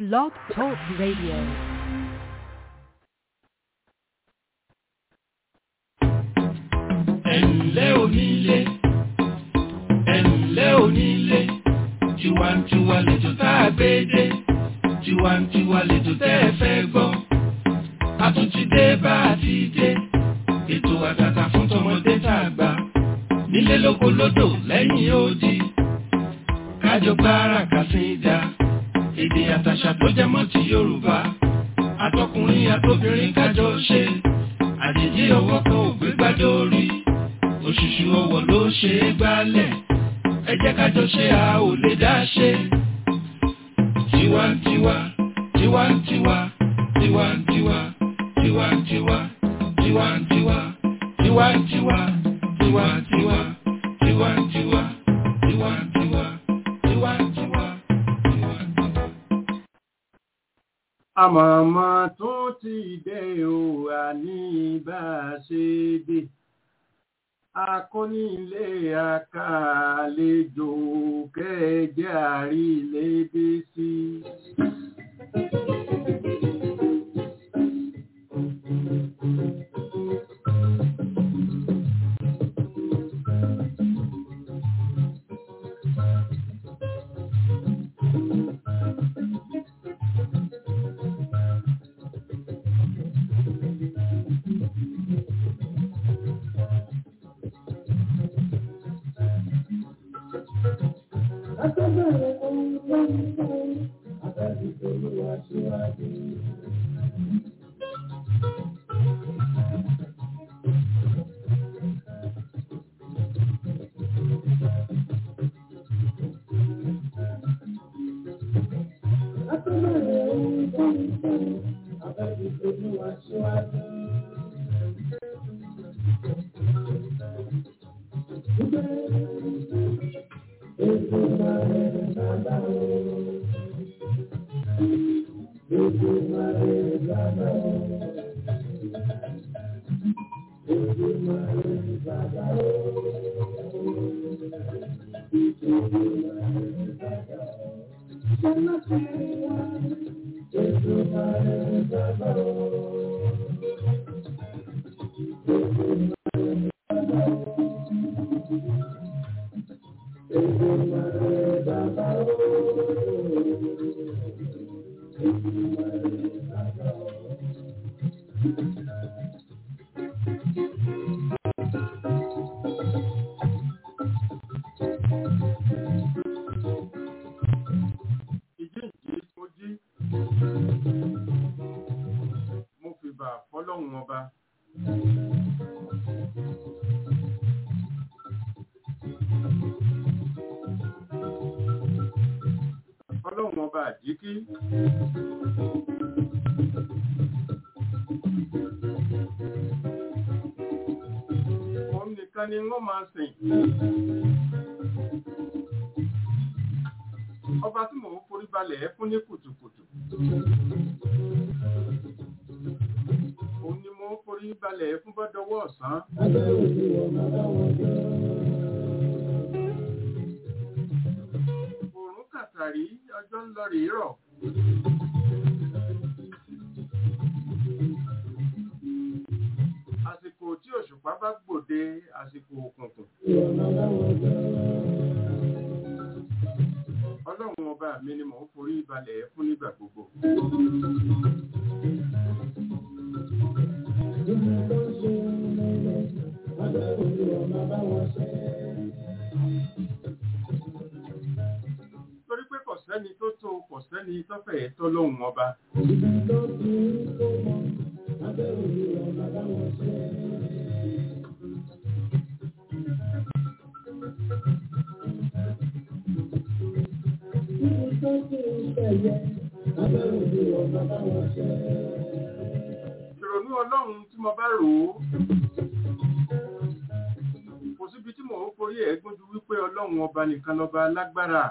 Blog Talk Radio. ẹ̀ǹlẹ́ onílé ẹ̀ǹlẹ́ onílé tiwantiwa lẹ́jọ́ tá a gbé dé tiwantiwa lẹ́jọ́ tẹ́ ẹ fẹ́ gbọ́ a tún ti dé bá a ti dé ètò àtàtà fún tọmọdé tá a gbà nílé lóko lódò lẹ́yìn odi kájọ gbára kàsíńdà èdè àtàṣà tó jẹ mọ́ ti Yorùbá àtọkùnrin àtobìnrin kájọ ṣe àjèjì ọwọ́ kan ò gbé gbádé orí òṣùṣù ọwọ́ ló ṣe é gbálẹ̀ ẹ jẹ́ kájọ ṣe a ò lè dá ṣe. tiwantiwa tiwantiwa tiwantiwa tiwantiwa tiwantiwa tiwantiwa tiwantiwa tiwantiwa tiwantiwa tiwantiwa tiwantiwa. àmọ̀mọ́ tún ti dé o àní bá a ṣe dé akónílé akàlejò kẹjẹ àrílédé sí. Akọ́bẹ̀rẹ̀ ohun tó ń bọ̀, àbẹ̀bí olúwa síwájú. Akọ́bẹ̀rẹ̀ ohun tó ń bọ̀, àbẹ̀bí olúwa síwájú. Ètò ìbàrẹ̀ bàbá o. Ètò ìbàrẹ̀ bàbá o. Ètò ìbàrẹ̀ bàbá o. Ètò ìbàrẹ̀ bàbá o. Sọ́nà fún wa. Ètò ìbàrẹ̀ bàbá o. Ètò ìbàrẹ̀ bàbá o. ìjíǹde mo jí mo fìbà fọlọ́hún ọba fọlọ́hún ọba àjíkí òun nìkan ni wọ́n máa sìn ọba tí mò ń forí balẹ̀ fún ní kùtùkùtù òun ni mò ń forí balẹ̀ fún bọ́dọ̀wọ́ ọ̀sán òòrùn kàtàrí ọjọ́ ń lọ rèé rọ̀ àsìkò tí òṣùpá bá gbòde àsìkò òkùnkùn ọlọ́run ọba mi ni mò ń forí balẹ̀ fún nígbà gbogbo torí pé kò sẹ́ni tó tó kò sẹ́ni tó fẹ́ tó lóhun ọba ìrònú ọlọ́run tí mo bá rò ó kò síbi tí mò ń forí ẹ̀ gbójú wípé ọlọ́run ọba nìkan lọ́ba lágbára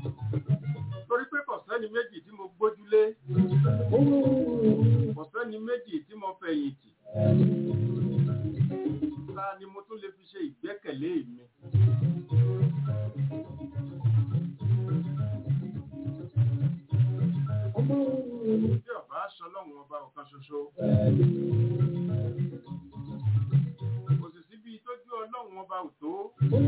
torí pé kò sẹ́ni méjì tí mo gbójúlé kò sẹ́ni méjì méjì tí mo fẹ̀yìntì ta ni mo tún lè fi ṣe ìgbẹ́kẹ̀lé mi. Bí ọba aṣọ lọ́wọ́n ọba ọ̀kan ṣoṣo. Kò sì síbi tójú ọlọ́run ọba ò tó.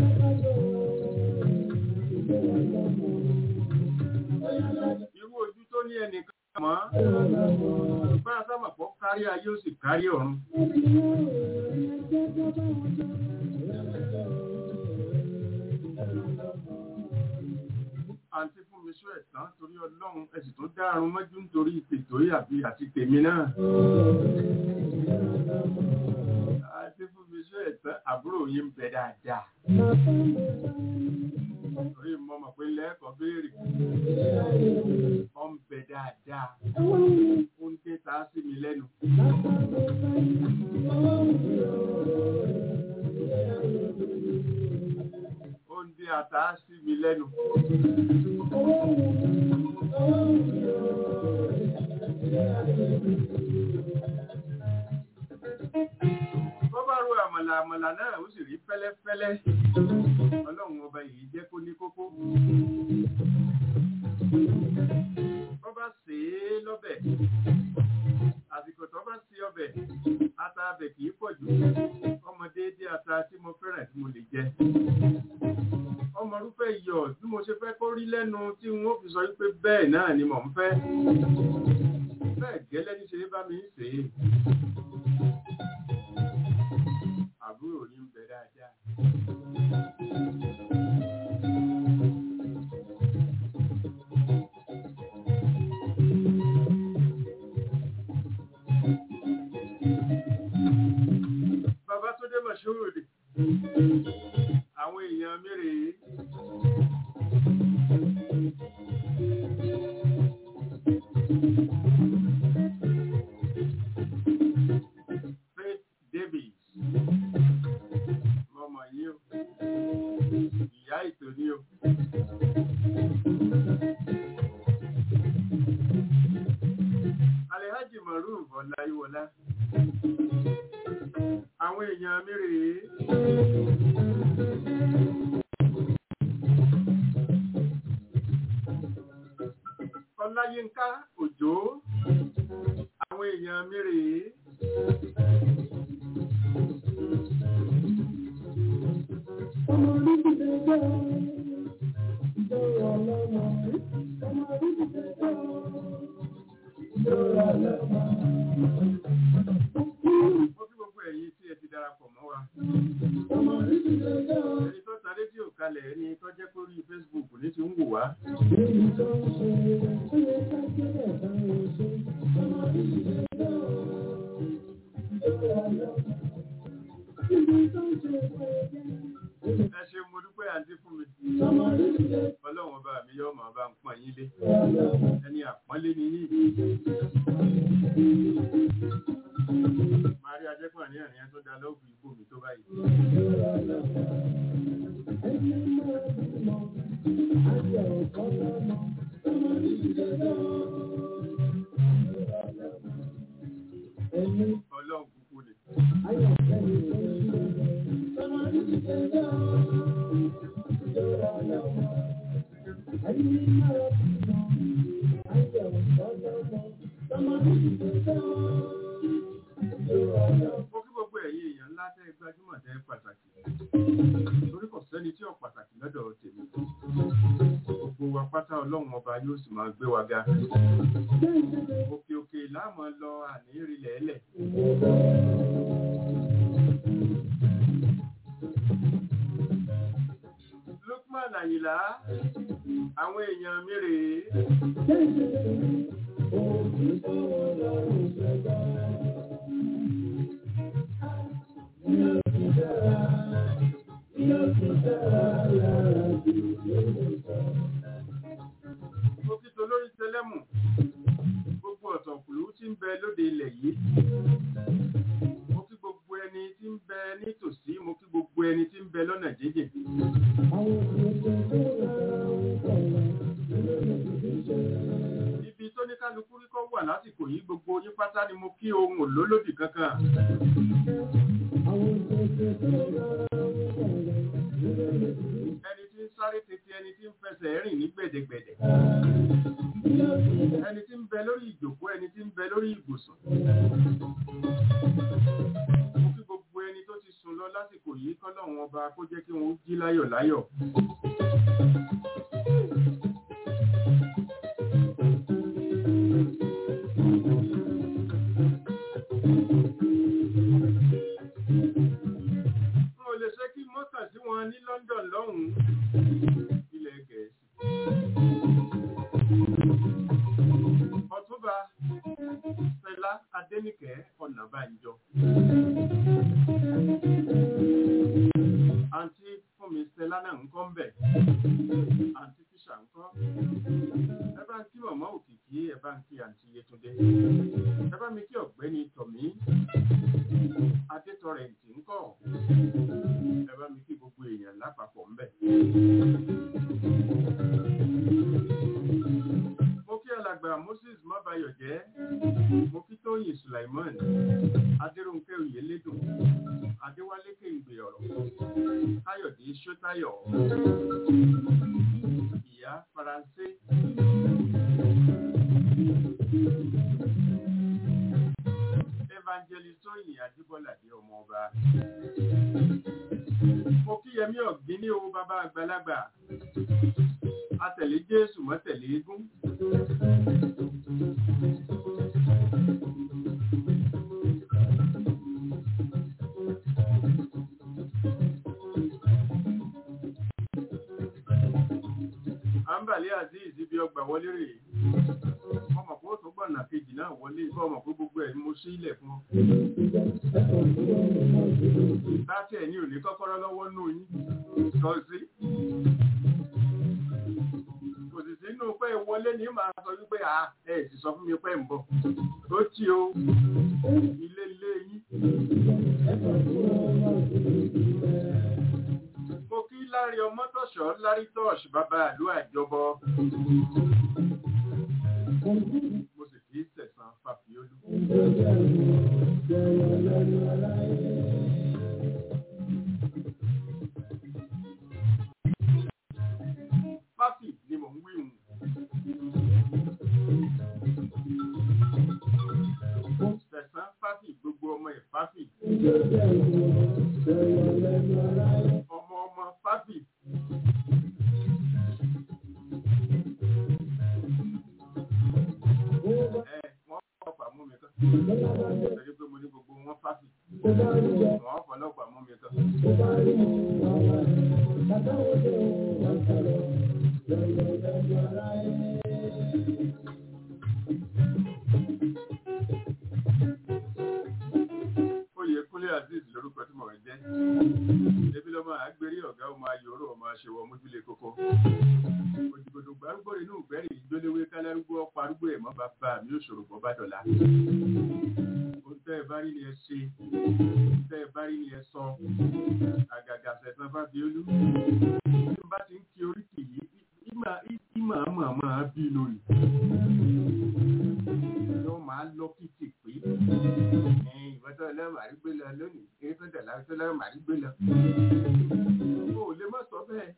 Irú ojú tó ní ẹnìkan mọ́. Bá a sábà pọ̀ kárí ayé ó sì kárí ọ̀run. àǹtí fún mi sọ ẹ̀tàn torí ọlọ́run ẹ̀sìn tó dárun mọ́jú nítorí tètò àbí àti tèmi náà. àǹtí fún mi sọ ẹ̀tàn àbúrò yín ń bẹ dáadáa. torí mo mọ̀ pé lẹ́ẹ̀kọ́ béèrè. ọ ń bẹ dáadáa. ó ń dé ta sí mi lẹ́nu. ó ń dé ata sí mi lẹ́nu. Bọ́ bá ro àmàlà àmàlà náà ó sì rí fẹ́lẹ́fẹ́lẹ́. Ọlọ́run ọba yìí jẹ́ kó ní kókó. Bọ́ bá sè é lọ́bẹ̀. Àsìkò tó bá sí ọbẹ̀, ata abẹ̀ kìí pọ̀ jù. Ọmọ déédé ata tí mo fẹ́ràn tí mo lè jẹ. Ọmọ rúfẹ́ iyọ̀ bí mo ṣe fẹ́ kó rí lẹ́nu tí wọ́n fi sọ wípé bẹ́ẹ̀ náà ni mò ń fẹ́. Bẹ́ẹ̀ gẹ́lẹ́ ní ṣe bá mi ń sè é. Àbúrò ní ń bẹ dáadáa. Bàbá tó dé Mọ̀ṣúrùdì. Àwọn èèyàn mi rèé. Faith Davis. Mọ̀mọ̀ yìí o. Ìyá ètò ní o. Alhaji Maruf Ọláyíwọlá. Àwọn èèyàn mi rèé. Ọláyínká Òjó. Àwọn èèyàn mi rèé. Mo kí gbogbo ẹ̀yin tí ẹ ti darapọ̀ mọ́ wa. Ẹni tó ta rédíò kalẹ̀ ẹni tó jẹ́ kórí Facebook ní ti ń wò wá. Ẹ ṣe mo dúpẹ́ àǹtí fún mi. Ọlọ́run ọba mi yóò máa bá ń pọ́n yín lé. Ẹni àpọ́nlé ni yín. Màrí ajẹ́pọ̀ ní ẹ̀rìn tó dá lọ́ọ̀bù ìbò mi tó báyìí. Ọlọ́run kúkú ni. Mo kí gbogbo ẹ̀yin èèyàn ńlá tẹ́ gbajúmọ̀ tẹ́ pàtàkì. Torí kò sẹ́ni tí ò pàtàkì lọ́dọ̀ tèmi. Gbogbo wa pátá ọlọ́run ọba yóò sì máa gbé wa ga. Òkè òkè láàmú lọ àní ìrìlẹ̀ ẹlẹ̀. Lukman Àyìnlá, àwọn èèyàn mi rèé. Mo kí tó lórí tẹlẹ́mù, gbogbo ọ̀tọ̀kùlú tí ń bẹ lóde ilẹ̀ yìí. Mo kí gbogbo ẹni tí ń bẹ nítòsí, mo kí gbogbo ẹni tí ń bẹ lọ́nà jíjìn. Ibi tó ní kálukú rí kọ́ wà lásìkò yìí gbogbo yín pátá ni mo kí ohun lólódì kankan ẹni tí ń sáré tètè ẹni tí ń fẹsẹ̀ rìn ní gbẹ̀dẹ̀gbẹ̀dẹ̀ ẹni tí ń bẹ lórí ìjòkó ẹni tí ń bẹ lórí ìbùsùn mo kí gbogbo ẹni tó ti sùn lọ lásìkò yìí kọ́lọ́run ọba kó jẹ́ kí wọ́n jí láyọ̀ láyọ̀ n ò lè ṣe kí mọ́kàn sí wọn ní London lọ́hùn-ún ilẹ̀ gẹ̀ẹ́sì ọ̀túnba Fẹlá Adéníkẹ́ Ọ̀nàbànjọ àǹtí fúnmi Stella náà ń kọ́ ń bẹ̀ àǹtí tíṣà ń kọ́ ẹ bá ń kí mọ̀mọ́ òkìkí ẹ bá ń kí àǹtí Yétúndé ẹ bá mi kí ọ̀gbẹ́ni Tọ̀mí Adétọrẹ̀ǹtì ń kọ́ ẹ bá mi kí gbogbo èèyàn lápapọ̀ ń bẹ̀. mo kí alàgbà Moses Mábayọ̀jẹ́ mo kí Tóyìn Sulaiman Adéròǹkẹ́ Oyèlédùn Adéwálé Kéǹgbè ọ̀rọ̀ Káyọ̀dé Ṣótáyọ̀ ìyá Faransé Evangelist Tóyìn Adébọ́ládé ọmọ ọba mo kí Yẹmí Ọ̀gbìn ní owó bàbá àgbàlagbà atẹ̀lé Jésù mọ́tẹ̀lé eégún. àǹbàlẹ́ azeez ibi ọgbà wọlé rèé ọmọ kó tó gbọ̀nà kejì náà wọlé kọ́ ọmọ kó gbogbo ẹ̀ ni mo sí ilẹ̀ fún ọ. láti ẹ̀ ní òní kọ́kọ́rọ́ lọ́wọ́ nù yín sọ sí. kò sì sínú pé wọlé ní màá sọ wípé à ẹ sì sọ fún mi pé ń bọ̀ tó tí o ilé ilé yín. mo kí lárí ọmọ tọ̀ṣọ́ lárí tọ́ọ̀ṣ bàbá àlú àjọbọ. mo sì kí sẹ̀sán fàfiolú. fáfì ni mò ń wí hùn. sẹ̀sán fáfì gbogbo ọmọ ẹ̀ fáfì. ọmọ ọmọ fáfì. ẹ wọ́n fọlọ́pàá mú mi kan. torí pé mo ní gbogbo wọn fáfì. wọ́n fọlọ́pàá mú mi kan. oyè kúnlé azeez lórúkọ tí mo rẹ jẹ ebi lọmọ àgbèrè ọgá ọmọ ayòrò ọmọ aṣèwọ mójúlé kókó òjìgbòdò gbárùgbò inú ìgbẹ́rì ìjólewé kálárúgbó ọ̀pọ̀ arúgbó ẹ̀mọ́ bàbá mi ò ṣòro bọ́ bá dọ̀la ohun tẹ́ ẹ bá rí ni ẹ ṣe ohun tẹ́ ẹ bá rí ni ẹ sọ àgàgà sẹ̀sán fábíolú tí n bá ti ń kí oríkì yìí ìmọ̀ ìmọ̀ àmọ̀ àmọ̀ bí lónìí yóò máa lọ kìtì pé ìwọ́n tó lọ́wọ́ àrígbé lọ lónìí èyí tó dẹ̀ láti lọ́wọ́ àrígbé lọ. o ò lè má sọ bẹ́ẹ̀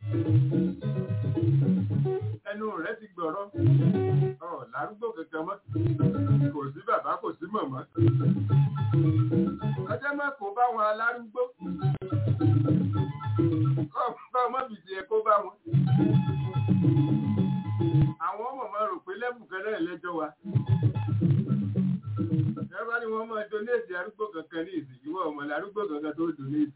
ẹnu rẹ ti gbọ̀rọ̀ ọ lárúgbó kankan mọ́ kò sí bàbá kò sí mọ̀mọ́ ọjọ́ má kó bá wọn alárúgbó kọ́ bá ọmọ bìtì ẹ̀ kó bá wọn àwọn ọmọ máa rò pé lẹ́bùn kan náà lẹ́jọ́ wa ẹ bá ní wọn máa donate arúgbó kankan ní ìsìn ìwọ ọmọ arúgbó kankan tó donate.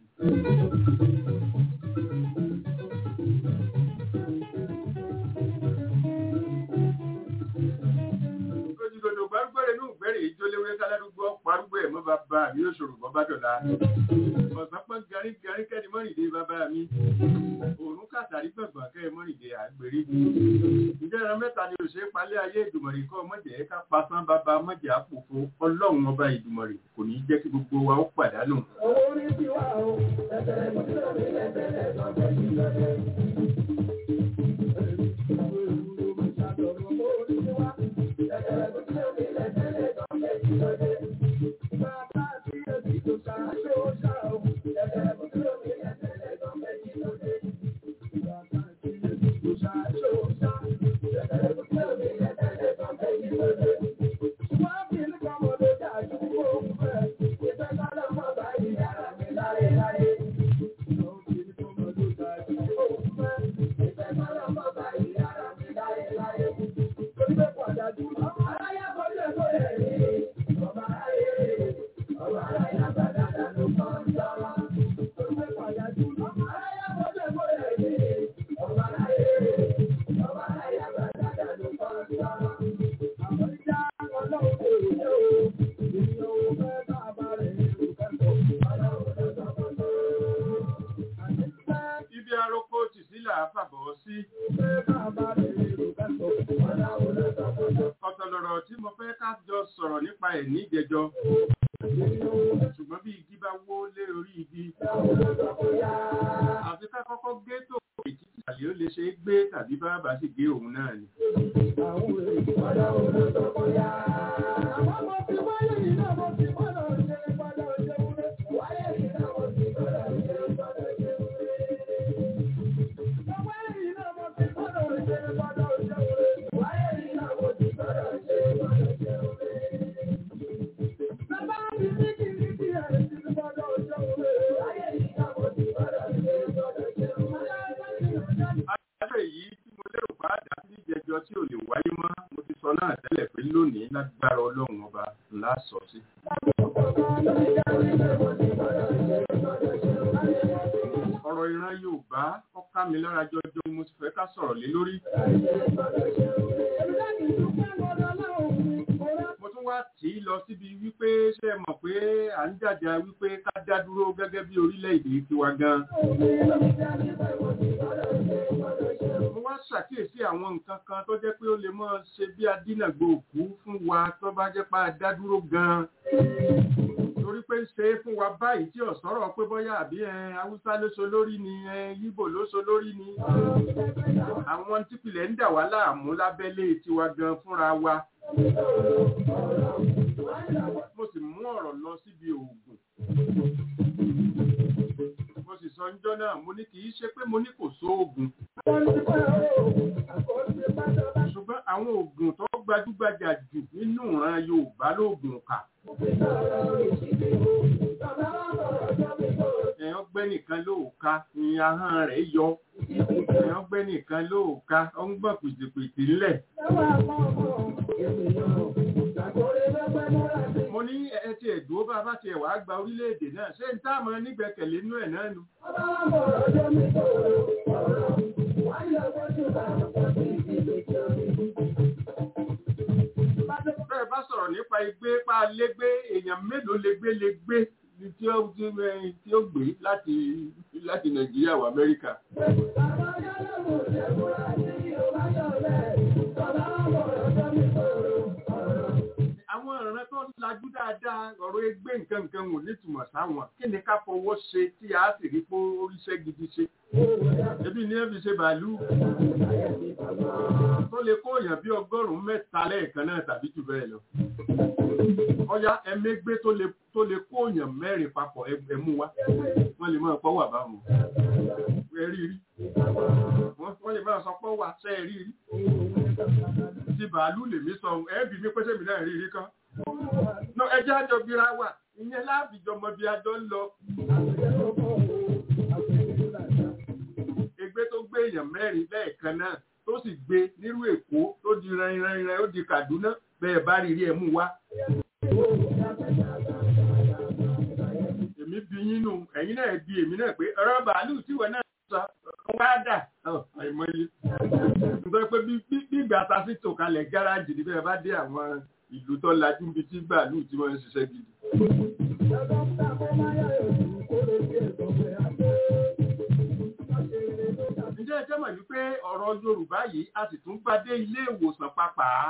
ojúgodò gbárùgbẹ́rẹ́ inú ìgbẹ́rẹ́ ìjólewé kálárúgbó parúgbó ẹ̀ mọ́ bàbá mi ó ṣòro bọ́ bá dọ̀la. ọ̀sán pọ́n garí garí kẹ́ni mọ́rìndé bàbá mi. òórùn kàtàrí gbọ̀ngbọ̀n kẹ́ mọ́rìndé àgbèrè. ǹjẹ́ ẹran mẹ́ta ni òṣèré palẹ́ ayé ìdùmọ̀rì kọ́ mọ̀jẹ̀ ká pasán bàbá mọ̀jẹ̀ àpòfo ọlọ́run ọba ìdùmọ̀rì kò ní jẹ́ kí gbogbo wa ó pàdánù. Owó ní tiwa o, ẹ̀sẹ̀ ìmọ̀sílẹ̀ mi lẹ́sẹ̀lẹ̀ sọ̀tẹ̀ ìjọdẹ. Owó ní tiwa, ẹ̀sẹ̀ ìmọ̀sílẹ̀ mi lẹ́sẹ̀lẹ̀ sọ̀tẹ̀ ìjọdẹ. tàbí bàbá sì gé òun náà ni. Àjọ èyí tí mo lérò bá dá sí ìjẹjọ tí ò lè wáyé mọ́, mo ti sọ náà tẹ́lẹ̀ pé lónìí lágbára ọlọ́run ọba ńlá sọ sí. Ọ̀rọ̀ ìran Yorùbá ó ká mi lára jọjọ ni mo ti fẹ́ ká sọ̀rọ̀ lé lórí. Mo tún wá tì í lọ síbi wípé ṣé ẹ mọ̀ pé à ń jàjà wípé ká dá dúró gẹ́gẹ́ bí orílẹ̀-èdè tiwa gan. Mo wá ṣàkíyèsí àwọn nǹkan kan tó jẹ́ pé ó lè mọ́ ṣe bí adínàgbò òkú fún wa tó bá jẹ́ pé a dá dúró gan. Torí pé ń ṣe é fún wa báyìí tí ọ̀sọ́rọ̀ pé bọ́yá àbí ẹ Haúsá ló so lórí ni ẹ Yíbò ló so lórí ni. Àwọn típìlẹ̀ ń dà wá láàmú lábẹ́lé tiwa gan fúnra wa. Mo sì mú ọ̀rọ̀ lọ síbi òògùn. Mo sì sọ ńjọ́ náà, mo ní kì í ṣe pé mo ní kò sóògùn. Ṣùgbọ́n àwọn oògùn tó gbajúgbajà jù nínú ìran Yorùbá lóògùn kà. Ẹ̀yàn gbẹ́ nìkan lóòka ni ahọ́n rẹ̀ yọ. Ẹ̀yàn gbẹ́ nìkan lóòka, ó ń gbọ̀n pìtìpìtì ńlẹ̀. Mo ní ẹ ti ẹ̀dùn bá bá ti ẹ̀wà gba orílẹ̀-èdè náà. Ṣé n táàmù nígbẹ̀kẹ̀lé inú ẹ̀ náà nu? Bẹ́ẹ̀ bá sọ̀rọ̀ nípa igbé pa légbé èèyàn mélòó légbé légbé ni tí ó tí ó- tí ó gbé láti láti Nàìjíríà wá Amẹ́ríkà. Àwọn ìran tó lajú dáadáa ọ̀rọ̀ ẹgbẹ́ nǹkan nǹkan wò nítumọ̀ sáwọn. Kí ni ká fọwọ́ ṣe tí a sì rí pé oríṣẹ́ gidi ṣe? Ebi ní ẹ fi ṣe bàálù. Tó lè kó èèyàn bí ọgọ́rùn-ún mẹ́ta lẹ́ẹ̀kan náà tàbí jù bẹ́ẹ̀ lọ. Ọya ẹmẹ́gbé tó lè tó lè kó èèyàn mẹ́rin papọ̀ ẹ- ẹmú wa. Wọ́n lè máa pọ́wà báwọn. Ẹ rí rí. Wọ́n wọ́n lè máa sọ pọ́wà sẹ́ ẹ rí rí. Ti bàálù lèmi sọ ẹ̀ẹ́bì mi pẹ́sẹ́ mi náà rí rí kan. No ẹjẹ́ àjọ bíra wà. Ìyẹn láàbìjọ mọ bí ajọ ń lọ. Egbé tó gbé èèyàn mẹ́rin lẹ́ẹ̀kan náà tó sì gbé nírú Èkó tó di rẹ̀rẹ̀rẹ̀ ó di Kàdúná bẹ́ẹ̀ bá rí rí ẹ̀ mú wá. Èmi bí yín nù, ẹ̀yin náà bí èmi náà pé ọ̀rọ̀ bàálù tí wọ́n náà sọ wá dà ọ̀ àìmọye. Nítorí pé bí bí bí ìgbà ta sí tòkalẹ̀ gáràjì ní bẹ́ẹ̀ bá dé àwọn ìlú tó lajú níbi tí bàálù tí wọ́n ń ṣiṣẹ́ gidi. Ǹjẹ́ ẹ jẹ́ mọ̀ wípé ọ̀rọ̀ Yorùbá yìí a sì tún bá dé ilé ìwòsàn pàápàá?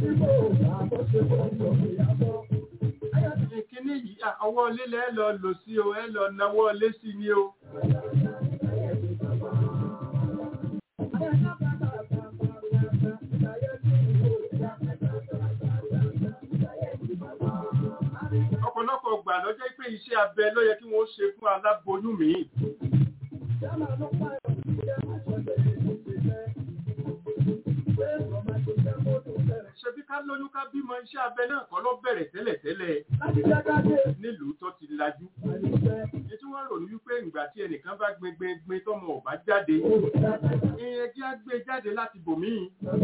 Ìkíní yìí à, ọwọ́ lílẹ̀ ẹ lọ lò sí o, ẹ lọ nawọ́ lé sí ni o. Ọ̀pọ̀lọpọ̀ gbà ló jẹ́ pé iṣẹ́ abẹ ló yẹ kí wọ́n ṣe fún aláboyún míì. Ṣebí ká lóyún ká bímọ iṣẹ́ abẹ náà kọ́ ló bẹ̀rẹ̀ tẹ́lẹ̀tẹ́lẹ̀ nílùú tó ti lajú. Ní tí wọ́n rò ní wípé ìgbà tí ẹnìkan bá gbin gbin gbin tọ́mọ ò bá jáde, ìyẹn jẹ́ á gbé jáde láti bòmíì.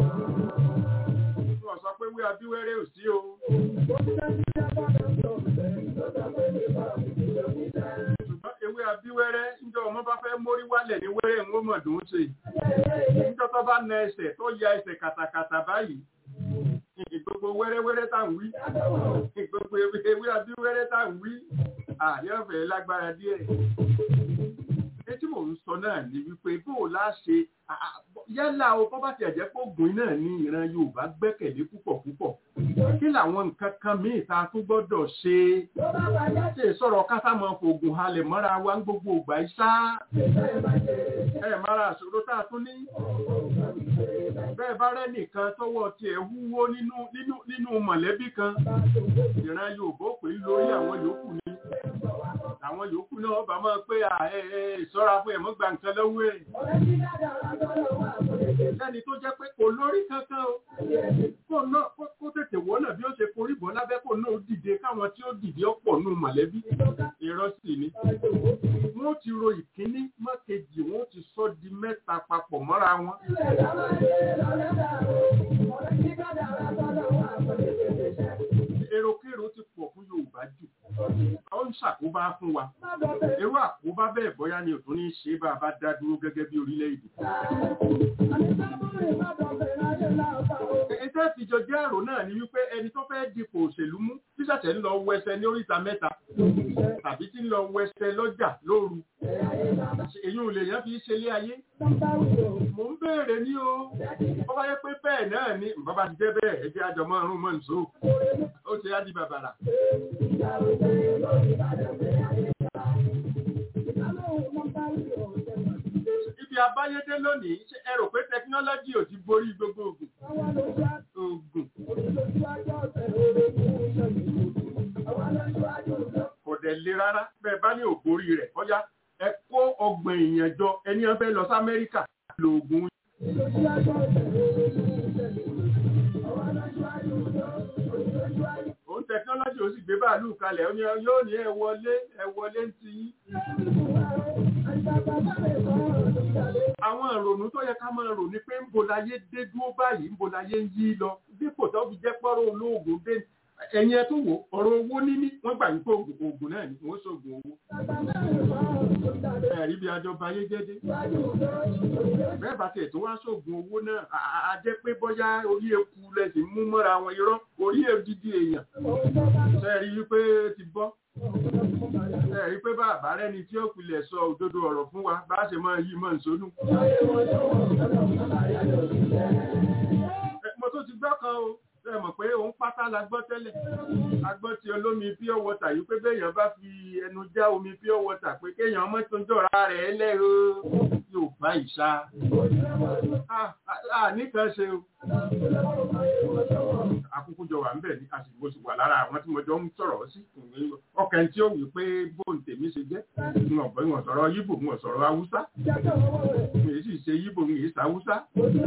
Wọ́n sọ pé wí abíwẹ́rẹ́ ò sí o. Ṣùgbọ́n ewé abíwẹ́rẹ́ níjọ́ ọmọ bá fẹ́ mórí wálẹ̀ ní wẹ́rẹ́ ń wọ́n mọ̀ dùn ún ṣe. Níjọ́ tó bá na ẹsẹ̀ tó ya ẹsẹ̀ kàtàkàtà báyìí. Ìgbogbo wẹ́rẹ́wẹ́rẹ́ tá ń wí. Ìgbogbo ewé ewé abíwẹ́rẹ́ tá ń wí. Àyọ̀fẹ́ lágbára díẹ̀. Etí mò ń sọ náà ni wípé bó o lá ṣe yálà o bọ́ bá ti ẹ̀jẹ̀ pé ògùn náà ní ìran Yorùbá gbẹ́kẹ̀lé púpọ̀ púpọ̀ kí làwọn nǹkan kan míì tá a tún gbọ́dọ̀ ṣe ṣe sọ̀rọ̀ kásámọ̀ fògùn halẹ̀ mọ́ra wa ń gbogbo ìgbà iṣá ẹ mara àṣòro tá a tún ní bẹ́ẹ̀ bá rẹ́ nìkan tọwọ́ tiẹ̀ wúwo nínú nínú nínú mọ̀lẹ́bí kan ìran Yorùbá pè é lórí àwọn yòókù ni àwọn yòókù náà bá máa pé à ẹ ẹ ìṣọ́ra fún ẹ̀mọ́ gba nǹkan lọ́wọ́ ẹ̀ lẹ́ni tó jẹ́ pé kò lórí kankan o kó náà kó tètè wọ́nà bí ó ṣe forí bọ́ lábẹ́ kó náà dìde káwọn tí ó dìde ọ̀pọ̀ nù mọ̀lẹ́bí irọ́ sì ni wọ́n ti ro ìkíní mọ́kejì wọ́n ti sọ di mẹ́ta papọ̀ mọ́ra wọn. èròkèrò ti pọ̀ fún Yorùbá jù ó ń ṣàkóbá fún wa irú àkóbá bẹ́ẹ̀ bóyá ni òtún ní ṣe bá a bá dá dúró gẹ́gẹ́ bí orílẹ̀-èdè. Ẹ̀tẹ́ ìfìjọ jẹ́ àrò náà ni wípé ẹni tó fẹ́ dipò òṣèlú mú tíṣẹ̀ṣẹ̀ ń lọ wẹsẹ̀ ní oríta mẹ́ta tàbí tí ń lọ wẹsẹ̀ lọ́jà lóru. Èyí ò lè yẹn fi ṣe lé ayé. Mò ń béèrè ní o. Bọ́ bá yẹ pé bẹ́ẹ̀ náà ni bàbá ti jẹ́ bẹ́ẹ̀ ẹgbẹ́ àjọmọ́ ọ̀run mọ́ nìṣó. Ó ti á di bàbàrà. Ibi abáyédé lónìí, ṣé ẹ rò pé tẹkinọ́lọ́jì ò ti borí gbogbo ògùn? Ògùn. Kò dẹ̀ le rárá, bẹ́ẹ̀ bá ní ògbórí rẹ̀, ọ̀yá ẹ kó ọgbọ̀n èèyàn jọ ẹni wọn fẹ́ lọ sí Amẹ́ríkà lo ògùn. Òun tẹkinọ́lọ́jì ó sì gbé bàálù kalẹ̀, ó ní yóò ní ẹ wọlé ẹ wọlé ń ti yín. Àwọn ìrònú tó yẹ ká máa rò ní pé ń bo láyé dé dúró báyìí, ń bo láyé ń yí lọ. Dípò tó fi jẹ́ pọ́rọ̀ olóògùn dé ẹ̀yin ẹ tó wò ọ̀rọ̀ owó níní wọ́n gbà wípé oògùn náà ni wọ́n ṣoògùn owó. ẹ̀rí bí ajọba ayé jẹ́dé. bẹ́ẹ̀ bá tiẹ̀ tó wá ṣoògùn owó náà a jẹ́ pé bóyá orí eku lẹ́sìn mú mọ́ra wọn irọ́ orí èdìdí èèyàn. sẹ́ẹ̀rí wípé ti bọ́. sẹ́ẹ̀rí pé bàbá rẹ́ni tí ó pilẹ̀ sọ òdodo ọ̀rọ̀ fún wa bá ṣe máa yí mọ́ nsónú. mo tó ti gbọ́ kan o ẹ mọ̀ pé òun pátá la gbọ́ tẹ́lẹ̀ a gbọ́ ti olómi pure water yìí pé béèyàn bá fi ẹnu já omi pure water pé kéèyàn ọmọ tó ń jọra rẹ̀ lẹ́rọ yóò bá ìṣá nìkan ṣe o akúkú jọ wà ń bẹ̀ ní àsìkò sì wà lára àwọn tí mo jọ ń sọ̀rọ̀ sí ọkàn tí ó wí pé bóun tèmi ṣe jẹ́ n ọ̀bọ̀ ìwọ̀n sọ̀rọ̀ yíbò n sọ̀rọ̀ haúsá mi sì ṣe yíbò mi ì sàwúsá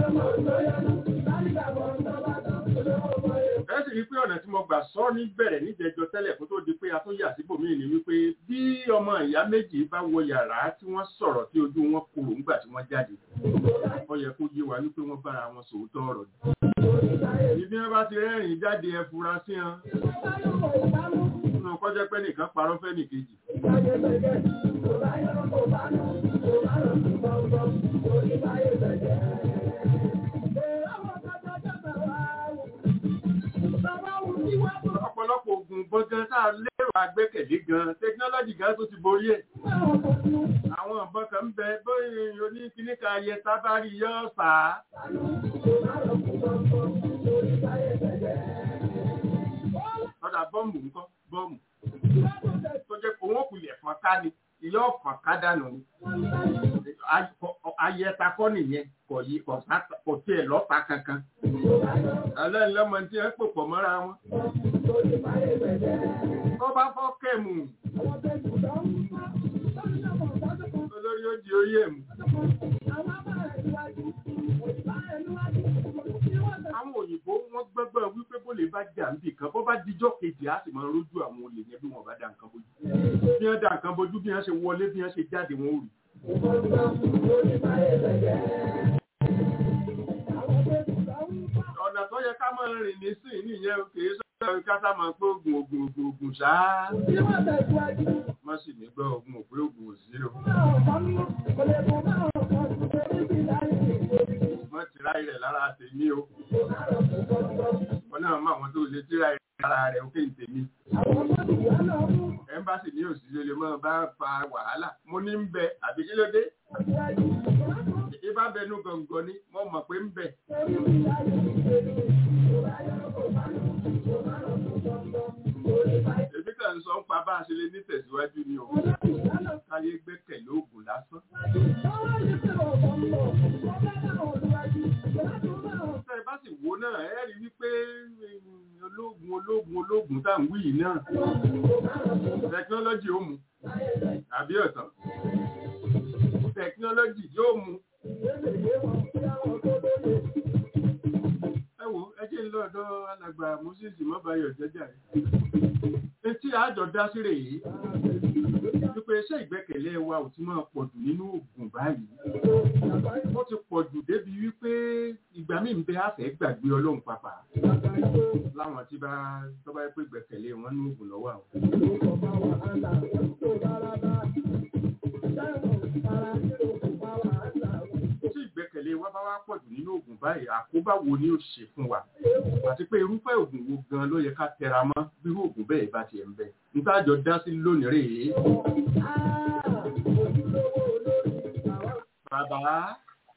ẹ sì rí pé ọ̀nà tí mo gbà sọ ní bẹ̀rẹ̀ níjẹjọ tẹ́lẹ̀ kó tó di pé a tó yà síbòmíì ni wípé bí ọmọ ìyá méjì bá wọ yàrá tí wọ́n sọ̀rọ̀ tí ojú wọn korò ńgbà tí wọ́n jáde ó yẹ kó yé wa wípé wọ́n bára wọn sòótọ́ ọ̀rọ̀ ni. ibi wọn bá ti rẹ́rìn jáde ẹ fura sí wọn. nínú kọjá pé nìkan parọ́ fẹ́ nìkejì. ọ̀pọ̀lọpọ̀ oògùn gbọ́ngàn tá a lérò agbẹ́kẹ̀lé gan tẹkinọ́lọ́jì gan tó ti borí ẹ̀. àwọn ọ̀bọ̀n kan ń bẹ bóyá oníkíní kan ayẹ tábàrí yọ ọ̀sà. ọ̀dà bọ́ọ̀mù ńkọ́ bọ́ọ̀mù tó jẹ́ kó wọ́n kulẹ̀ fọ́n ká ni ìyá ọ̀fọ̀n ká dànù ni. ayẹta kọ́ nìyẹn kò yí kò tiẹ̀ lọ́ta kankan. alẹ́ ńlọ́mọ tí wọ́n pò pọ̀ mọ́ra wọn. Kọ́ bá fọ́ kẹ́mù. Olórí ó di orí ẹ̀mù. Àwọn òyìnbó wọ́n gbọ́gbọ́ wípé bó lè bá jà níbì kan, bó bá dijọ́ kejì á sì máa rójú àwọn olè yẹn bí wọ́n bá dá nǹkan bójú. Bí wọ́n dá nǹkan bójú bí wọ́n ṣe wọlé bí wọ́n ṣe jáde wọn ò rí. Ọ̀nà tó yẹ ká máa rìn ní sí nìyẹn kìí sọ́dọ̀ kásá máa pé ogun ogun ogun ogun ṣáá. Má sì ní gbọ́ ogun òpé ogun òsí o. Wọ́n ti ráyè rẹ̀ lára tèmi o. Wọ́n náà mọ àwọn tó lè tí ráyè lára rẹ̀ ó kéde tèmi. Ẹ́mbásì ní òsì lè mọ́ bá fa wàhálà. Mo ní ń bẹ àbí kí ló dé? bá bẹnu gọ̀ǹgọ̀ ni mo mọ̀ pé ń bẹ̀. èmi kàn ń sọ ń pa bá a ṣe lè ní tẹ̀síwájú ni o káyé gbẹ́kẹ̀lé oògùn lásán. tẹ́ ẹ bá sì wo náà ẹ rí wípé mm, ológun ológun ológun tá à ń wí yìí náà tẹkinọ́lọ́jì ó mu àbí ọ̀tàn tẹkinọ́lọ́jì yóò mu. ẹ wo ẹ jẹ́ ń lọ ọ̀dọ̀ alàgbà moses mọ́bàyọ̀ jẹ́jà rẹ̀. etí àjọ dá sí rèé wípé iṣẹ́ ìgbẹ́kẹ̀lé wa ò ti máa pọ̀ jù nínú oògùn báyìí. ó ti pọ̀ jù débi wípé ìgbà míì ń bẹ àfẹ́ gbàgbé ọlọ́run pàpà láwọn tí bá tó bá yẹ pé ìgbẹ́kẹ̀lé wọn ní oògùn lọ́wọ́ àwọn. tí ìgbẹ́kẹ̀lé wa bá wá pọ̀ jù nínú oògùn báyìí àkóbá wo ni ó ṣe fún wa àti pé irúfẹ́ oògùn wo gan ló yẹ ká tẹra mọ́ bí irú oògùn bẹ́ẹ̀ bá tiẹ̀ ń bẹ ntájọ dá sí lónìí rèé. bàbá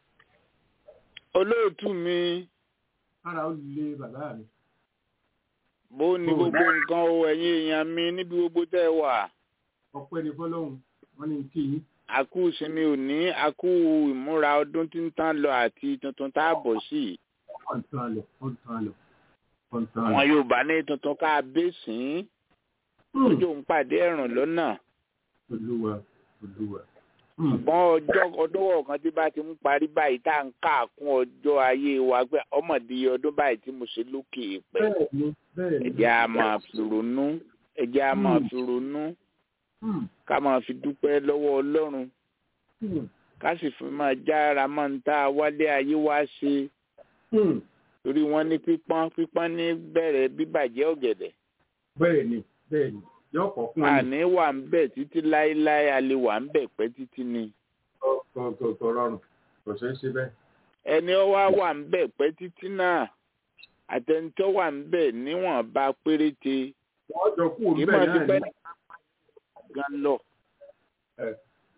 olóòtú mi ara ó lé bàbá mi. bó ní gbogbo nǹkan o ẹ̀yin èèyàn mi níbi gbogbo tẹ́ ẹ wà ọpẹ́ ni fọ́lọ́run wọ́n ní kí yín. àkú ìsinmi òní àkú ìmúra ọdún tí ń tán lọ àti tuntun tá a bọ̀ sí i ọ̀ntàn lọ ọ̀ntàn lọ ọ̀ntàn lọ. àwọn yorùbá ní tuntun ká bẹ́sìn ojú ń pàdé ẹ̀rùn lọ́nà olúwa olúwa. ṣùgbọ́n ọjọ́ ọdún kan tí bá ti ń parí báyìí tá à ń káàkún ọjọ́ ayé wa pé ọmọdé ọdún báyìí tí mo ṣe lókè pẹ́ bẹ́ẹ̀ ni bẹ́ẹ̀ ni. ẹ̀jẹ̀ á máa fi ronú ẹ̀jẹ̀ á máa fi ronú Hmm, ká máa fi dúpẹ́ lọ́wọ́ ọlọ́run hmm, ká sì fi máa jára máa ń tá a wálé ayé wá ṣe hmm. torí wọ́n ní pípọ́n pípọ́n ní bẹ̀rẹ̀ bíbàjẹ́ ọ̀gẹ̀dẹ̀ bẹ́ẹ̀ ni bẹ́ẹ̀ ni yóò kọ́ fún ẹni. àní wà ń bẹ̀ títí láéláé a lè wà ń bẹ̀ pẹ́ títí ni kò kò kò rọrùn kò ṣeé ṣe bẹ́ẹ̀. ẹni ó wá wà ń bẹ̀ pẹ́ títí náà àtẹnitọ́ wà ń bẹ̀ níwọ̀nba péréte wọ́n jọ kú òun kì í bẹ́ẹ̀ máa ti náà pẹ́ ni. gan lọ Ẹ.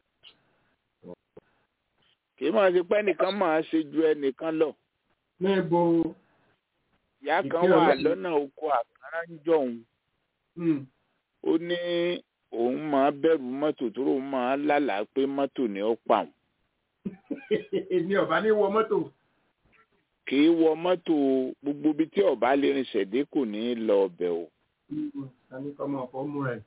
kì í máa ti pẹ́ nìkan máa ṣe ju ẹnìkan lọ ní ibo ìyá kan Ìpín wà ọlọ́run. lọ́nà oko àkàrà ń jọ̀hún hmm, ó ní òun máa bẹ̀rù mọ́tò tó lóun máa lálàá pé mọ́tò ni ó pa òun ní ọ̀bá ní wọ mọ́tò. kì í wọ mọ́tò gbogbo ibi tí ọba lè rìn ṣẹ̀dé kò ní í lọ ọbẹ̀ o Hmm, tani kọ́mọ ọ̀fọ́ múra ẹ̀.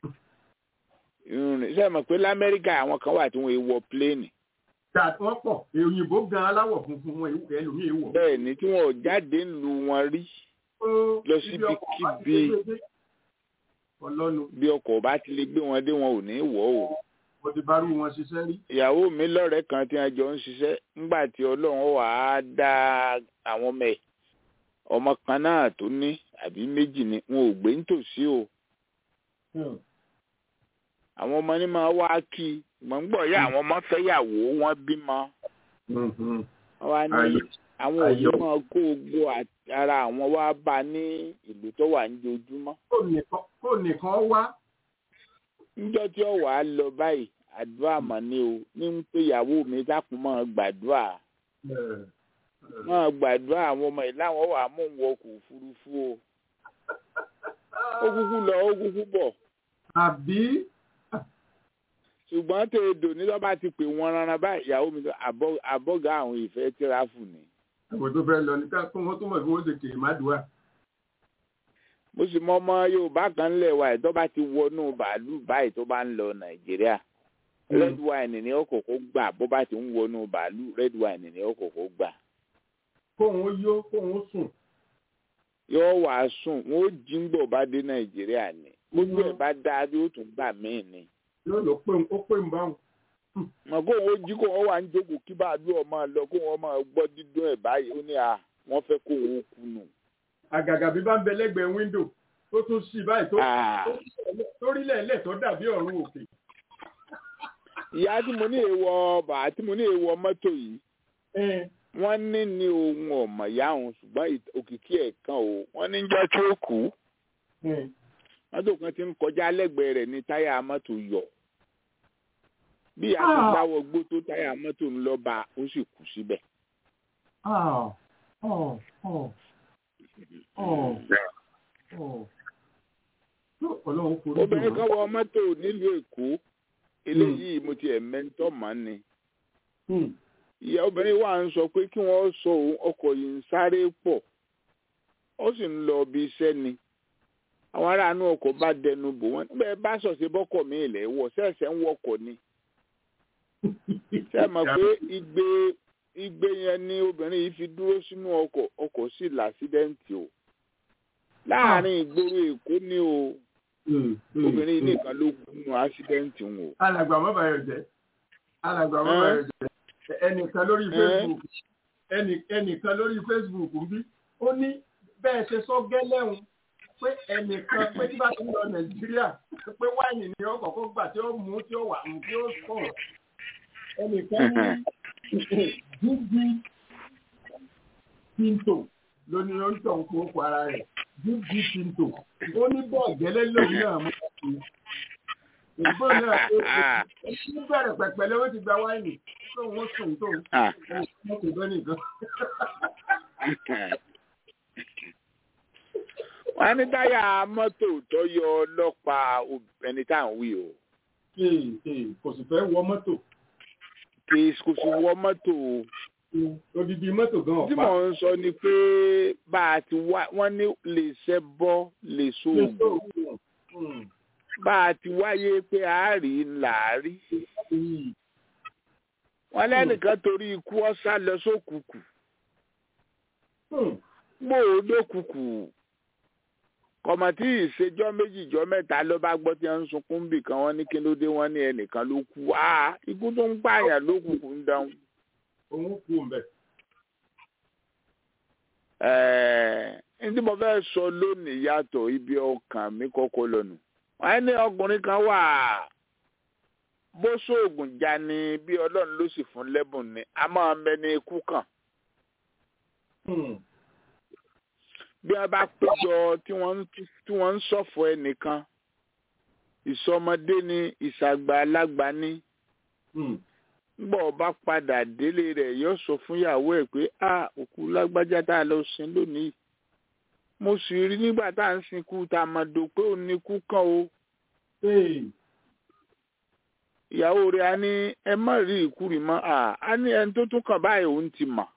ìrìn ṣe mọ̀ pé lamẹ́ríkà àwọn kan wà tí wọ́n wọ pléènì Tà wọ́n pọ̀ òyìnbó gan aláwọ̀ funfun wọn ìwé ẹlòmíì wọ̀. bẹ́ẹ̀ ni tí wọn ò jáde ń lu wọn rí lọ Ibi ọkọ̀ bá ti síbikíbi. lè gbé dé. Ọlọ́nu bí ọkọ̀ bá ti lè gbé wọn dé wọn ò ní í wọ̀ o mo ti bá rú wọn ṣiṣẹ́ rí. ìyàwó mi lọ́rẹ̀ẹ́ kan tí wọ́n jọ ń ṣiṣẹ́ ńgbà tí ọlọ́run wà á dá àwọn ọmọ ẹ̀ ọmọ kan náà tó ní àbí méjì ni wọn ò gbé nítòsí o Hmm, àwọn ọmọ ní máa wá kí i mọ̀ ń gbọ́ yá àwọn ọmọ fẹ́yàwó wọn bímọ hmm, hmm. wọn wá ní Ayọ̀. àwọn òbí Ayọ̀. máa kó gbogbo àt- ara àwọn wá bá ní ìlú tó wà ní ojúmọ́ Kó nìkan- kó nìkan wá. níjọ́ tí ó wàá lọ báyìí àdúrà mọ̀ ni o ní ń pé ìyàwó mi dákun máa gbàdúrà Ẹ, ẹ. máa gbàdúrà àwọn ọmọ yìí láwọn wà mú un wọkọ̀ òfurufú o ó kúkú lọ ó kúkú bọ̀ Àbí ṣùgbọ́n tèèdò ní lọ́ba ti pè wọ́n rárá báyìí ìyàwó mi sọ àbọ̀- àbọ̀gá àwọn ìfẹ́ tíráfù ni àwọn tó fẹ́ lọ ní ká kó wọ́n tó mọ̀ bí wọ́n ṣe kèrè má dùn wá. mo sì mọ ọmọ yorùbá kan ńlẹ̀ wa ẹ̀ tó bá ti wọnú bàálù báyìí tó bá ń lọ nàìjíríà Mm. red wine ni ó kọ́kọ́ gbà bó bá ti ń wọnú bàálù red wine ni ó kọ́kọ́ gbà Kóun ó yó kóun ó sùn. yóò wá sùn wọn ó jí ń gbọ̀ bá dé nàìjíríà ni gbogbo ẹ̀ bá dáa bí ó tún gbà míì ni Yóò lọ pé ó pé ń bá wọn. mọ kó wọn jí kó wọn wà ń jókòó kí bàálù ọmọ lọ kó wọn máa gbọ́ dídún ẹ̀ báyìí ó ní à wọ́n fẹ́ kó wọn kú nù. Àgàgà bí bá ń bẹ lẹ́gbẹ̀ẹ́ wíńdò tó tún sí báyìí tó Ah, tó rí lẹ́lẹ̀ tó dàbí ọ̀run òkè. ìyá tí mo ní èèwọ̀ bàá tí mo ní èèwọ̀ mọ́tò yìí Ẹ, wọ́n ní ní ohun ọ̀mọ̀ ìyá òun ṣùgbọ́n ìt- òkìkí ẹ̀ kan o wọ́n ní jọ́ tí ó kú ẹ. mọ́tò kan ti ń kọjá lẹ́gbẹ̀ẹ́ rẹ̀ ní táyà mọ́tò yọ bí a ti Ah. dáwọ́ gbó tó táyà mọ́tò ń lọ bá ó sì kú síbẹ̀. Ah, oh, oh, oh, oh. Tó Ọlọ́run forí jì obìnrin wọ́n. kan wọ mọ́tò nílùú èkó eléyìí mo ti ẹ̀ mẹ́ńtọ́ mọ́ ni Hmm. ìyá obìnrin wa ń sọ pé kí wọ́n sọ òun ọkọ̀ yìí ń sáré pọ̀ ó sì ń lọ ibi iṣẹ́ ni àwọn aráàánú ọkọ̀ bá dẹnu bò wọ́n níbẹ̀ bá sọ̀sẹ̀ bọ́kọ̀ mi ilẹ̀ wọ̀ sẹ́ẹ̀sẹ̀ ń wọkọ̀ ni ṣe é mọ̀ pé igbe igbe yẹn ni obìnrin yìí fi dúró sínú ọkọ̀ ọkọ̀ sì làásídẹ́ǹtì o láàárín ìgboro èkó ni o Hmm, hmm, obìnrin yìí hmm. nìkan ló kú nínú ásídẹ́ǹtì ń o. alàgbà mọ́bàyọ̀ jẹ́ alàgbà mọ́bàyọ̀ jẹ́ ẹnìkan lórí Ẹ́. facebook ẹnì- ẹnìkan lórí facebook ń bí ó ní bẹ́ẹ̀ ṣe sọ gẹ́lẹ́hùn pé ẹnìkan pé tí bá ti ń lọ nàìjíríà pé wáìnì ni ó kọ́kọ́ gbà tí ó mú tí ó wà mú tí ó sọ̀rọ̀ ẹnìkan ní jíjí pinto ló ní ó ń tọ̀ ń kó oko ara rẹ̀ jíjí pinto ó ní bẹ́ẹ̀ gẹ́lẹ́ lòun náà mú ìgbó náà ó ní bẹ̀rẹ̀ pẹ̀pẹ̀ lọ́wọ́ ti gba wáìnì tó wọ́n sùn tó Ah. wọ́n kò bẹ́ nìkan. wọ́n ní táyà mọ́tò tó yọ ọlọ́pàá ob- ẹni tá à ń wí o Ee, ee, kò sì fẹ́ wọ mọ́tò kì í kò sì wọ mọ́tò o. odidi mọ́tò gan tí ọ̀pá. mò ń sọ ni pé bá a ti wá wọ́n ní lè ṣẹ́ bọ́ lè so oògùn Hmm, bá a ti wáyé pé a rí ńlá rí hmm, wọ́n lẹ́nìkan torí ikú ọ̀sá lọ sókùkù hmm. gbòòdó kùkù kọ̀mọ̀tì ìṣèjọ́ méjì jọ́ mẹ́ta ló bá gbọ́ tí wọ́n ń sunkún bì kan wọ́n ní kí ló dé wọ́n ní ẹnìkan ló kú á ikú tó ń pààyàn ló kùkù ń dáhùn. òun kú mbẹ. ẹ̀ẹ́ ní tí mo fẹ́ sọ lónìí yàtọ̀ ibi ọkàn mi kọ́kọ́ lọ́nu. wọ́n ní ọkùnrin kan wà bó sóògùn já ni bí ọlọ́run ló sì fún lẹ́bùn ni a máa mẹ́ni ikú kàn. Hmm, bí wọ́n bá péjọ tí wọ́n ń tí wọ́n ń ṣọ̀fọ̀ ẹnìkan ìsọmọdé ni ìṣàgbà alágbà ni hmm. nígbà ọba padà délé rẹ̀ yóò sọ fún ìyàwó ẹ̀ pé a òkú lágbájá tá a lọ sin lónìí mo sì rí nígbà tá à ń sìnkú tá a máa dò pé òun ní kú kàn o Ee, ìyàwó rẹ̀ á ní ẹ má rí ìkúrì mọ́ à á ní ẹni tó tún kàn báyìí òun ti mọ̀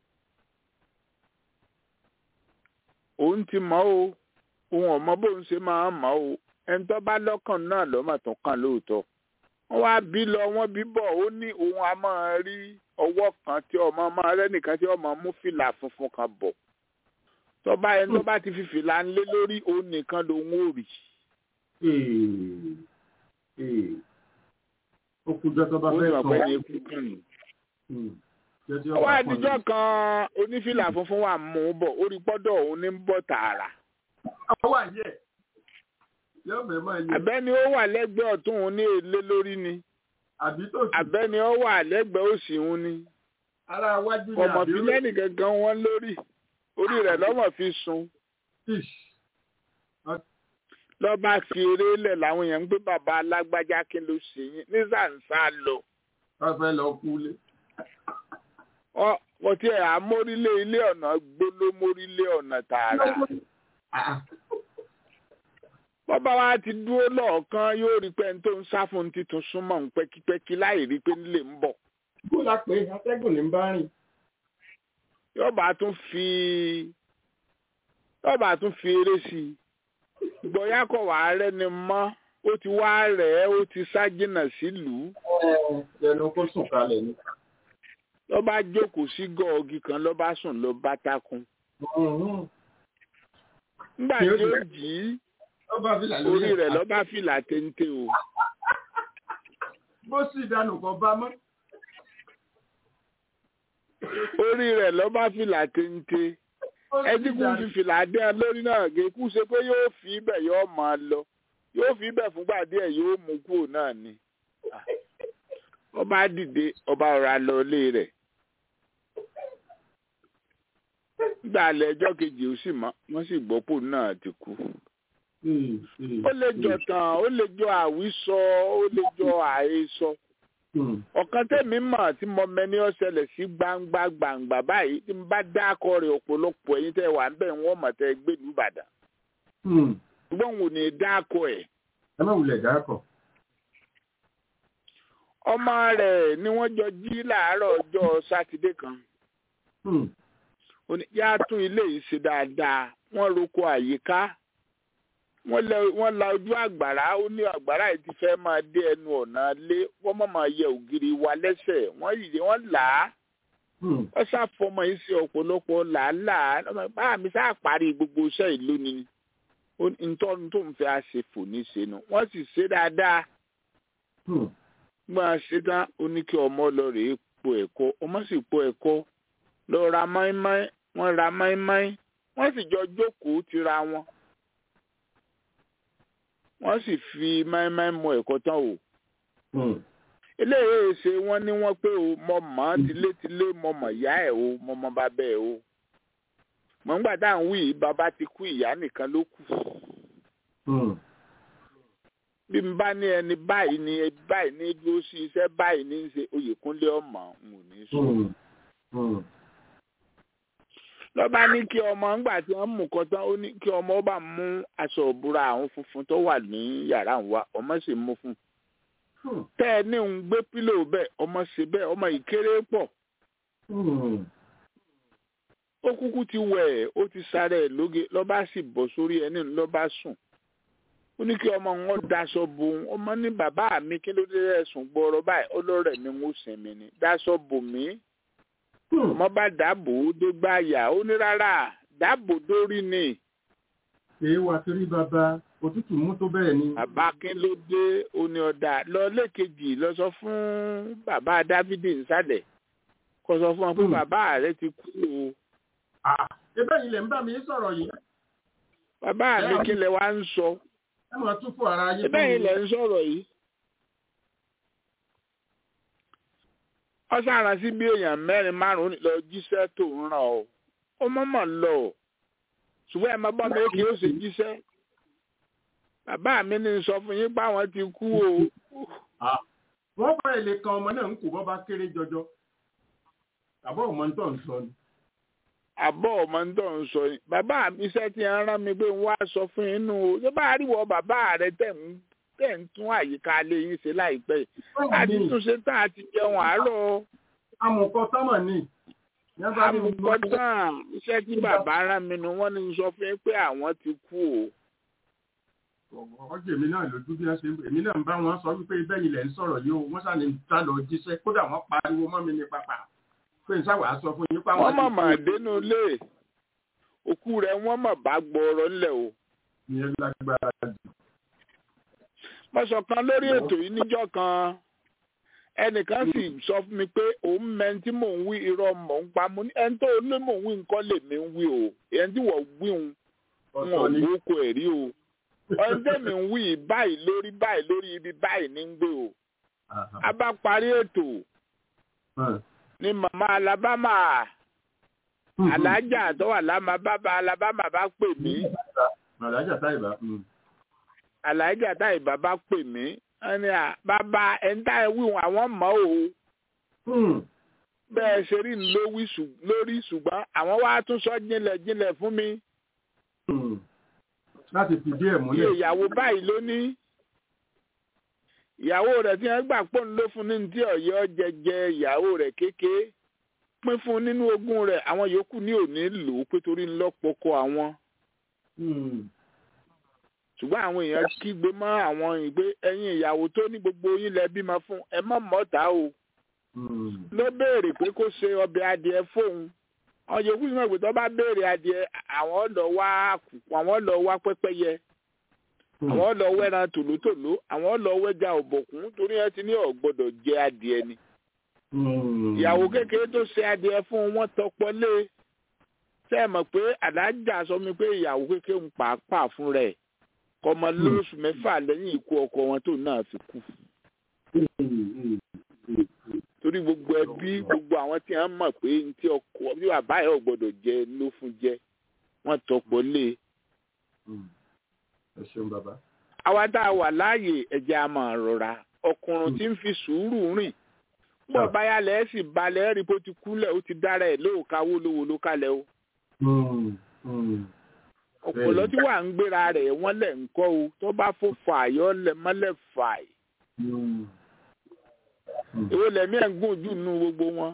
òun ti mọ̀ o òun ọ̀mọ bóun ṣe máa mọ̀ o ẹni tó bá lọ́kàn náà lọ́mọ tó kàn lóòótọ́ wọ́n wá bí lọ wọ́n bí bọ̀ ó ní òun á máa rí ọwọ́ kan tí ọmọ máa rẹ́nìkan tí ọmọ mú fìlà funfun kan bọ̀ tọ́ba ẹni tó bá ti fi fìlà ń lé lórí òun nìkan lòun ò rí ee, ee. ó kú jọ tó bá ó fẹ́ sọ sọ. pé ní ikú kàn ní. Hmm, jẹ́ tí ó ọwọ́ bá pọ̀ àdìjọ́ kan onífìlà funfun wà mú un bọ̀ ó rí pọ́dọ̀ òun ní ń bọ̀ tààrà ọwọ́ àyẹ̀ yóò bẹ̀ máa yẹ àbẹ́ni ó wà lẹ́gbẹ̀ẹ́ ọ̀tún òun ní èlé lórí ni àbí tó sì àbẹ́ni ó wà lẹ́gbẹ̀ẹ́ òsì òun ni ara wájú ni ọmọ àbí fi lẹ́nì gangan wọn lórí orí rẹ̀ lọ́mọ fi sun Ish. lọ́ba fi eré lẹ̀ làwọn èèyàn ń gbé bàbá alágbájá kí ló ṣe yín ní sàǹsà lọ wọ́n fẹ́ lọ kú lé. Ọ- wọ́n ti ẹ̀ amórílé ilé ọ̀nà gbólómórílé ọ̀nà tààrà Ah, bọ́bá wa ti dúró lọ́ọ̀kan yóò rí pé ẹni tó ń sá fún un títún súnmọ́ ń pẹ́kípẹ́kí láì rí pé nílé ń bọ̀ kó la pé atẹ́gùn ní bá rìn. yóò bá tún fi yóò bá tún fi eré sí i gbọ̀yà kọ̀ wá rẹ́ni mọ́ ó ti wá rẹ̀ ẹ́ ó ti sá jìnnà sílùú ẹnu kó sùn kalẹ̀ ni. lọ́ bá jókòó sí gọ́ọ̀gì kan lọ́ bá sùn lọ́ bá takun nígbà tí ó jì í ọba fìlà orí rẹ̀ lọ́ bá fìlà téńté o bó sì dànù kọ bá mọ́. orí rẹ̀ lọ́ bá fìlà téńté Bó sì ẹtí kú dànù. fi fìlà dé ẹ lórí náà gé kú ṣe pé yóò fi ibẹ̀ yóò máa lọ yóò fi ibẹ̀ fúngbà díẹ̀ yóò mú kúrò náà ni ọba dìde ọba ọ̀rọ̀ alọ ilé rẹ̀ nígbà alẹ́ ẹjọ́ kejì ó sì mọ́ wọ́n sì gbọ́ pò náà ti kú Hmm, hmm, ó lè jọ hmm. tàn ó lè jọ àwísọ ó lè jọ àhesọ Hmm. ọ̀kan tẹ̀mí mọ̀ tí mo mẹ́ni ọ̀ṣẹlẹ̀ sí gbangba gbangba báyìí tí n bá dákọ̀ rẹ̀ ọ̀pọ̀lọpọ̀ ẹ̀yin tẹ́ wà ń bẹ̀ wọ́n mọ̀ tẹ́ gbé ìlú Ìbàdàn Hmm. ṣùgbọ́n òun ò ní dákọ̀ ẹ̀ ẹ má wulẹ̀ dákọ̀. ọmọ rẹ̀ ni wọ́n jọ jí láàárọ̀ ọjọ́ sátidé kan Hmm. ó ní yá tún ilé yìí ṣe dáadáa wọ́n roko àyíká wọ́n lẹ- wọ́n la ojú àgbàrá ó ní àgbàrá yìí ti fẹ́ máa dé ẹnu ọ̀nà lé wọ́n má máa yẹ ògiri wa lẹ́sẹ̀ wọ́n yìí wọ́n là á Hmm. wọ́n ṣàfọmọ yìí sí ọ̀pọ̀lọpọ̀ làálàá ọmọ bá mi sáà parí gbogbo iṣẹ́ ìlú ni ó ní ntọ́nu tó ń fẹ́ àṣefò ní sẹ́nu wọ́n sì ṣe dáadáa Hmm. máa ṣe tán ó ní kí ọmọ lọ rèé po ẹ̀kọ́ ọmọ sì po ẹ̀kọ́ lọ ra máímáí wọ́n ra máímáí wọ́n sì jọ jókòó tira wọn wọ́n sì fi máímáí mọ ẹ̀kọ́ tán o Hmm. eléyìí ṣe wọ́n ní wọ́n pé o mọ mọ tilétilé mọ mọ ìyá ẹ̀ o mọ mọ bàbá ẹ̀ o mọ nígbà tá à ń wí yìí bàbá ti kú ìyá nìkan ló kù Hmm. bí n bá ní ẹni báyìí ní ẹni báyìí ní dúró sí iṣẹ́ báyìí ní í ṣe Oyèkúnlé ọmọ n ò ní sọ. Hmm. Hmm. lọ́ba ní kí ọmọ ńgbà tí wọ́n mú kan tán ó ní kí ọmọ ó bá mú aṣọ òbúra àwọn funfun tó wà ní yàrá ń wá ọmọ sì mú fún un. Hmm. tẹ́ ẹ ní òun gbé pílò bẹ́ẹ̀ ọmọ ṣe bẹ́ẹ̀ ọmọ ìkéré pọ̀ Hmm. ó kúkú ti wẹ̀ ẹ́ ó ti sáré ẹ̀ lóge lọ́ba sì bọ́ sórí ẹni lọ́ba sùn ó ní kí ọmọ wọn daṣọ bo òun ọmọ ní bàbá mi kí ló dé ẹ̀sùn gbọ́rọ̀ báyìí ọlọ́rẹ̀ mi ń sinmi ni daṣọ bò mí Hmm. ọmọ bá dàbò ó dé gbáyà ó ní rárá dàbò dórí ni èé wa torí bàbá òtútù mú tó bẹ́ẹ̀ ni. bàbá kí ló dé ó ní ọ̀dà lọ lẹ́ẹ̀kejì lọ sọ fún bàbá dávidi nsàlẹ̀ kó sọ fún wọn pé Hmm. bàbá rẹ ti kú o Ah, ebe yìí lè ń bá mi sọ̀rọ̀ yìí. bàbá mi kí lẹ wá ń sọ ẹ máa tún fún ara yín. ẹ̀bẹ̀ yìí lẹ ń sọ̀rọ̀ yìí. ọ̀sán àrùn sí bí èèyàn mẹ́rin márùn-ún lọ jíṣẹ́ tó ń ràn ọ́ ó mọ̀mọ́ lọ ṣùgbọ́n ẹ̀ máa bọ́ mi kí ó ṣe jíṣẹ́ bàbá mi ní sọ fún yín pé àwọn ti kú o Ah, wọ́n fẹ́ ilé kan ọmọ náà ń kó bọ́ bá kéré jọjọ. àbọ̀ ọmọ tó ń sọ ni. àbọ̀ ọmọ ń dọ̀ ń sọ yìí bàbá mi iṣẹ́ tí ń rán mi pé ń wá sọ fún yín nù o ṣé bá a rí wọ bàbá rẹ tẹ̀ ń tẹ̀ ń tún àyíká ilé yín ṣe láìpẹ́ yìí àti túnṣe tán àti jẹun àárọ̀ amùkọ sọ́mọ̀ ni. Yẹn bá ní gbogbo- àmukọ́tàn iṣẹ́ tí bàbá rán mi nù wọ́n ní sọ fún yín pé àwọn ti kú o ọjọ́ èmi náà lójú bí wọ́n ṣe èmi náà ń bá wọn sọ wípé ibẹ̀ yìí lẹ̀ ń sọ̀rọ̀ yìí o wọ́n sá ní ta lọ jíṣẹ́ kódà wọ́n pariwo mọ́ mi ní pápá pé n sáwà sọ fún yín páwọn wọ́n mọ̀ mà dénú ilé òkú rẹ̀ wọ́n mọ̀ bá gbọ́ọ̀rọ̀ ńlẹ̀ o ìyẹn lágbára jù. mo sọ kan lórí ètò yìí níjọ́ kan ẹnìkan sì sọ fún mi pé òun mẹ́ni tí mò ń wí irọ́ mọ̀ ń pa mo ní ẹni tó lé mò ń wí nǹkan lèmi ń wí o ẹni tí wọ́n wí òun wọn ò ọ̀tọ̀ ni gbóko ẹ̀ rí o ọ̀n tẹ̀mí ń wí báyìí lórí báyìí lórí ibi báyìí ní ń gbé o a bá parí ètò ní màmá Alabama alájà tó wà lámà bàbá Alabama bá pè mí Màlájà táìbà. alájà táyì bàbá pè mí ẹni à bàbá ẹni táyì wíwọn àwọn mọ̀ o bẹ́ẹ̀ ṣe rí ní lówí ṣù- lórí ṣùgbọ́n àwọn wá tún sọ jinlẹ̀ jinlẹ̀ fún mi Láti fìdí ẹ̀ iye múlẹ̀. ìyàwó báyìí ló ní ìyàwó rẹ̀ tí wọ́n gbà pọ̀ ń ló fún ní tí ọ̀yọ́ jẹjẹ ìyàwó rẹ̀ kékeré pín fún nínú ogún rẹ̀ àwọn yòókù ní òní lò ó pé torí ńlọ́pọ̀kọ àwọn ṣùgbọ́n àwọn èèyàn kígbe mọ́ àwọn ìgbé ẹ̀yin ìyàwó tó ní gbogbo yín lẹ bímọ fún ẹ mọ̀ mọ́ta o ló béèrè pé kó ṣe ọbẹ̀ adìẹ fóun àwọn yòókù sì mọ̀ pé tó bá béèrè adìẹ àwọn lọ wá àkùkọ àwọn lọ wá pẹ́pẹ́yẹ àwọn lọ wẹ́ran tòlótòló àwọn lọ wẹ́ja ọ̀bọ̀kún torí ẹ ti ní ọ̀ gbọ́dọ̀ jẹ adìẹ ni ìyàwó kékeré tó ṣe adìẹ fún wọn tọpọ lé ṣe é mọ̀ pé àdájà sọ mi pé ìyàwó kékeré ń pàápàá fún rẹ̀ kọmọ lóṣù mẹ́fà lẹ́yìn ikú ọkọ wọn tó náà fi kú torí gbogbo ẹbí gbogbo àwọn tí wọ́n mọ̀ pé ní tí ọkọ bí bàbá yẹn ò gbọ́dọ̀ jẹ ló fún jẹ wọ́n tọpọ lé Ẹ ṣeun bàbá. àwa tá a wà láàyè ẹ̀jẹ̀ a máa rọra ọkùnrin tí ń fi sùúrù rìn bọ́ báyà lẹ́ sì balẹ̀ rí bó ti kúlẹ̀ ó ti dára ẹ̀ lóòka wólówó ló kalẹ̀ o ọ̀pọ̀lọ́ tí wà ń gbéra rẹ̀ wọ́n lẹ̀ ń kọ́ o tó bá fò fààyọ́ lẹ̀ mọ́lẹ̀ fàì èwo lẹ̀mí ẹ̀ ń gùn jù nínú gbogbo wọn.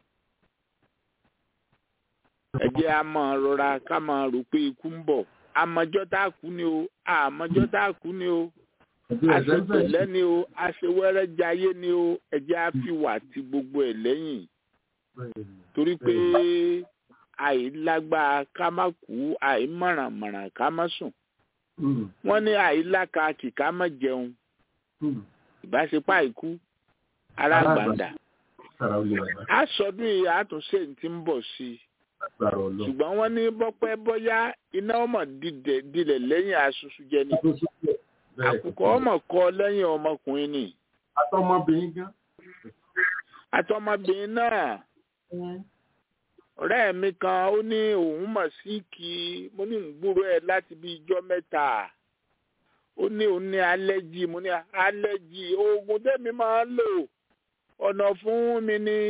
ẹ jẹ́ a máa rọra ká máa rò pé ikú ń bọ̀ àmọ́jọ́ tá a kú ni o àmọ́jọ́ tá a kú ni o àṣepẹ̀lẹ́ ni o àṣewẹ́rẹ́ jayé ni o ẹ jẹ́ a fi wà ti gbogbo ẹ̀ lẹ́yìn torí pé àìlágbára ká má kú àìmọ̀rànmọ̀ràn ká má sùn wọ́n ní àìlákàkì ká má jẹun ìbáṣepọ̀ àìkú alágbàndà a sọdún yìí àtúnṣe ti ń bọ̀ sí i ṣùgbọ́n wọ́n ní bọ́pẹ́ bọ́yá iná ọmọ dilẹ̀ lẹ́yìn asusu jẹ ni àkùkọ ọmọ kọ lẹ́yìn ọmọkùnrin ni. àtọmọbìnrin gan. àtọmọbìnrin náà ọ̀rẹ́ mi kan ó ní òun mọ̀ sí kí mo ní ìgbúrò ẹ̀ láti bí ijọ́ mẹ́ta ó ní òun ní alẹ́jì mo ní alẹ́jì oògùn tẹ́mi máa ń lò ọ̀nà fún mi ní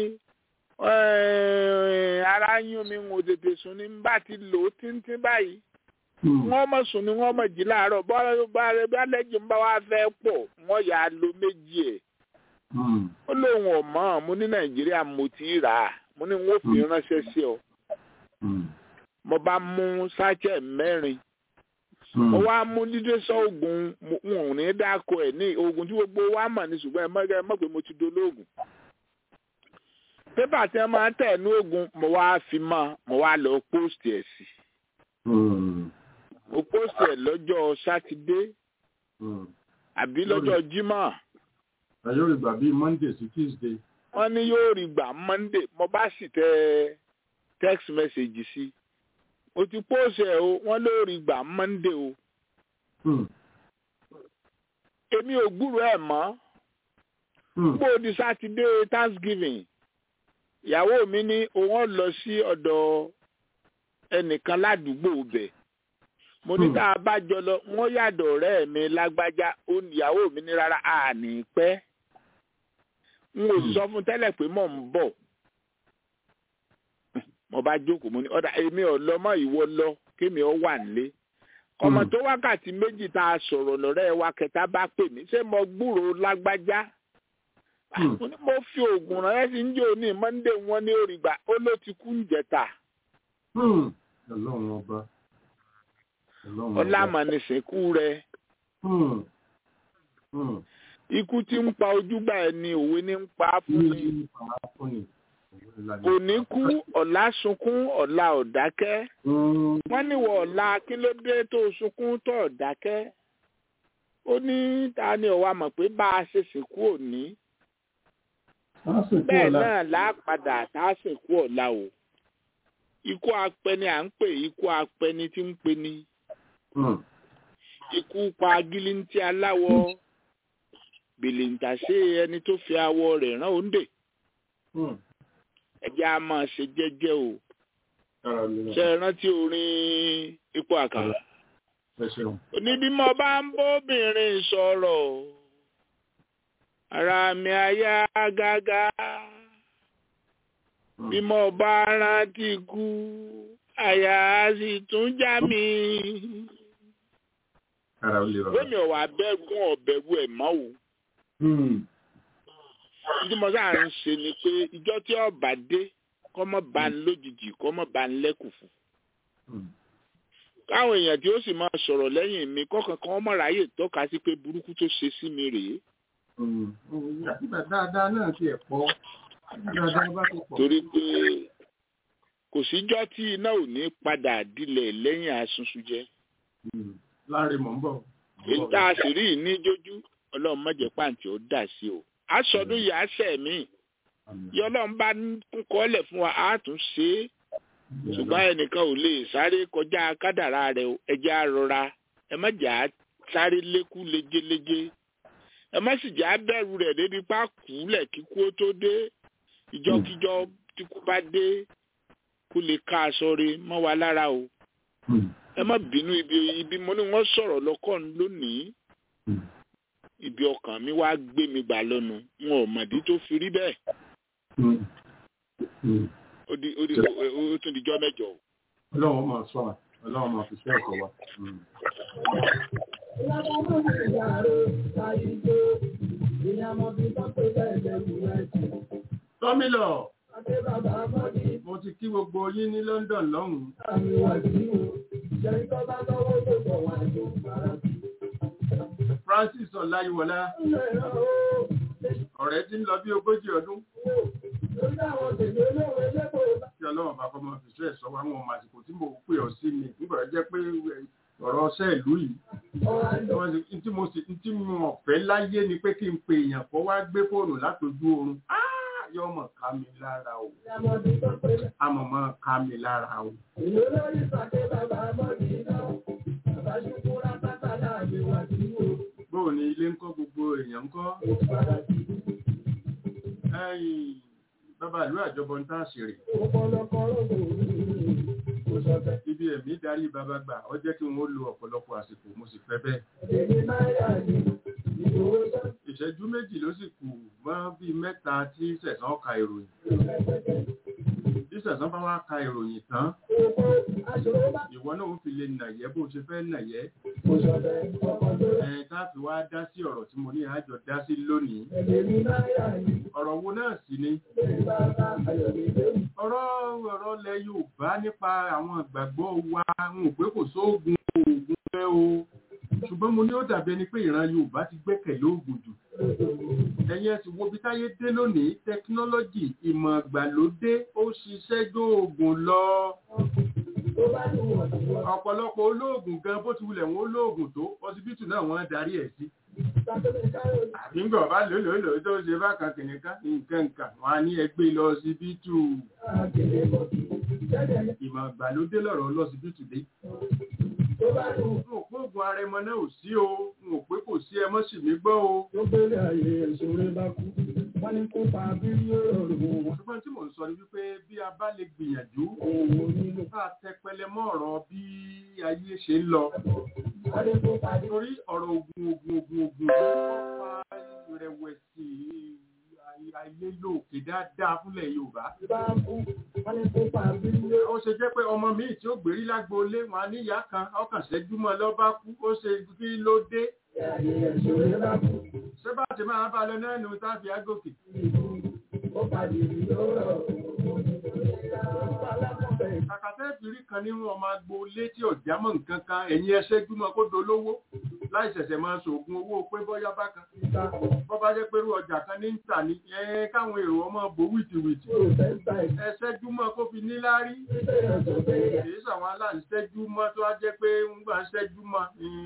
ara yún mi ń tètè sùn ní bá ti lò ó tíntín báyìí wọ́n mọ̀ sùn ni wọ́n mọ̀ jí láàárọ̀ bọ́ọ̀rọ̀ bá rẹ bí alẹ́jì ń bá wá fẹ́ pọ̀ wọ́n yà á lo méjì ẹ̀ ó lóun ọ̀mọ́ mo ní nàìjíríà mo ti rà á mo ní wọ́n fi ránṣẹ́ sí ọ mo bá mú sáchẹ̀ mẹ́rin mo wá mú dídé sọ oògùn wọn ò ní dáko ẹ̀ ní oògùn tí gbogbo wa mọ̀ ní ṣùgbọ́n ẹ mọ̀ ẹ mọ̀ pé mo ti dolóògùn pépà tí wọ́n máa ń tẹ̀ ní oògùn mo wá fi mọ́ mo wá lọ post ẹ̀ sí mo post ẹ̀ lọ́jọ́ sátidé àbí lọ́jọ́ jímọ̀. ẹ yóò rí gbà bíi monday sí tuesday. wọ́n ní yóò rí gbà monday mo bá sì tẹ text message sí o ti post ẹ̀ o wọ́n ló rí gbà monday o. èmi ò gbúrò ẹ̀ mọ́ gbòdì sátidé thanksgiving ìyàwó mi ní òun lọ sí ọ̀dọ̀ ẹnìkan ládùúgbò bẹ̀ mo ní tá a bá jọ lọ wọ́n yàdọ̀ ọ̀rẹ́ mi lágbájá ìyàwó mi ní rárá àní pẹ́ n ò sọ fún tẹ́lẹ̀ pé mò ń bọ̀ mo bá jókòó mo ní ọ̀dà èmi ò lọ mọ́ ìwọ lọ kémi ọ wà nílé ọmọ tó wákàtí méjì tá a sọ̀rọ̀ lọ́rẹ́ wa kẹta bá pè mí ṣé mo gbúròó lágbájá mo fi oògùn ránṣẹ́ sí ń jò ní monday wọn ní òrìgbà ó ló ti kú ń jẹta. ọlọ́run ọba ọlámọ̀nìsìnkú rẹ. ikú tí ń pa ojúgbà ẹ ni òwe ní ń pa fún ni. òní kú ọ̀la sunkún ọ̀la ọ̀dákẹ́. wọ́n níwọ̀ ọ̀la kí ló dé tó sunkún tó ọ̀dákẹ́. ó ní ta ni ọ̀wá mọ̀ pé bá a ṣe sìnkú òní bẹ́ẹ̀ náà lápadà tá a sìnkú ọ̀la o ikú apẹni à ń pè ikú apẹni tí ń pe ni ikú pa gílíntì aláwọ̀ bìlìntàṣe ẹni tó fi awọ rẹ̀ rán òǹdè ẹjẹ́ a máa ṣe jẹ́jẹ́ o ṣe rántí orin ipò àkàrà oníbímọ bá ń bóbìnrin sọ̀rọ̀ ara mi àyà gágá bí mo bá rántí kú àyà sì tún já mi. Gómi ọ̀wà abẹ́gun ọ̀bẹ̀rù ẹ̀ mọ́ o. Ìdí mo sáà ń ṣe ni pé ìjọ tí ọba dé kọ́ mọ́ bá ń lójijì kọ́ mọ́ bá ń lẹ́kùfù. Káwọn èèyàn tí ó sì máa sọ̀rọ̀ lẹ́yìn mi kọ́kàn kan mọ̀ ráyè tọ́ka sí pé burúkú tó ṣe sí mi rèé dáadáa náà ti ẹ̀ pọ̀ dáadáa bá ti pọ̀. torí pé kò síjọ́ tí iná ò ní padà dilẹ̀ lẹ́yìn asunsun jẹ́. láàrin mọ̀ ń bọ̀. èyí tá a sì rí ní jójú ọlọ́run má jẹ́ pàǹtí ó dà sí o. aṣọ́dún yìí á sẹ̀ mí yọ ọlọ́run bá ń kọ́lẹ̀ fún wa á tún ṣe é ṣùgbọ́n ẹnìkan ò lè sáré kọjá kádàrá rẹ̀ ẹjẹ́ á rọra ẹ má jà á sáré lékú léjeléje ẹ má sì jẹ́ abẹ́rù rẹ̀ débi pa kúlẹ̀ kíkú ó tó dé ìjọkíjọ tí kú bá dé kó lè ká aṣọ rẹ̀ mọ́ wa lára o ẹ má bínú ibi ibi mo ní wọ́n sọ̀rọ̀ lọ́kàn lónìí ibi ọkàn mi wá gbé mi gbà lọ́nu wọn ò mọ̀dí tó fi rí bẹ́ẹ̀ ó di ó di ó tún di jọ́ mẹ́jọ. ọlọ́run máa sọ wa ọlọ́run máa fi ṣe ẹ̀kọ́ wa. tọ́mílọ̀ mo ti kí gbogbo yín ní London lọ́hùn-ún. Francis Ọláyíwọlá ọ̀rẹ́ tí ń lọ bí ogójì ọdún. Kí ọlọ́run bá kọ́ mọ́ fi ṣe ẹ̀sọ́ wa wọn àsìkò tí mo pè ọ́ sí mi nígbà jẹ́ pé ọ̀rọ̀ ọṣẹ́ ìlú yìí. Tí mo sì tí mo ọ̀fẹ́ láyé ni pé kí n pe èèyàn kọ́ wá gbé fóònù látojú oorun. Yọ́ mọ̀ ká mi lára o. Àmọ̀ mọ̀ ká mi lára o. Ìlú lórí ìpàdé bàbá mọ́ni náà, bàbá ṣùkúrà pátá láàyè wà sí wo. Bóò ni ilé ń kọ́ gbogbo èèyàn ń kọ́? Ẹ̀yìn bàbá ìlú àjọbọ ń tàn ṣèrè. Ọ̀pọ̀lọpọ̀ rògbò kò sọ̀tẹ̀. Ibi ẹ̀mí darí bàbá gbà, ó jẹ́ kí wọ́n lo ọ̀pọ̀lọpọ̀ àsìkò, mo sì fẹ́ bẹ́ẹ̀. Èmi náírà ni ìgbòho sọ. Ìṣẹ́jú méjì ló sì kù mọ́ bíi mẹ́ta tí sẹ̀sán ka ìròyìn. Bí sẹ̀sán bá wá ka ìròyìn tán, Owó aṣòro bá ìwọ náà ó fi lè nàyẹ́ bó ṣe fẹ́ nàyẹ́. kò sọ̀tẹ̀ ọkọ̀ tó rẹ̀. Ẹ̀yin tá a fi wá dá sí ọ̀rọ̀ tí mo ní àjọ dá sí lónìí. Èmi náírà ni Ọ̀rọ̀ wo náà sì ni? ìgbé bàbá Ayọ̀mídé. ọ̀rọ̀ ọ̀rọ̀ lẹ Yorùbá nípa àwọn ìgbàgbọ́ wa ń pé kò sóògùn oògùn fẹ́ o ṣùgbọ́n mo ní ó dàbí ẹni pé ìran Yorùbá ti gbẹ́kẹ̀lé oògùn jù ẹ̀yin ẹ̀sìn wo bí táyé dé lónìí tẹkinọ́lọ́jì ìmọ̀ ìgbàlódé ó ṣiṣẹ́ jó oògùn lọ Tó bá ní wọ̀n sí wọn. ọ̀pọ̀lọpọ̀ olóògùn gan bó ti wulẹ̀ wọn olóògùn tó ọsibítù náà wọ́n darí ẹ̀ sí Sátọ́lẹ̀ káyọ̀ ní àbí ńgbọ̀ bá lòlòlò tó ṣe bákan kìnìkan nǹkan nǹkan wọn á ní ẹgbẹ́ lọ ọsibítù àgbèrè mọ̀. Jẹ́jẹ́ ní ìmọ̀ ìgbàlódé lọ̀rọ̀ lọ́sibítù dé tó bá ní n ò pé oògùn arẹmọ náà ò sí o n ò pé kò sí ẹmọ sì mí gbọ́ o tó gbélé ayé ìṣòro bá kú. Wọ́n ní kó pa bílíọ̀nù wọn. ṣùgbọ́n tí mò ń sọ ni wípé bí a bá lè gbìyànjú Òun nílò. bá a tẹpẹlẹ mọ́ ọ̀rọ̀ bí ayé ṣe ń lọ Wọ́n ní kó pa torí ọ̀rọ̀ ogun ogun ogun ogun ló fa ìrẹ̀wẹ̀sì ayélòkè dáadáa fúnlẹ̀ Yorùbá bá kú. Wọ́n ní kó pa bílíọ̀nù. ó ṣe jẹ́ pé ọmọ míì tí ó gbèrí lágboolé wọn á níyà kan ọkàn ṣẹ́júmọ́ lọ́ bá kú ó ṣe kí ló dé Ayé ìṣòro bá kú. ṣé bá ti máa bá lọ náà nù tá a fi ágòkè Ó padì rí lọ́rọ̀. kàkàtẹ́ ìfìrí kan nínú ọmọ agboolé tí ọ̀já mọ̀ nǹkan kan ẹ̀yin ẹṣẹ́ júmọ́ kó dolówó láì ṣẹ̀ṣẹ̀ máa ṣògùn owó pé bọ́yá bákan bọ́ bá jẹ́ pẹ̀lú ọjà kan ní ń tà ní ẹ káwọn èrò ọmọ bò wìtìwìtì ẹṣẹ́ júmọ́ kó fi níláárí èyí sàwọn aláǹṣẹ́jú mọ́ tó wá jẹ́ pé ń gbà ń ṣẹ́jú mọ́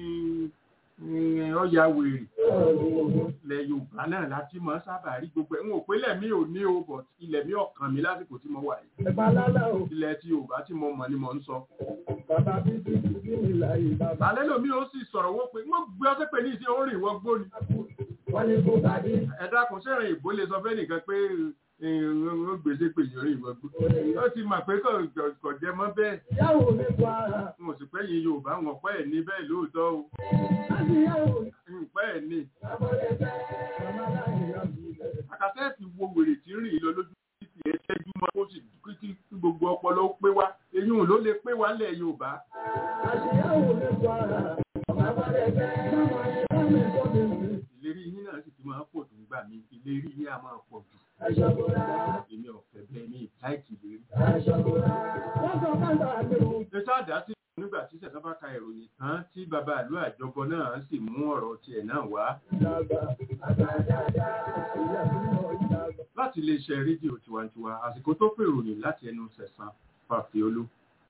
ọ̀yà wèrè ilẹ̀ Yorùbá náà láti mọ́ sábà rí gbogbo ẹ̀ ń wò pé lẹ̀mí ò ní o bọ̀ ilẹ̀ mi ọ̀kan mi lásìkò tí mo wà yìí Ẹ̀bá lálá o, ilẹ̀ tí Yorùbá tí mo mọ̀ ni mo ń sọ. bàbá bí bí bí bí mi láyé bàbá. Àlẹ́ lòmí ó sì sọ̀rọ̀ wó pé wọ́n gbé ọtí pé ní ìsìn orin ìwọ gbóni. Wọ́n ní kó pàdé. Ẹ dákun sẹ́rìn ìbò lè sọ fẹ́ nìkan pé ó gbèsè pé ìyọrin ìwọ gbó. Ó ti mọ̀ pé kò jẹ mọ́ bẹ́ẹ̀. Yàwó mi kọ ara. N ò sì pẹ́ yin Yorùbá wọn pẹ́ ẹ̀ ní bẹ́ẹ̀ lóòótọ́ o. Láti yàwó mi. N pẹ́ ẹ̀ ní. Àbọ̀dé fẹ́. Màmá láyé láti ilẹ̀. Àkàtẹ́ẹ̀tì wo wèrè tí ń rìn lọ lójú títì ẹ ṣẹ́jú mọ́ kó sì kí gbogbo ọpọlọ ó pé wá. Eyín ló lè pé wá lẹ̀ Yorùbá. Láti yàwó mi kọ ara. Àbọ̀dé fẹ́. Màmá yẹn mi kọ́ mi sí. Ìlérí yín náà sì ti máa pọ̀ tó ń gbà mí. Ìlérí yín á máa pọ̀ jù. Aṣọ́bùrà. Èmi ọ̀fẹ́ bẹ́ẹ̀ ní láìkì lérí. Aṣọ́bùrà. Wọ́n sọ káńtà àti òun. Ṣé sáàdá sí nígbà tí ṣẹ̀ṣẹ̀ bá ka ìròyìn tán tí bàbá ìlú àjọbọ náà sì mú ọ̀rọ̀ tiẹ̀ náà wá Dàgbà. Àgbàdàgbà. Ìyá mi náà dàgbà. láti iléeṣẹ́ rédíò tiwantiwa àsìkò tó pè ròyìn láti ẹnu sẹ̀sán fàfiolú.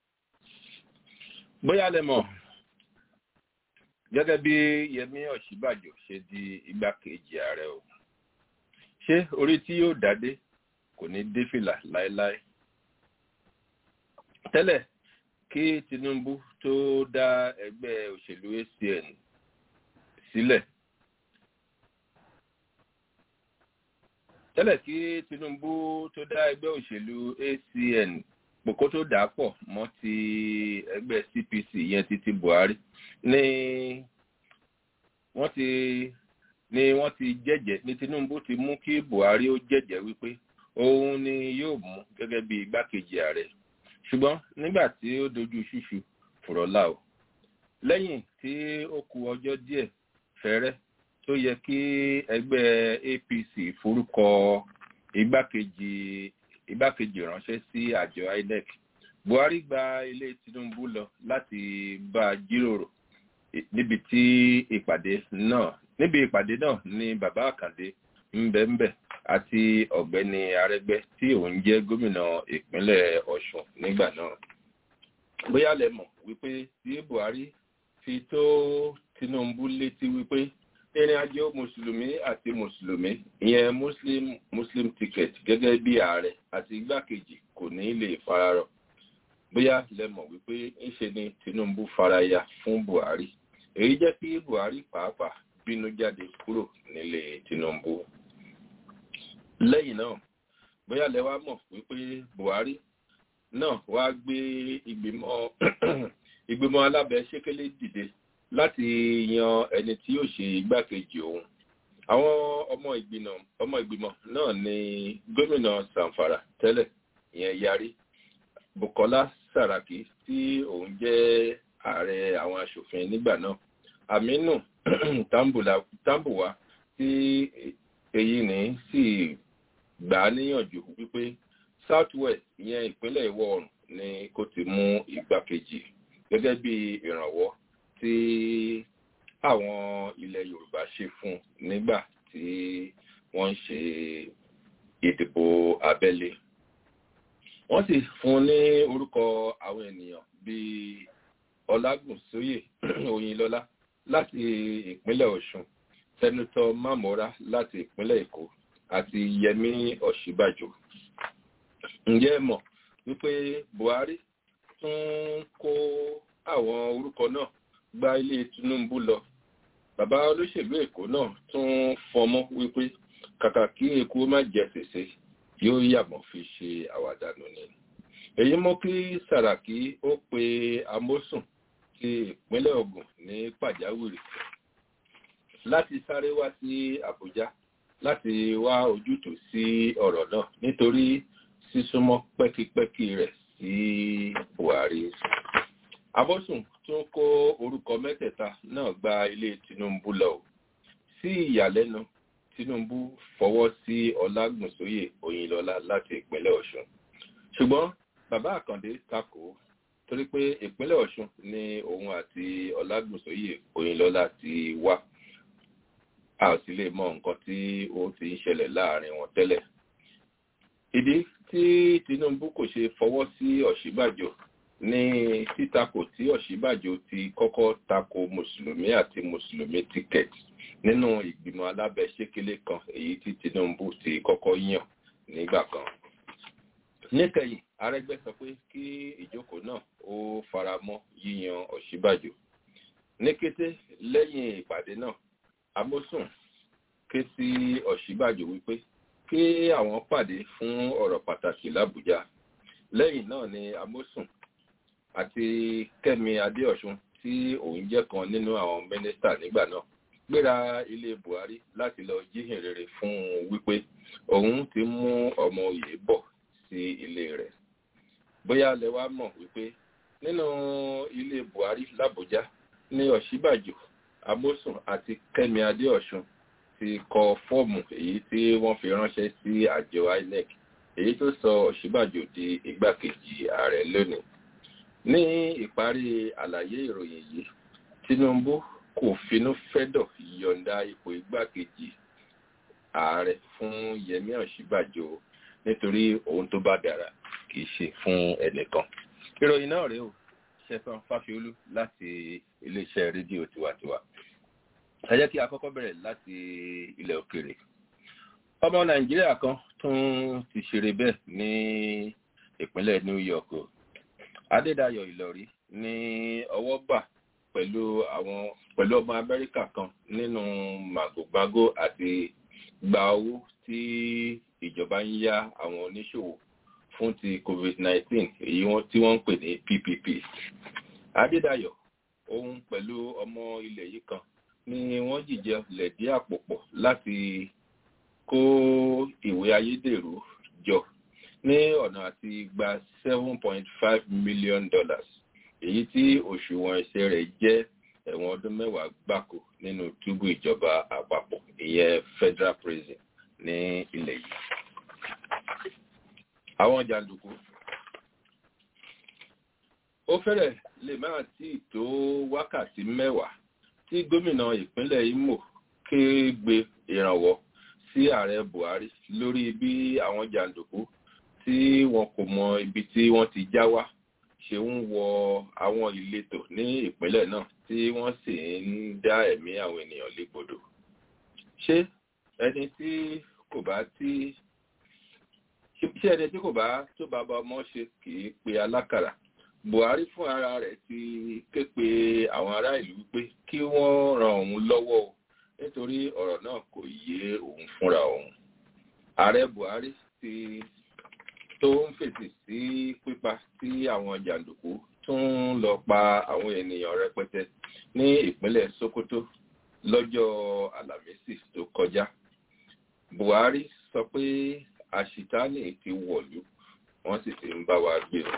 bóyá lẹ mọ̀ gẹ́gẹ́ bí Yẹmí Ọ̀ṣínbàjò ṣe di igbákejì ààrẹ o ṣé orí tí yóò dádé kò ní dé fìlà láéláé tẹ́lẹ̀ kí Tinubu tó dá ẹgbẹ́ òṣèlú ACN sílẹ̀ tẹ́lẹ̀ kí Tinubu tó dá ẹgbẹ́ òṣèlú ACN pòkó tó dà pọ̀ mọ́ ti ẹgbẹ́ CPC yẹn ti ti Buhari ní wọ́n ti ni wọ́n ti jẹ́jẹ́ ní tinubu ti mú kí buhari ó jẹ́jẹ́ wípé òun ni yóò mú gẹ́gẹ́ bí igbákejì ààrẹ ṣùgbọ́n nígbà tí ó dojú ṣíṣu fùrọ̀lá o lẹ́yìn tí ó ku ọjọ́ díẹ̀ fẹ́rẹ́ tó yẹ kí ẹgbẹ́ apc forúkọ igbákejì igbákejì ránṣẹ́ sí àjọ inec buhari gba ilé tinubu lọ láti bá a jíròrò níbi tí ìpàdé náà níbi ìpàdé náà ni bàbá àkàndé ńbẹ́ńbẹ́ àti ọ̀gbẹ́ni arẹgbẹ́ tí òun jẹ́ gómìnà ìpínlẹ̀ ọ̀ṣun nígbà náà bóyá lẹ mọ̀ wípé tí buhari fi tó tinubu létí wípé ìrìn àjò mùsùlùmí àti mùsùlùmí ìyẹn muslim muslim ticket gẹ́gẹ́ bí ààrẹ àti igbákejì kò ní lè fararọ bóyá lẹ mọ̀ wípé ńṣe ni tinubu faraya fún buhari èyí jẹ́ kí buhari pàápàá bínú jáde kúrò nílé tinubu lẹ́yìn náà bóyá lẹ wá mọ̀ wípé buhari náà wá gbé ìgbìmọ̀ ìgbìmọ̀ alábẹ́sẹ́kẹ́lé dìde láti yan ẹni tí yóò ṣe igbákejì òun àwọn ọmọ ìgbìmọ̀ ọmọ ìgbìmọ̀ náà ni gómìnà sanfara tẹ́lẹ̀ ìyẹn yarí bukola saraki tí òun jẹ́ ààrẹ àwọn asòfin nígbà náà aminu tambuwa tí èyí ní sì gbà á níyànjú wípé south west ìyẹn ìpínlẹ̀ ìwọ̀ oòrùn ni kò ti mú igbákejì gẹ́gẹ́ bí ìrànwọ́ tí àwọn ilẹ̀ yorùbá ṣe fún nígbà tí wọ́n ń ṣe ìdìbò abẹ́lé wọ́n sì fún ní orúkọ àwọn ènìyàn bíi ọlágùnsóyè oyinlọ́lá láti ìpínlẹ̀ ọ̀ṣun sẹ́nitọ́ mamora láti ìpínlẹ̀ èkó àti yẹmí ọ̀ṣíbàjò ǹjẹ́ ẹ mọ̀ wípé buhari tún kó àwọn orúkọ náà gba ilé tinubu lọ bàbá olóṣèlú èkó náà tún fọmọ wípé kàkà kí eku má jẹ sèse yóò yàmọ̀ fi ṣe àwàdànù ni èyí mú kí sàràkí ó pe amósùn ti ìpínlẹ̀ ogun ní pàjáwìrì láti sáré wá sí àbújá láti wá ojútùú sí ọ̀rọ̀ náà nítorí sísúnmọ́ pẹ́kipẹ́kí rẹ̀ sí buhari abọ́sùn tún kó orúkọ mẹ́tẹ̀ẹ̀ta náà gba ilé tinubu lọ sí ìyàlẹ́nu tinubu fọwọ́ sí ọlágùnsóyè òyìnlọ́lá láti ìpínlẹ̀ ọ̀ṣun ṣùgbọ́n bàbá àkàndé takò torí pé ìpínlẹ̀ ọ̀ṣun ni òun àti ọlágùnsóyè òyìnlọ́lá ti wá a ò sì lè mọ nǹkan tí ó ti ń ṣẹlẹ̀ láàrin wọn tẹ́lẹ̀ ìdí tí tinubu kò ṣe fọwọ́ sí ọ̀ṣíbàjò ní títakò tí ọ̀ṣíbàjò ti kọ́kọ́ tako mùsùlùmí àti mùsùlùmí tíkẹ́ẹ̀tì nínú ìgbìmọ̀ alábẹ́sẹ́kélé kan èyí tí tinubu ti kọ́kọ́ yàn nígbà kan. níkẹyìn arẹgbẹ́ sọ pé kí ìjókòó náà ó fara mọ́ yíyan ọ̀ṣíbàjò. ní kété lẹ́yìn ìpàdé náà amósùn ké sí ọ̀ṣíbàjò wípé kí àwọn pàdé fún ọ̀rọ̀ pàtàkì làbújá lẹ́yìn náà ni amósùn àti kẹ́mi adéọ̀sùn tí òun jẹ́ kan nínú àwọn mínísítà nígbà náà gbéra ilé buhari láti lọ jíhìn rere fún un wípé òun ti mú ọmọ òye bọ̀ sí ilé rẹ̀ bóyá lẹ wá mọ̀ wípé nínú ilé buhari làbújá ní ọ̀ṣíbàjò amósùn àti kẹ́mi adéọ̀sùn ti kọ fọ́ọ̀mù èyí tí wọ́n fi ránṣẹ́ sí àjọ inec èyí tó sọ ọ̀ṣíbàjò di igbákejì ààrẹ lónìí ní ìparí àlàyé ìròyìn yìí tinubu kò finú fẹ́dọ̀ yọ̀ǹda ipò igbákejì ààrẹ fún yẹmí ọ̀ṣíbàjò nítorí ohun tó bá dára kì í ṣe fún ẹnìkan ìròyìn náà rèé o ṣẹfọn fáfiolú láti iléeṣẹ́ rédíò tiwantiwa ẹ jẹ́ kí a kọ́kọ́ bẹ̀rẹ̀ láti ilẹ̀ òkèèrè ọmọ nàìjíríà kan tún ti ṣeré bẹ́ẹ̀ ní ìpínlẹ̀ new york o adédayọ̀ ìlọrí ní ọwọ́ bà pẹ̀lú àwọn pẹ̀lú ọmọ amẹ́ríkà kan nínú màgòmágó àti gba owó tí ìjọba ń yá àwọn oníṣòwò fún ti covid-19 èyí tí wọ́n ń pè ní ppp adédayọ̀ òun pẹ̀lú ọmọ ilẹ̀ yìí kan ni wọ́n jìjẹ lẹ̀dí àpò pọ̀ láti kó ìwé ayédèrú jọ ní ọ̀nà àti gba seven point five million dollars èyí tí òṣùwọ̀n ẹsẹ̀ rẹ̀ jẹ́ ẹ̀wọ̀n ọdún mẹ́wàá gbáko nínú túbú ìjọba àpapọ̀ ìyẹn federal prison ní ilẹ̀ yìí. àwọn jàǹdùkú ó fẹ́rẹ̀ lè máa tí ì tó wákàtí mẹ́wàá tí gómìnà ìpínlẹ̀ imo kégbé ìrànwọ́ sí ààrẹ buhari lórí bí àwọn jàǹdùkú tí wọn kò mọ ibi tí wọ́n ti já wá ṣe ń wọ àwọn ìletò ní ìpínlẹ̀ náà tí wọ́n sì ń dá ẹ̀mí àwọn ènìyàn légbodò ṣé ẹni tí kò bá tí ṣé ẹni tí kò bá tó bàbá ọmọ ṣe kì í pe alákàrà buhari fún ara rẹ̀ ti ké pe àwọn ará ìlú wípé kí wọ́n ran òun lọ́wọ́ o nítorí ọ̀rọ̀ náà kò yé òun fúnra òun ààrẹ buhari ti tó ń fèsì sí pípa tí àwọn jàǹdùkú tún lọ pa àwọn ènìyàn rẹpẹtẹ ní ìpínlẹ̀ sokoto lọ́jọ́ alámísì tó kọjá buhari sọ pé àṣìtáàní ti wọ̀lú wọ́n sì ti ń bá wa gbé o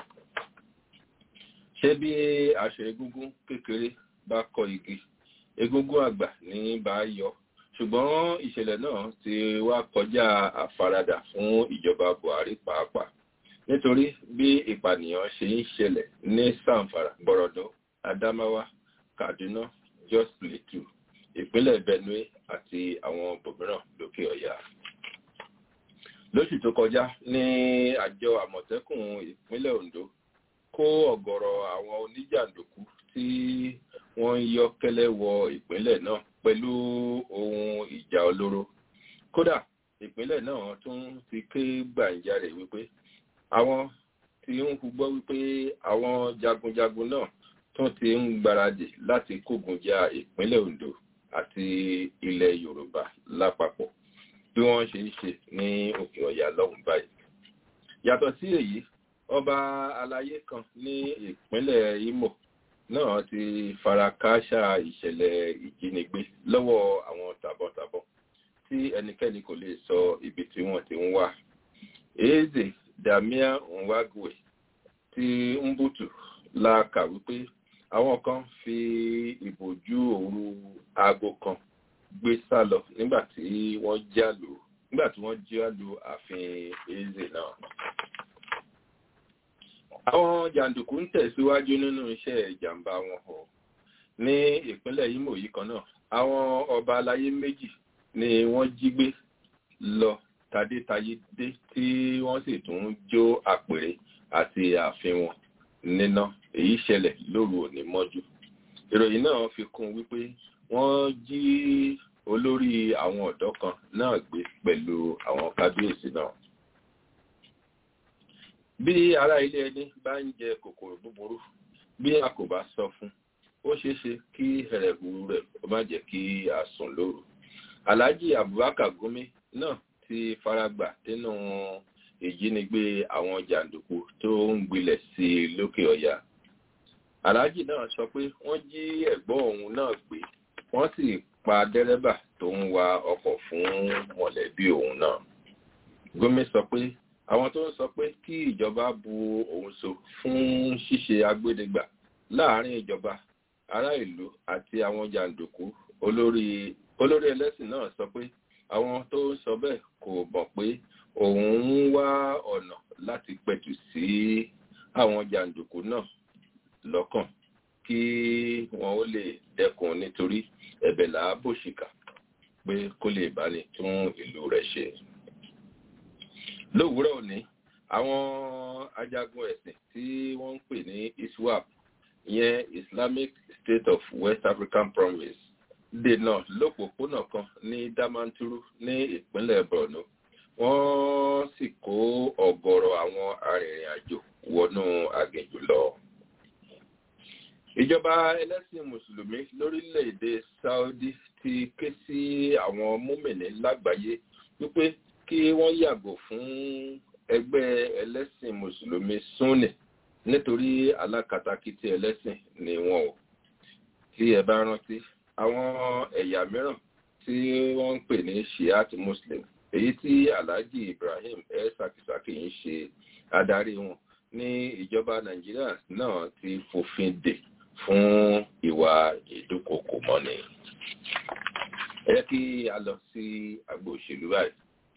ṣé bí aṣọ egúngún kékeré bá kọ igi egúngún àgbà ní bá yọ ṣùgbọ́n ìṣẹ̀lẹ̀ náà ti wá kọjá àfaradà fún ìjọba buhari pàápàá nítorí bí ìpànìyàn ṣe ń ṣẹlẹ̀ ní sanfara gbọ́rọ̀dọ́ adamawa kaduna jos plateau ìpínlẹ̀ benue àti àwọn bòmíràn lókè ọ̀yà lóṣù tó kọjá ní àjọ àmọ̀tẹ́kùn ìpínlẹ̀ ondo kó ọ̀gọ̀rọ̀ àwọn oníjàǹdùkú tí wọ́n ń yọ́ kẹ́lẹ́ wọ ìpínlẹ̀ náà pẹ̀lú ohun ìjà olóró kódà ìpínlẹ̀ náà tún ti ké gbàǹjarè wípé àwọn tí ń gbọ́ wípé àwọn jagunjagun náà tún ti ń gbáradì láti kógun ja ìpínlẹ̀ ondo àti ilẹ̀ yorùbá lápapọ̀ bí wọ́n ṣe ń ṣe ní òkè ọ̀yà lọ́hùn báyìí yàtọ̀ sí èyí ọba alayé kan ní ìpínlẹ̀ imo náà ti fara kááṣá ìṣẹ̀lẹ̀ ìjínigbé lọ́wọ́ àwọn tàbọ̀tàbọ̀ tí ẹnikẹ́ni kò lè sọ ibi tí wọ́n ti ń wá eze damia nwagwe ti mbutu la kà wípé àwọn kan fi ìbòjú òru aago kan gbé sá lọ nígbà tí wọ́n jálù nígbà tí wọ́n jálù ààfin eze náà àwọn jàǹdùkú ń tẹ̀síwájú nínú iṣẹ́ ìjàmbá wọn hàn ní ìpínlẹ̀ imo yìí kan náà àwọn ọba aláyé méjì ni wọ́n jí gbé lọ tadétayédé tí wọ́n sì tún jó àpèrè àti ààfin wọn níná èyí ṣẹlẹ̀ lóru òní mọ́jú ìròyìn náà fi kún wípé wọ́n jí olórí àwọn ọ̀dọ́ kan náà gbé pẹ̀lú àwọn kábíyèsí náà bí ará ilé ẹni bá ń jẹ kòkòrò búburú bí a kò bá sọ fún ó ṣeéṣe kí ẹrẹ̀hù rẹ̀ ó má jẹ́ kí a sùn lóru alhaji abubakar gumi náà ti faragbà nínú ìjínigbé àwọn jàǹdùkú tó ń gbilẹ̀ sí i lókè ọ̀yà alhaji náà sọ pé wọ́n jí ẹ̀gbọ́n òun náà gbé wọ́n sì pa dẹ́rẹ́bà tó ń wa ọkọ̀ fún mọ̀lẹ́bí òun náà gumi sọ pé àwọn tó ń sọ pé kí ìjọba bu òun so fún ṣíṣe agbédegbà láàrin ìjọba ará ìlú àti àwọn jàǹdùkú olórí olórí ẹlẹ́sìn náà sọ pé àwọn tó ń sọ bẹ́ẹ̀ kò mọ̀ pé òun ń wá ọ̀nà láti pẹ̀tù sí àwọn jàǹdùkú náà lọ́kàn kí wọn ó lè dẹ́kun nítorí ẹ̀bẹ̀ làábòṣìkà pé kó lè bá ní tún ìlú rẹ̀ ṣe lówùúrọ̀ òní àwọn ajagun ẹ̀sìn tí wọ́n ń pè ní iswap ìyẹn islamic state of west african province dènà lópòpónà kan ní damanturu ní ìpínlẹ̀ borno wọ́n sì kó ọ̀gọ̀rọ̀ àwọn arìnrìn-àjò wọnú aginjù lọ. ìjọba ẹlẹ́sìn mùsùlùmí lórílẹ̀‐èdè saudi ti ké sí àwọn múmìnì lágbàáyé wípé kí wọ́n yàgò fún ẹgbẹ́ ẹlẹ́sìn mùsùlùmí sunni nítorí alákatakítí ẹlẹ́sìn ni wọn ò tí ẹ bá rántí àwọn ẹ̀yà mìíràn tí wọ́n ń pè ní shiat muslim èyí tí alhaji ibrahim el sakisaki ń ṣe adarí wọn ní ìjọba nàìjíríà náà ti fòfin dè fún ìwà ìdúkokò mọ́ni. ẹ jẹ́ kí a lọ sí agbo òṣèlú báyìí.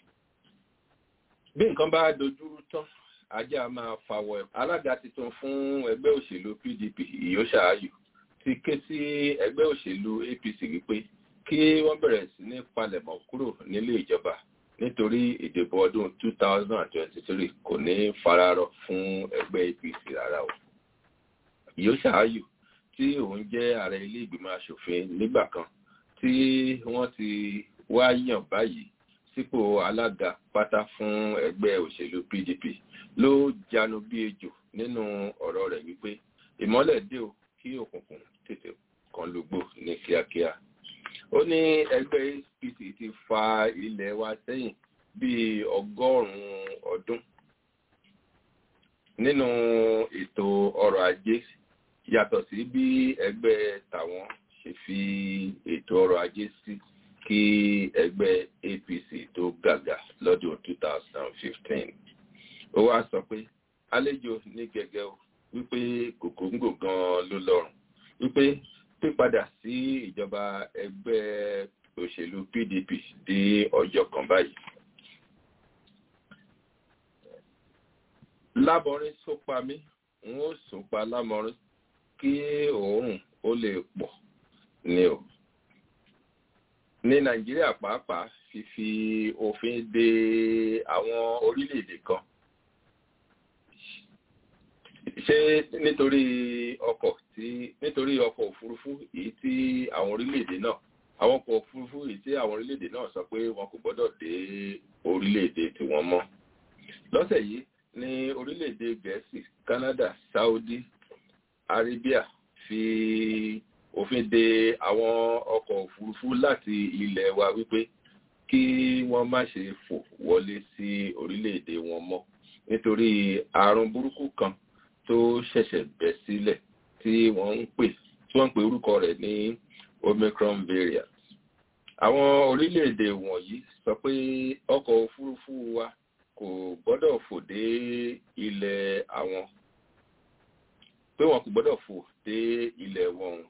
bí nǹkan bá dojúrú tán ajá máa fàwọ̀ ẹ̀. alága tuntun fún ẹgbẹ́ òṣèlú pdp ìyóṣàáyù ti ké sí ẹgbẹ́ òṣèlú apc wípé kí wọ́n bẹ̀rẹ̀ sí ní palẹ̀mọ́ kúrò nílé ìjọba nítorí ìdìbò ọdún 2023 kò ní fararọ fún ẹgbẹ́ apc rárá o. ìyóṣàáyù tí òun jẹ́ ààrẹ ilé ìgbìmọ̀ asòfin nígbà kan tí wọ́n ti wá yàn báyìí sípò alága pátá fún ẹgbẹ́ òṣèlú pdp ló jánu bí ejò nínú ọ̀rọ̀ rẹ̀ wípé ìmọ́lẹ̀ dé o kí òkùnkùn tètè kan lógbò ní kíákíá ó ní ẹgbẹ́ apc ti fa ilẹ̀ wa sẹ́yìn bíi ọgọ́rùn-ún ọdún nínú ètò ọrọ̀ ajé yàtọ̀ sí bí ẹgbẹ́ tàwọn ṣe fi ètò ọrọ̀ ajé sí kí ẹgbẹ́ apc tó gàgà lọ́dún 2015 ó wá sọ pé àlejò ní gẹ́gẹ́ o wípé kòkòǹgò gan ló lọ́rùn wípé pípadà sí ìjọba ẹgbẹ́ òṣèlú pdp dé ọjọ́ kan báyìí. lábọrin sópa mí n ó sópa lámọrin kí òórùn ó lè pọ̀ ni o. ní nàìjíríà pàápàá fífi òfin de àwọn orílẹ̀-èdè kan ṣé nítorí ọkọ̀ tí nítorí ọkọ̀ òfurufú èyí tí àwọn orílẹ̀-èdè náà àwọn ọkọ̀ òfurufú èyí tí àwọn orílẹ̀-èdè náà sọ pé wọn kò gbọ́dọ̀ dé orílẹ̀-èdè tiwọn mọ́ lọ́sẹ̀ yìí ní orílẹ̀-èdè gẹ̀ẹ́sì canada saudi arabia fi òfin de àwọn ọkọ̀ òfurufú láti ilẹ̀ wa wípé kí wọ́n má ṣe fò wọlé sí orílẹ̀-èdè wọn mọ́ nítorí àrùn burúkú kan tó ṣẹ̀ṣẹ̀ bẹ̀ sílẹ̀ tí wọ́n ń pè tí wọ́n ń pè orúkọ rẹ̀ ní omicron variant. àwọn orílẹ̀-èdè wọ̀nyí sọ pé ọkọ̀ òfurufú wa kò gbọ́dọ̀ fò dé ilẹ̀ àwọn pé wọn kò gbọ́dọ̀ fò dé ilẹ̀ wọn.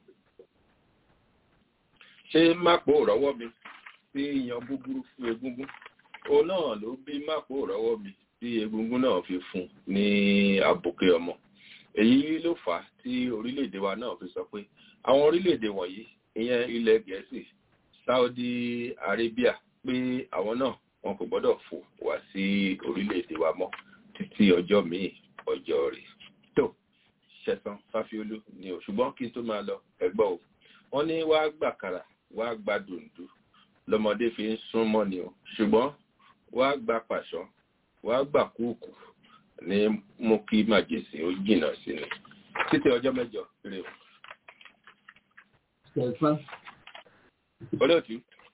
ṣé mápò rọ́wọ́ mi sí yan búburú fún egúngún òun náà ló bí mápò rọ́wọ́ mi tí egungun náà fi fún ní àbùké ọmọ èyí ló fà á tí orílẹ̀-èdè wa náà fi sọ pé àwọn orílẹ̀-èdè wọ̀nyí ìyẹn ilẹ̀ gẹ̀ẹ́sì saudi arabia pé àwọn náà wọn kò gbọ́dọ̀ fò wá sí orílẹ̀-èdè wa mọ́ títí ọjọ́ míì ọjọ́ rẹ̀ tó ṣẹ̀sán fáfiolú ni ò ṣùgbọ́n kí n tó máa lọ ẹgbọ́ o wọ́n ní wàá gbàkàrà wàá gba dùndú lọ́mọdé fi ń sún mọ́ ni o ṣùgbọ́n wàá gba pàṣán wàá gbà kúùkù ní mú kí màjèsì ó jìnnà sí ni títí ọjọ́ mẹ́jọ rè o. Kẹ̀sán. olóòtú.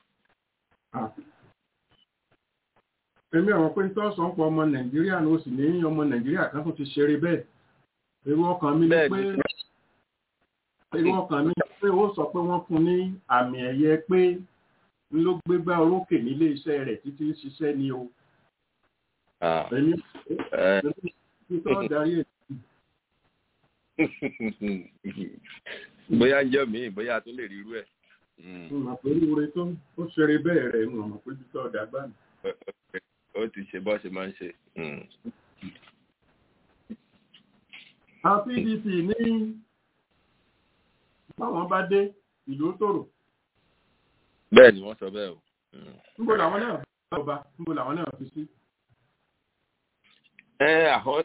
Èmi àwọn pé tó sọ ń pọ̀ ọmọ Nàìjíríà ló sì ní ọmọ Nàìjíríà kan tó ti ṣeré bẹ́ẹ̀. Èrò ọkàn mi ni pé èrò ọkàn mi ni pé ó sọ pé wọ́n fún ní àmì ẹ̀yẹ pé ń ló gbégbá orókè nílé iṣẹ́ rẹ̀ títí ń ṣiṣẹ́ ni o. Èmi èmi tó darí ètò. bóyá ń jẹ́ mi bóyá tó lè rí irú ẹ̀. Mo pé oore tó ó ṣeré bẹ́ẹ̀ rẹ̀ ń mọ̀ pé tó ọ̀dà gbà mí. ó ti ṣe bọ́ ṣe máa ń ṣe. àwọn pdp ní báwọn bá dé ìlú tòrò. bẹ́ẹ̀ ni wọ́n sọ bẹ́ẹ̀ o. níbo làwọn náà fi ọba níbo làwọn náà fi sí. ẹ àwọn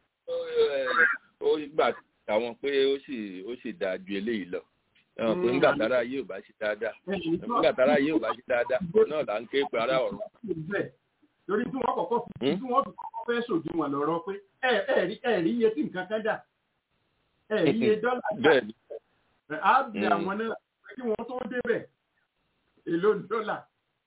ó gbà àwọn pé ó sì ó sì dáa ju eléyìí lọ ẹ̀wọ̀n pé ńgbà tára yìí ò bá ṣe dáadáa ńgbà tára yìí ò bá ṣe dáadáa náà là ń ké pe ará ọ̀run. torí tí wọ́n kọ́kọ́ fi tí wọ́n fi kọ́kọ́ fẹ́ ṣòdiwọ̀n lọ́rọ̀ pé ẹ ẹ rí ẹ rí iye tí nǹkan kan dà ẹ rí iye dọ́là dà bẹ́ẹ̀ ni á bẹ àwọn náà kí wọ́n tó débẹ̀ èlò dọ́là.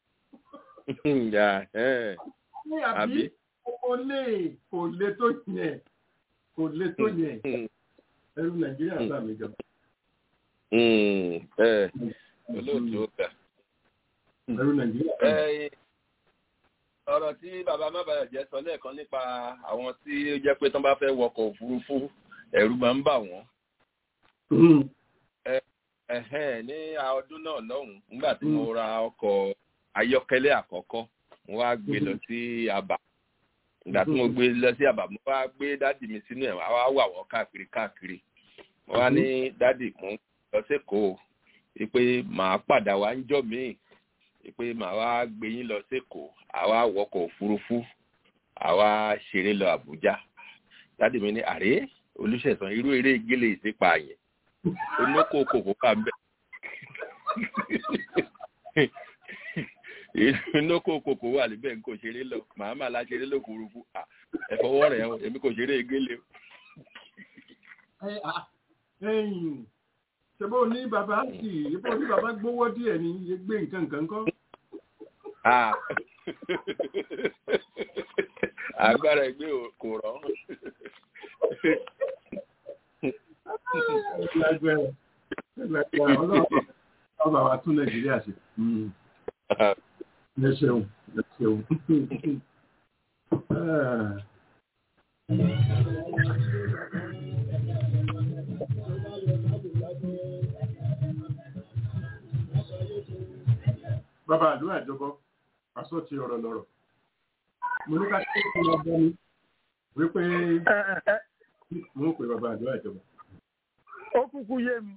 yà ẹ ní àbí àbí kò lè kò lè tó yẹn kò lè tó yẹn ẹrú nàìjíríà bá mi jọ. Mm, ẹ olóòtú ó ga. ẹrú nàìjíríà. Ẹ, ọ̀rọ̀ tí bàbá mábàyọ̀ jẹ́ sọ lẹ́ẹ̀kan nípa àwọn tí ó jẹ́ pé tán bá fẹ́ wọkọ̀ òfurufú ẹ̀rù máa ń bà wọ́n. Ẹ̀hẹ́n, ní ọdún náà lọ́hùn-ún nígbà tí mo ra ọkọ̀ ayọ́kẹ́lẹ́ àkọ́kọ́ mo wá gbé lọ sí àbà ìgbà tí mo gbé lọ sí àbà mo wá gbé dádì mi sínú ẹ̀ wá wà wọ́n káàkiri káàkiri mo wá ní dádì mo ń lọ sékòó pé màá padà wá ń jọ míì pé màá wá gbé yín lọ sékòó àwa wọkọ̀ òfurufú àwa ṣeré lọ àbújá dádì mi ní àrè olùṣẹ̀sán irú eré gélé ìsípa yẹn onókò kòkó kà ń bẹ̀ inókò kòkó wà níbẹ̀ n kò ṣeré lọ màá mà la ṣeré lọ òfurufú ẹ̀fọwọ́ rẹ̀ ẹ̀ èmi kò ṣeré gélé o. ẹyìn ṣebó ní bàbá sì ṣebó ní bàbá gbówó díẹ̀ ní iye gbé nǹkan nǹkan kọ́. Ah. agbára ẹgbẹ́ ò- kò rọ̀ Lágbára. Lágbára. Ọlọ́run ọba wa tún nàìjíríà ṣe. ẹ ṣeun ẹ ṣeun. Ah. bàbá àdúrà ìjọba pàṣọ ti ọ̀rọ̀ lọ́rọ̀ mo ní ká tó kí wọn bọ mi wípé mo ń pè bàbá àdúrà ìjọba. ó kúkú yé mi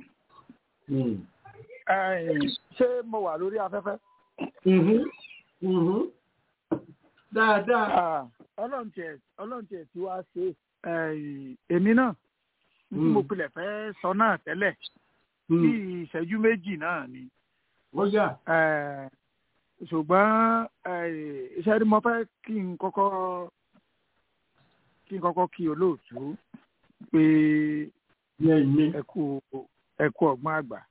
Ẹ̀yìn, ṣé mo wà lórí afẹ́fẹ́. Mhm. Mhm. dáadáa. Ah, ọlọ́run tiẹ̀ ọlọ́run tiẹ̀ tí wàá ṣe ẹ̀yìn, èmi náà ní tí mo pilẹ̀ fẹ́ sọ náà tẹ́lẹ̀ bí ìṣẹ́jú méjì náà ni. ó yà. Eh, ṣùgbọ́n eh, iṣẹ́ tí mo fẹ́ kí n kọ́kọ́ kí n kọ́kọ́ kí olóòtú pé ẹ kú ẹ kú ọgbọ́n àgbà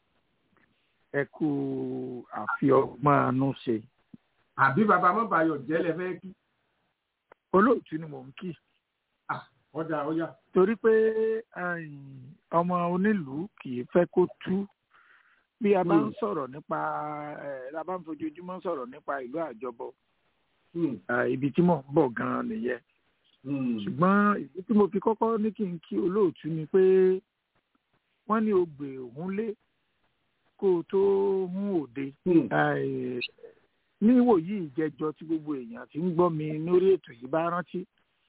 ẹ kú àfi ọgbọ́n àánú ṣe. àbí bàbá mọ́bàyọ̀ jẹ́lẹ̀ fẹ́ kí. olóòtú ni mò ń kí. ọjà ó yà. torí pé ẹ̀yìn, ọmọ onílùú kì í fẹ́ kó tú bí a bá ń sọ̀rọ̀ nípa ẹ̀ a bá ń fojoojúmọ́ sọ̀rọ̀ nípa ìlú àjọbọ eh, ibi tí mò ń bọ̀ gan-an nìyẹn ṣùgbọ́n ìdí tí mo fi kọ́kọ́ ní kí n kí olóòtú ni pé wọ́n ní ogbè òun lé kó o tó hún òde Eh, ní ìwòyí ìjẹjọ tí gbogbo èèyàn ti ń gbọ́ mi lórí ètò yìí bá rántí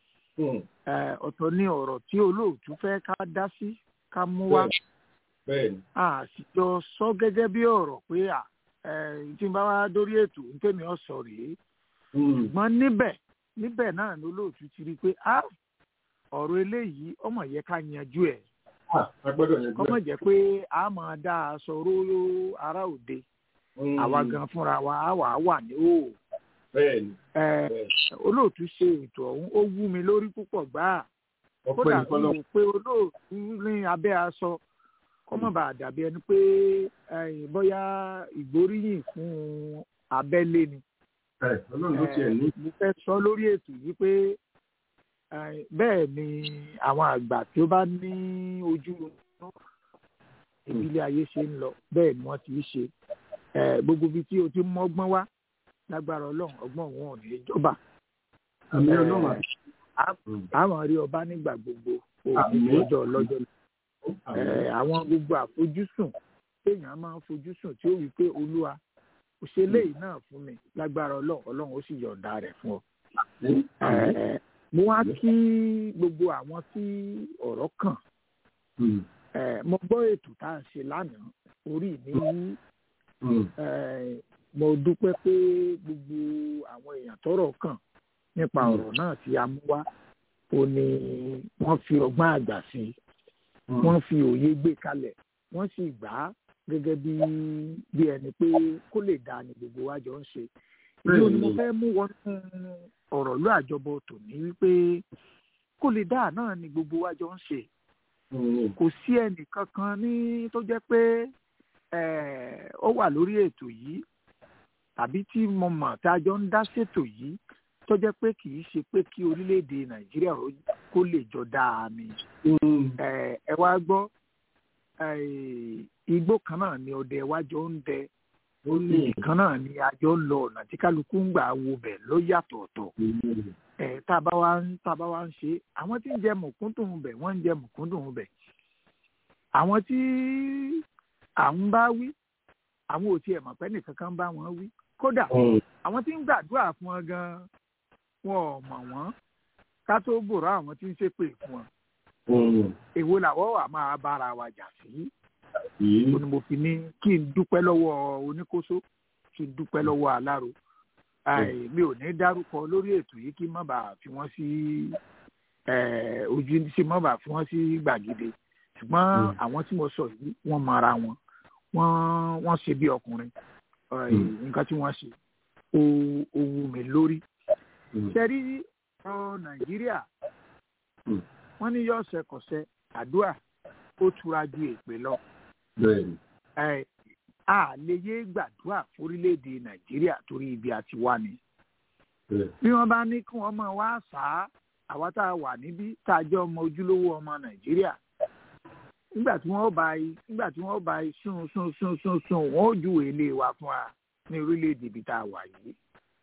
eh, ọ̀tọ̀ ní ọ̀rọ̀ tí olóòtú fẹ́ ká dá sí ká mú wá bẹ́ẹ̀ni. a sì jọ sọ gẹ́gẹ́ bí ọ̀rọ̀ pé à ẹ̀ tí n bá wá dórí ètò ntẹ́mi ọ̀sọ̀ rèé ṣùgbọ́n níbẹ̀ níbẹ̀ náà ni olóòtú ti rí i pé a ọ̀rọ̀ eléyìí ọmọ yẹ ká yanjú ẹ̀ a gbọ́dọ̀ yanjú kọ́mọ̀ ẹ̀. jẹ́ pé a máa dá a sọ róró ara òde àwa gan fúnra wa á wà á wà ní òò bẹ́ẹ̀ni. ẹ̀ olóòtú ṣe ètò ọ̀hún ó wú mi lórí púpọ̀ gbáà ọpẹ́ kódà nìkan lọ. mo pé olóòtú ní abẹ́ aṣọ kó má bàa dàbí ẹni pé ẹ̀yìn bóyá ìgbóríyìn fún abẹ́lé ni. ẹ ọlọ́run ló tiẹ̀ ní. mo fẹ́ sọ lórí ètò yìí pé ẹ̀yìn, bẹ́ẹ̀ ni àwọn àgbà tí ó bá ní ojú inú ìbílẹ̀ ayé ṣe ń lọ bẹ́ẹ̀ ni wọ́n ti ń ṣe Eh, gbogbo ibi tí o ti mọ́gbọ́n wá lágbára ọlọ́run ọgbọ́n òun ò ní í jọba àmì ọlọ́run àti. àwọn rí ọba nígbà gbogbo òní Àmín. lọ́jọ́ lọ́jọ́ Eh, àwọn gbogbo àfojúsùn téèyàn máa ń fojúsùn tí ó wí pé olúwa kò ṣe léyìí náà fún mi lágbára ọlọ́run ọlọ́run ó sì yọ̀ǹda rẹ̀ fún ọ. Eh, mo wá kí gbogbo àwọn tí ọ̀rọ̀ kàn Eh, mo gbọ́ ètò tá à ń ṣe lánàá orí mi yí Eh, mo dúpẹ́ pé gbogbo àwọn èèyàn tọ́rọ̀ kàn nípa ọ̀rọ̀ náà tí a mú wá ó ní wọ́n fi ọgbọ́n àgbà sí i wọ́n fi òye gbé kalẹ̀ wọ́n sì gbà á gẹ́gẹ́ bí bí ẹni pé kó lè dáa ni gbogbo wa jọ ń ṣe ìdí òní mo fẹ́ mú wọnú ọ̀rọ̀ ló àjọbọ tòní wípé kó lè dáa náà ni gbogbo wa jọ ń ṣe kò sí ẹnì kankan ní tó jẹ́ pé eh, ó wà lórí ètò yìí tàbí tí mo mọ̀ tá a jọ ń dá ṣètò yìí tó jẹ́ pé kì í ṣe pé kí orílẹ̀-èdè nàìjíríà ó- kó lè jọ dáa ni. Eh, ẹ wá gbọ́ eh, igbó kan náà ni ọdẹ wájọ ń dẹ ó ní ibì kan náà ni àjọ ń lọ ọ̀nà tí kálukú ń gbà wo bẹ̀ ló yàtọ̀ ọ̀tọ̀ ẹ̀ tá a bá wá ń tá a bá wá ń ṣe àwọn tí ń jẹ mùkúndùn bẹ̀ wọ́n ń jẹ mùkúndùn bẹ̀ àwọn tí à ń bá wí àwọn ò tiẹ̀ mọ̀ pé nìkan kan bá wọn wí kódà àwọn tí ń gbàdúrà fún wọn gan wọn ò mọ̀ wọ́n ká tó bòrò àwọn tí ń ṣépè fún wọn èwo làwọ̀ wà máa bára wa jà sí ó ní mo fi ní kí n dúpẹ́ lọ́wọ́ oníkóso kí n dúpẹ́ lọ́wọ́ aláró Àì, mi ò ní dárúkọ lórí ètò yìí kí má bàa fi wọ́n sí eh, ojú sí má bàa fi wọ́n sí gbàgede ṣùgbọ́n àwọn tí mo sọ yìí wọ́n mọ ara wọn wọ́n wọ́n ṣe bí ọkùnrin Àì, nǹkan tí wọ́n ṣe ó ó wú mi lórí ṣẹ́rí ọ nàìjíríà wọ́n ní yọ ọ̀sẹ̀ kọ̀sẹ̀ àdúrà ó tura ju èpè lọ bẹ́ẹ̀ni ẹ a lè yé gbàdúrà fórílẹ̀-èdè nàìjíríà torí ibi àti wá ni bẹ́ẹ̀ bí wọ́n bá ní kí wọ́n máa wá sá àwa tá a wà níbí tá a jẹ́ ọmọ ojúlówó ọmọ nàìjíríà nígbà tí wọ́n bá yí nígbà tí wọ́n bá yí sún sún sún sún sún wọ́n ó júwèé ilé wa fún wa ní orílẹ̀-èdè ibi tá a wà yìí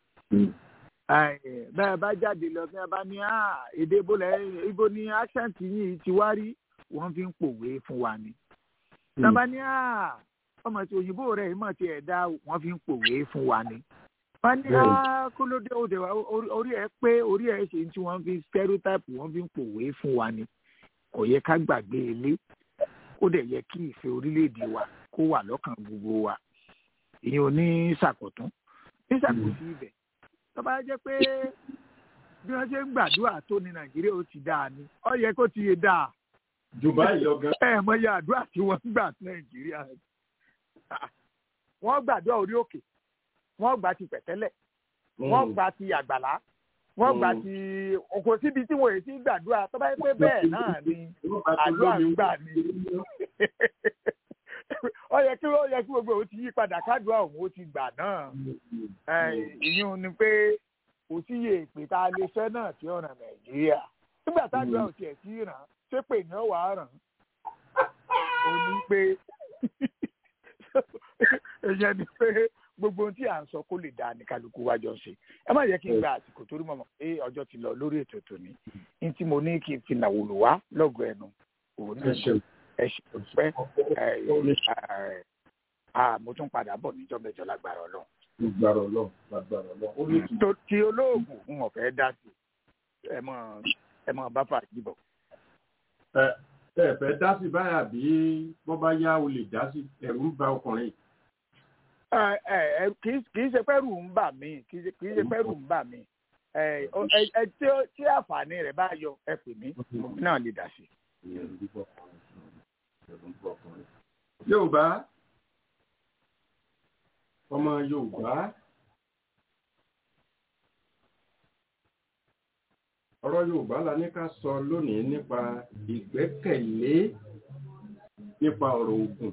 Ẹ, bẹ́ẹ̀ bá jáde lọ bí wọ́n bá ní "Ah, èdè ibo lẹ́ ibo ni accent yìí ti wá rí wọ́n fi ń pòwe fún wa ni. tí wọ́n bá ní "Ah, ọmọ tí òyìnbó rẹ̀ ìmọ̀ tí ẹ̀ dá wọ́n fi ń pòwe fún wa ni. wọ́n ní Bẹ́ẹ̀ni. "Ah, kólódé òde wa orí- orí ẹ̀ pé orí ẹ̀ ṣe tí wọ́n fi stereotype wọ́n fi ń pòwe fún wa ni. kò yẹ ká gbàgbé ilé ó dẹ̀ yẹ kí ìfẹ́ orílẹ̀-èdè wa kó wà lọ́kàn gbogbo wa. ìyẹn ò ní ṣàkótún ní ṣàkóso ibẹ̀ tó bá jẹ́ pé bí wọ́n ṣe ń gbàdúrà tó ní nàìjíríà ó ti dáa ni ó yẹ kó ti yé dáa jù báyìí lọ gan ẹ mọ iye àdúrà tí wọ́n ń gbà ní nàìjíríà wọ́n gbàdúrà orí òkè wọ́n gbà ti pẹ̀tẹ́lẹ̀ wọ́n gbà ti àgbàlá wọ́n gbà ti kò síbi tí wọ́n yìí ti gbàdúrà tó bá yẹ pé bẹ́ẹ̀ náà ni àdúrà ń gbà ni ó yẹ kí ó yẹ kí gbogbo òun ti yí padà kádùá òun ó ti gbà náà ìyún ni pé kò sí iye ìpè tá a lè fẹ́ náà tí ó ràn nàìjíríà nígbà tájọ́ ò tiẹ̀ sí ràn ṣé pè ní ọ̀wà ràn ó ní pé èèyàn ni pé gbogbo ohun tí à ń sọ kó lè dáa ní kálukú wa jọ ṣe ẹ má yẹ kí n gba àsìkò torí mọ̀mọ́ pé ọjọ́ ti lọ lórí ètò tòní ní tí mo ní kí n fi nàwòlò wá lọ́gọ̀ ẹnu òun náà ẹ ṣe pẹ́ mo tún padà bọ̀ níjọ́ mẹ́jọ lágbára ọlọ́run gbàrọ̀ lọ gbàrọ̀ lọ ó ní tó ti olóògùn ń ọ̀fẹ́ dá sí ẹ mọ ẹ mọ bá fà jíbọ̀. ẹ ẹ fẹ́ dá sí báyà bí wọ́n bá yá o lè dá sí ẹ̀rù ń ba ọkùnrin. ẹ ẹ kì í ṣe pẹ́rù ń bà mí kì í ṣe pẹ́rù ń bà mí ẹ ẹ tí àǹfààní rẹ̀ bá yọ ẹ pè mí náà lè dá sí. Yorùbá ọmọ Yorùbá ọ̀rọ̀ Yorùbá la ní ká sọ lónìí nípa ìgbẹ́kẹ̀lé nípa ọ̀rọ̀ ògùn.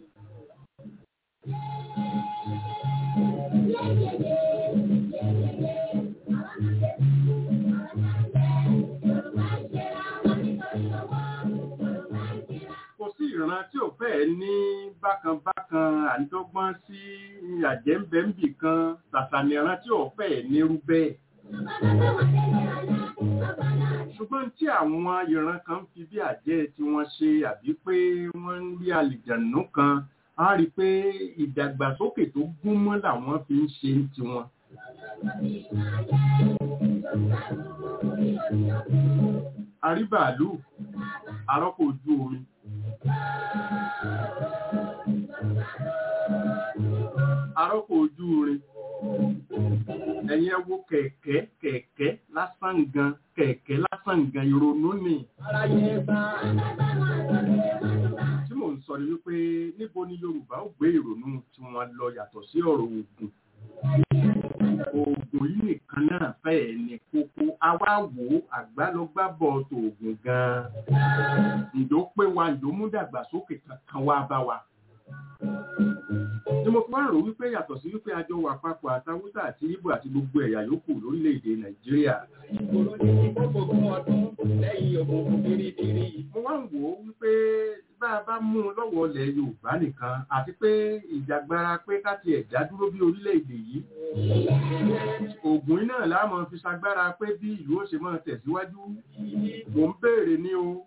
kò sí ìran tí ò fẹ́ ní bákanbákan àdọ́gbọ́n sí àjẹ́ńbẹ́ńbì kan ṣàṣàní ìran tí ò fẹ́ nírú bẹ́ẹ̀. ṣùgbọ́n tí àwọn ìran kan fi bí àjẹ́ tí wọ́n ṣe àbí pé wọ́n ń rí àlìjànú kan á rí i pé ìdàgbàsókè tó gún mọ́ làwọn fi ń ṣe tiwọn. àríbàálù arọ́pò ojú omi arọ́pò ojú rin ẹ̀yin ẹ wo kẹ̀kẹ́ kẹ̀kẹ́ lásán gan kẹ̀kẹ́ lásán gan ìrònú ni. tí mò ń sọ ni wípé níbo ni Yorùbá ó gbé ìrònú tí wọ́n lọ yàtọ̀ sí ọ̀rọ̀ Ògùn oògùn yìí nìkan náà fẹ́ẹ̀ ní kókó àwa wò ó àgbálọgbábọ̀ tòògùn gan-an ǹjọ́ pé wa ǹjọ́ mú dàgbàsókè kankan wá bá wa. ni mo fi wá rò wípé yàtọ̀ sí wípé àjọ wà papọ̀ àtàwùsà àti Ìgbò àti gbogbo ẹ̀yà yòókù lórílẹ̀‐èdè Nàìjíríà. mo wá ń wò ó wípé bá a bá mú un lọ́wọ́ ilẹ̀ yorùbá nìkan àti pé ìjàgbara pé ká tiẹ̀ dá dúró bí orílẹ̀-èdè yìí ògùn iná láàmú fi ṣagbára pé bí ìlú ó ṣe máa tẹ̀síwájú mò ń béèrè ní o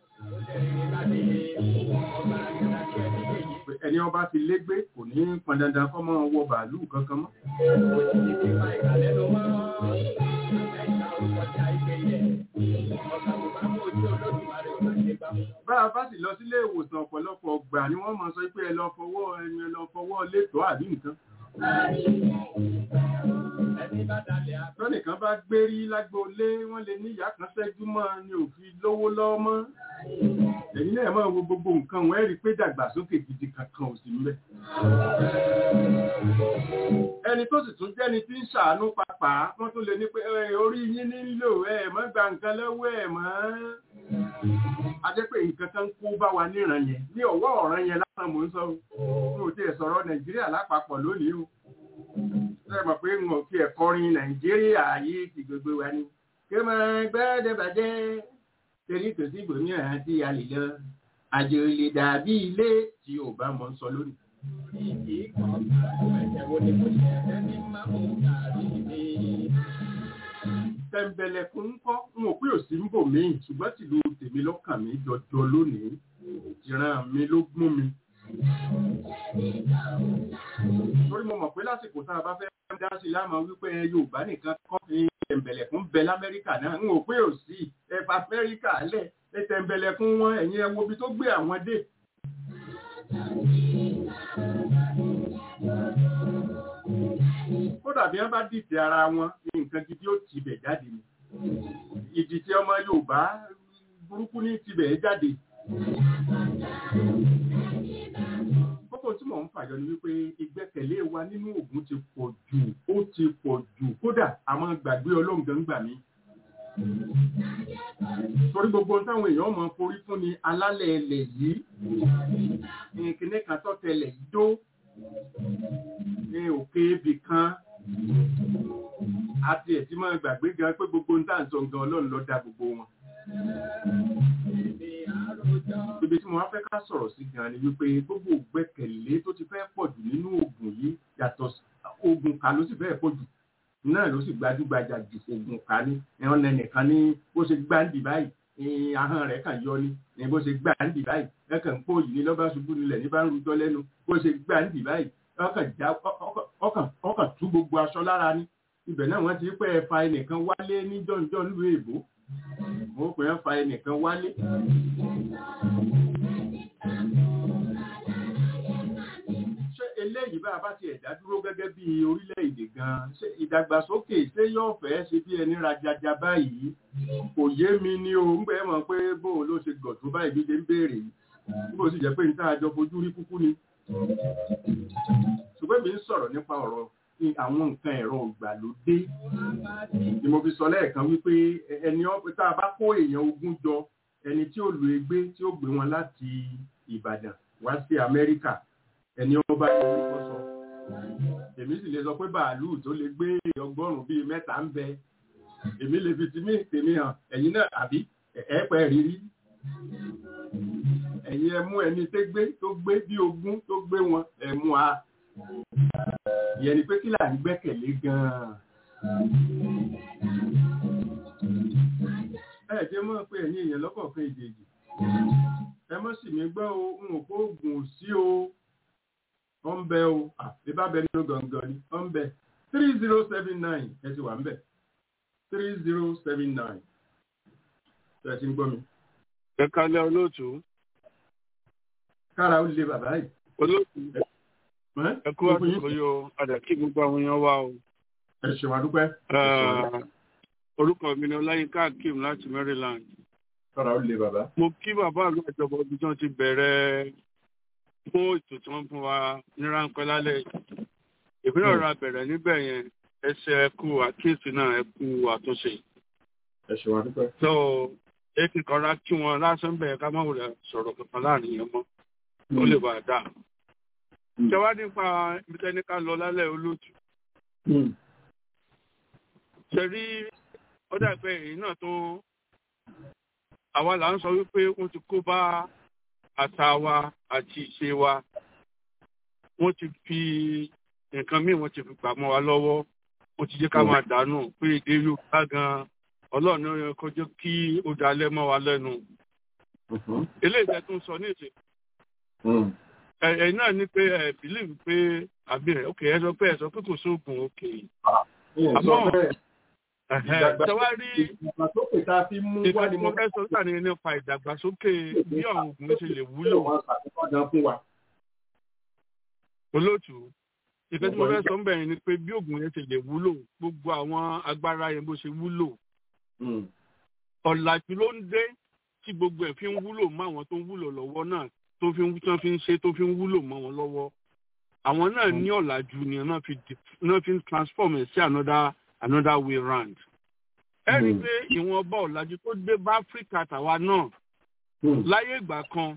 ẹni ọba ti légbé kò ní pọn dandan kọ́ máa wọ bàálù kankan mọ́. bá a bá sì lọ sílé ìwòsàn ọ̀pọ̀lọpọ̀ ọgbà ni wọ́n máa sọ pé ẹ lọ fọwọ́ ẹni ẹ lọ fọwọ́ létòó àbí nǹkan. lọ́nìkan bá gbérí lágbóolé wọ́n lè ní ìyá kan ṣẹ́jú mọ́ ni òfin lówó lọ́wọ́ mọ́. ẹ̀yin náà máa wo gbogbo nǹkan wọ́n rí pé dàgbàsókè gidi kankan ò sí mbẹ̀. ẹni tó sì tún jẹ́ni tí ń ṣàánú papà wọ́n tún lè ní pé orí yín nílò ẹ̀ mọ́ gba nǹkan lọ́wọ́ ẹ̀ mọ́ a jẹ́ pé nǹkan kan kó bá wa níran yẹn ní ọwọ́ ọ̀ràn yẹn lásán mò ń sọ o ò tiẹ̀ sọ̀rọ̀ nàìjíríà lápapọ̀ lónìí o ṣe mọ̀ pé n ò tiẹ̀ kọrin nàìjíríà yìí ti gbogbo wa ni kí mo gbẹ́dẹ̀ bàjẹ́ torí kò sí gbòmíràn tí a lè lọ àjò lè dàbí ilé tí ò bá mọ̀ ń sọ lónìí. tẹ̀m̀bẹ̀lẹ̀kùn ń kọ́ n ò pé òsì ń bò mí ṣùgbọ́n tìlú tèmi lọ́kàn mi jọjọ lónìí ìran mi ló gún mi. torí mo mọ̀ pé lásìkò tá a bá fẹ́ dá sí láàmú wípé yorùbá nìkan kọ́ ní tẹ̀m̀bẹ̀lẹ̀kùn bẹ lamẹ́ríkà náà n ò pé òsì ẹ̀fà amẹ́ríkà lẹ̀ ẹ̀ tẹ̀m̀bẹ̀lẹ̀kùn wọn ẹ̀yin ẹ wo ibi tó gbé àwọn dé. kódà bí wọ́n bá dìtẹ̀ ara wọn ní nǹkan gidi ó tibẹ̀ jáde ni ìdìtẹ̀ ọmọ yorùbá burúkú ní tibẹ̀ jáde. kókó tí mò ń fàyọ ni wípé ìgbẹ́kẹ̀lé wa nínú ògùn ti pọ̀ jù ó ti pọ̀ jù kódà àmọ́ gbàgbé ọlọ́run gan gbà mí. torí gbogbo táwọn èèyàn mọ forí fún ni alálẹ̀ ẹlẹ̀ yìí kìnìún kan tọ́tẹlẹ̀ yìí dó ní òkè ibì kan àti ẹ̀ tí máa gbàgbé gan pé gbogbo ń tàn sọ gan ọlọ́run ló dá gbogbo wọn. ibi tí mo wá fẹ́ ká sọ̀rọ̀ sí gan ni wípé gbogbo gbẹ́kẹ̀lé tó ti fẹ́ pọ̀ jù nínú oògùn yìí yàtọ̀ oògùn ká ló sì fẹ́ pọ̀ jù náà ló sì gbajúgbajà jù oògùn ká ní ẹ̀họ́n nẹnìkan ní bó ṣe gbáǹdì báyìí ahọ́n rẹ̀ kàn yọ ni ní bó ṣe gbáǹdì báyìí ẹ̀kàn ń pò yìí ní lọ́ba ṣubú nílẹ̀ ní bá ń rújọ́ lẹ́nu bó ṣe gbáǹdì báyìí ọkàn tú gbogbo aṣọ lára ní ibẹ̀ náà wọ́n ti pẹ́ ẹ fa ẹnìkan wálé ní jọ́njọ́ nílùú èbó wọ́n pè é fa ẹnìkan wálé. ṣé eléyìí bá a bá ti ẹ̀dá dúró gẹ́gẹ́ bí orílẹ̀-èdè gan-an ṣé ìdàgbàsókè ṣé yóò fẹ́ ṣe bí ẹni rajaja báyìí kò yé mi ní o ń gbẹ́ mọ̀ pé bóun ló ṣe gọ̀ tó báyìí bí ṣe ń béèrè yìí bó sì jẹ́ pé níta àjọ fojú rí kúkú ni ṣùgbọ́n mi ń sọ̀rọ̀ nípa ọ̀rọ̀ àwọn nǹkan ẹ̀rọ ìgbàlódé ni mo fi sọ lẹ́ẹ̀kan wípé ẹni tá a bá kó èèyàn ogún jọ ẹni tí ó lu egbé tí ó gbé wọn láti Ìbàdàn wá sí Amẹ́ríkà ẹni ọba ìlú sọ èmi sì lè sọ pé bàálù tó lè gbé ọgọ́rùn-ún bíi mẹ́ta ń bẹ èmi lè fi ti mí tèmi hàn ẹ̀yin náà àbí ẹ̀ẹ́pẹ́ rírí ẹ̀yin ẹ mú ẹni tó gbé tó gbé bí ogún tó gbé wọn ẹ mú a ìyẹn ni pé kí là ń gbẹ́kẹ̀lé gan-an. ẹ jẹ́ mọ́ pé ẹ̀yin èèyàn lọ́kọ̀ọ̀kan ìjèjì ẹ mọ́ sì mí gbọ́ o n ò kó oògùn ò sí o ọ ń bẹ o àbíbá bẹ nínú gangan ni ọ ń bẹ three zero seven nine ẹ ti wà ń bẹ three zero seven nine ṣe ti ń gbọ́ mi. ẹ kálẹ̀ olóòtú. kára ó lé bàbá yìí. olóòtú ẹ kú àsìkò yìí o àdàkí gbogbo àwọn èèyàn wa o. ẹ ṣe wà dúpẹ́. orúkọ mi ni ọláyínká akeem láti maryland. kára ó lé bàbá. mo kí bàbá àlọ́ ìjọba ibi tí wọ́n ti bẹ̀rẹ̀ fún ètò tí wọ́n fún wa ní ráńpẹ́ lálẹ́ ìpínlẹ̀ ọ̀rọ̀ abẹ̀rẹ̀ níbẹ̀ yẹn ẹsẹ̀ ẹkú àkíyèsí náà ẹkú àtúnṣe. ẹ ṣe wà dúpẹ́. so èkì kanra kí wọn lásán bẹ̀rẹ̀ ká má wulẹ̀ sọ̀rọ̀ kankan láàrin yẹn mọ́ ó lè bàa dáa jọwọ́ nípa ìbítẹ́ni ká lọ lálẹ́ olóòtú. ṣe rí ó dàgbẹ́ èyí náà tó àwa là ń sọ wípé wọ́n ti kó bá àṣà wa àti ìṣe wa wọ́n ti fi nǹkan míì wọ́n ti fi gbà mọ́ wa lọ́wọ́ ó ti jẹ́ ká máa dànù pé èdè yorùbá gan ọlọ́run ní ọyọ kọjọ́ kí ó dalẹ̀ mọ́ wa lẹ́nu. eléyìí tẹ́ tún sọ ní ìsìn ẹ̀yin náà ní pé ẹ bìlíìfù pé àbí ẹ̀ ok ẹ sọ pé ẹ sọ pé kò sóògùn ok. àmọ́ tẹwárí ìdàgbàsókè tá a fi mú wá ìgbà ni tí mo fẹ́ sọ sáà ní nípa ìdàgbàsókè bí àwọn oògùn ṣe lè wúlò fún wa. olóòtú ìfẹ́ tí mo fẹ́ sọ ń bẹ̀rẹ̀ ni pé bí oògùn yẹn ṣe lè wúlò gbogbo àwọn agbára yẹn bó ṣe wúlò ọ̀làjú ló ń dé tí gbogbo ẹ̀ fi ń wúlò mọ́ àwọn tó ń wúlò lọ́wọ́ náà tó fi ń tán fi ń ṣe tó fi ń wúlò mọ́ wọn lọ́wọ́ àwọn náà ní ọ̀làjú ni náà fi di- náà fi ń transform ẹ̀ sí another another way round. ẹ rí i pé ìwọ̀nba ọ̀làjú tó dé bá áfíríkà tàwa náà láyé ìgbà kan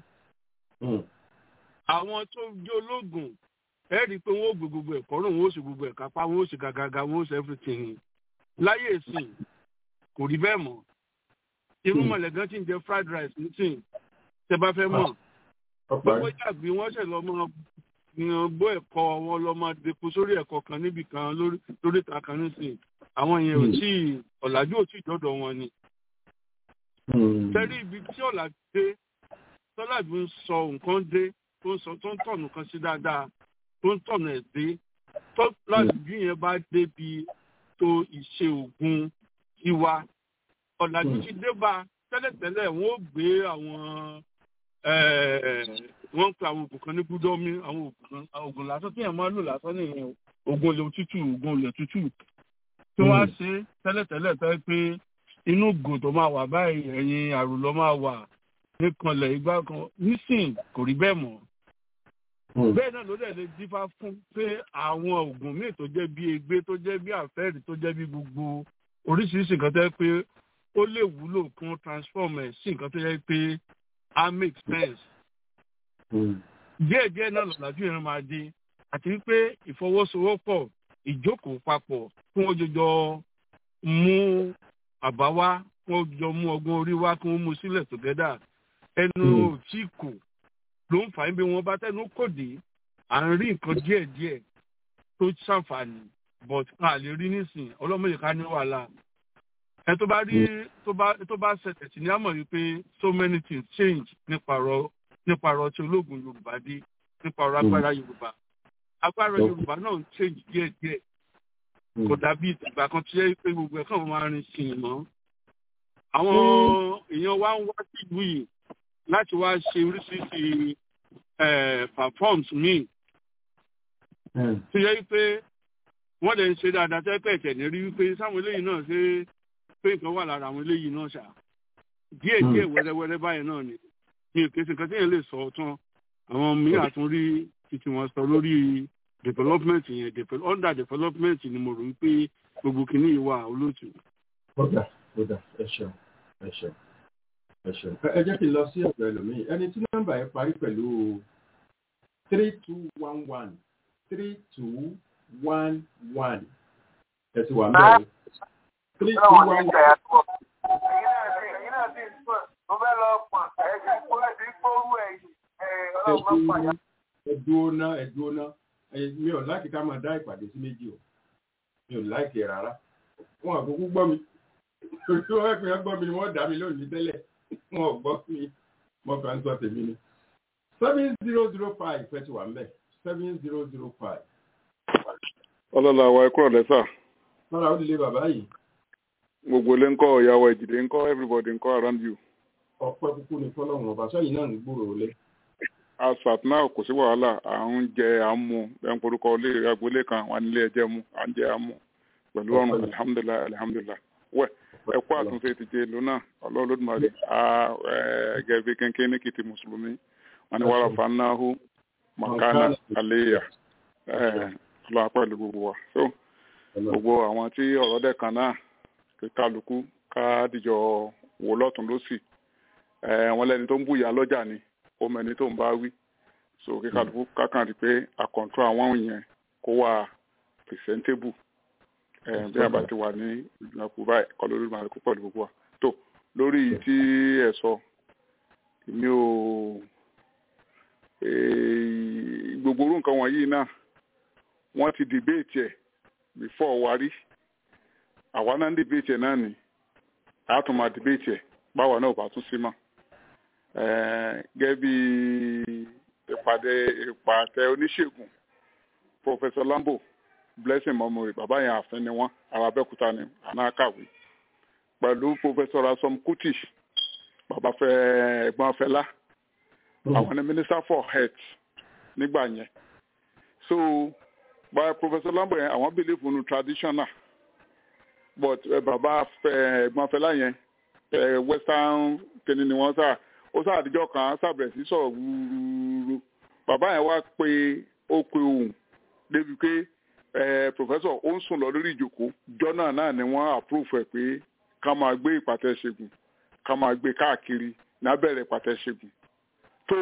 àwọn tó jẹ́ ológun ẹ rí i pé wọ́n ó gbé gbogbo ẹ̀kọ́ rùn wọ́n ó sì gbogbo ẹ̀ka pa wọ́n ó sì gàgàgà wọ́n ó sì everything láyé ìsìn kò rí bẹ́ẹ̀ mọ́ irú mọ̀lẹ́ gan tí ń jẹ fried rice nísìn tẹ bá fẹ́ mọ̀ gbogbo jàgbé wọ́n ṣẹ̀ lọ mọ́ yan gbọ́ ẹ̀kọ́ wọn lọ máa depo sórí ẹ̀kọ́ kan níbì kan lórí lórí ìta kan nísìn àwọn yẹn ò tí ì ọ̀làjú ò tí ì dọ́dọ̀ wọn ni. tẹ́lẹ̀ ibi tí ọ̀làjú dé tọ́làjú ń sọ nǹkan dé tó ń sọ tó ń tọ̀nù kan sí dáadáa tó ń tọ̀nù ẹ̀ dé tọ́làjú yẹn bá débi tó ìṣe ògùn tiwa ọ̀làjú ti dé bá tẹ́lẹ̀tẹ́lẹ̀ wọ́n ó gbé àwọn wọ́n ń pe àwọn oògùn kan ní gúdọ́mí àwọn oògùn kan àwọn oògùn lásán tí èèyàn máa ń lò lásán nìyẹn o. oògùn olè òtútù oògùn olè òtútù tí wọ́n á ṣe tẹ́lẹ̀tẹ́lẹ̀ tẹ́ pé inú ògùn tó máa wà báyìí ẹ̀yìn àrùn ló máa wà níkanlẹ̀ igbá kan nísìn kò rí bẹ́ẹ̀ mọ́. bẹ́ẹ̀ náà ló dẹ̀ lè dífá fún pé àwọn oògùn míì tó jẹ́ bí egbé tó jẹ́ bí àfẹ́rì tó jẹ́ bí gbogbo oríṣiríṣi nǹkan tẹ́ pé ó lè wúlò kún transform ẹ̀ sí nǹkan tó yẹ pé á make sense díẹ̀ díẹ̀ náà lọ́làjú yẹn máa dé àti wípé ìfọwọ́sowọ́pọ̀ ìjókòó papọ̀ kí wọ́n jọjọ mú àbá wá kí wọ́n jọ mú ọgbọ́n orí wá kí wọ́n mú sílẹ̀ tògẹ́dà ẹnu ò tí kò ló ń fà á bí wọ́n bá tẹnu kò dé à ń rí nǹkan díẹ̀ díẹ̀ tó ṣàǹfààní but a lè rí nísìn ọlọ́mọdé ká ní wàhálà ẹ tó bá rí tó bá tó bá ṣẹlẹ̀ sí ní àmọ̀ wípé so many things change nípa ọ̀rọ̀ nípa ọ̀rọ̀ tí ológun yorùbá dé nípa ọ̀rọ̀ agbára yorùbá agbára yorùbá náà ń change díẹ̀ díẹ̀ kò dàbí ìgbà kan tí yẹ pé gbogbo ẹ̀ kàn máa rin sí i mọ́ àwọn èèyàn wa ń wá sílùú yìí láti wá ṣe oríṣiríṣi performs míì tó yẹ pé wọ́n lè ń ṣe dáadáa tẹ́ pẹ̀ tẹ̀ ní rí wípé sáwọn eléyìí náà ṣe pé nǹkan wà lára àwọn eléyìí náà ṣá díẹ̀ díẹ̀ wẹ́rẹ́wẹ́rẹ́ báyìí náà ni mi ò kéṣe nǹkan tí yẹn lè sọ tán àwọn mìíràn tún rí títí wọn sọ lórí development yẹn devel- under development ni mo rò wípé gbogbo kìíní yìí wà olóòtú. kódà kódà ẹ ṣeun ẹ ṣeun ẹ ṣeun. ẹ jẹ́ kí n lọ sí ọ̀dọ̀ ẹlòmíì ẹni tí nọ́mbà yẹn parí pẹ̀lú three two one one three two one one ẹ ti wà ń bẹ̀rẹ̀ three two one one. ẹdúró ná ẹdúró ná mi ò láìkí ká máa dá ìpàdé sí méjì o mi ò láìkí ẹ rárá wọn àkókò gbọ́ mi tí wọ́n fi hàn gbọ́ mi ni wọ́n dá mi lónìí tẹ́lẹ̀ wọn ò gbọ́ mi mo kàn ń sọ tèmi ni seven zero zero five fẹ́ ti wà ń bẹ̀ seven zero zero five. ọlọ́lá wa ẹ̀kọ́ lẹ́sà lọ́la ó lè bàbá yìí gbogbo ilé ńkọ́ ìyàwó ìjìdé ńkọ́ everybody ńkọ́ around you. ọpẹ́ kúkú ni fọlọ́run ọba sẹ́yìn náà ń gbòòrò lé. asat náà kò sí wàhálà à ń jẹ à ń mu ẹ̀ ń porúkọ ilé agboolé kan wà nílé ẹjẹ́ mu à ń jẹ à ń mu pẹ̀lú ọ̀run alihamudulilayi alihamudulilayi wẹ̀ ẹ̀kọ́ àtúnṣe ti jẹ lónà ọlọ́ọ̀lọ́dúnmarì gẹ̀ẹ́bí kéńké ní kìtì mùsùlùmí wọn ni wàrà fanáhù makana aleya ọlọ́wà pẹ̀lú gbogbo wa so gbogbo àwọn tí ọ̀rọ̀ dẹ̀ kan náà kí kálukú ká dìjọ wò lọ́tún lọ́sì wọn lẹ́ni tó ń bùyà lọ́jà ni ó mẹ́ni tó ń bá wí so kí kálukú kákan rí pé àkọ́ńtró àwọn yẹn kó wà presentable bí a bá ti wà ní ìgbìmọ̀ báyìí kọ́ lórí ìmọ̀ àlékún pẹ̀lú gbogbo wa tó lórí tí ẹ sọ èmi ò Eh, gbogbo orú nǹkan wọ̀nyí náà wọ́n ti debate ẹ̀ before wa rí àwa náà ń debate ẹ̀ náà ni a tún máa debate ẹ̀ báwa náà ò bá tún sí mọ́ Eh, gẹ́gẹ́ bí ìpàdé ìpàtẹ oníṣègùn Professor Lambo Blessing Momori bàbá yẹn àfin ni wọ́n ará Abẹ́òkúta ni àná kàwé pẹ̀lú Professor Rasom Kuti bàbá fẹ́ ẹ̀gbọ́n Fẹlá àwọn ni Minister for Health nígbà yẹn so by Professor Lambo yẹn àwọn believe in traditional but uh, bàbá fẹ́ ẹ̀gbọ́n Fẹlá yẹn uh, western kìnìún ni wọ́n sá ó sá àdìjọ kan sábẹ̀rẹ̀ sí sọ̀rọ̀ wúrúurú bàbá yẹn wá pé ó pe òun débi pé ẹ professor ó ń sùn lọ lórí ìjókòó jọ́nà náà ni wọ́n approve ẹ̀ pé ká máa gbé ìpàtẹ ṣègùn ká máa gbé káàkiri lábẹ́rẹ̀ ìpàtẹ ṣègùn tó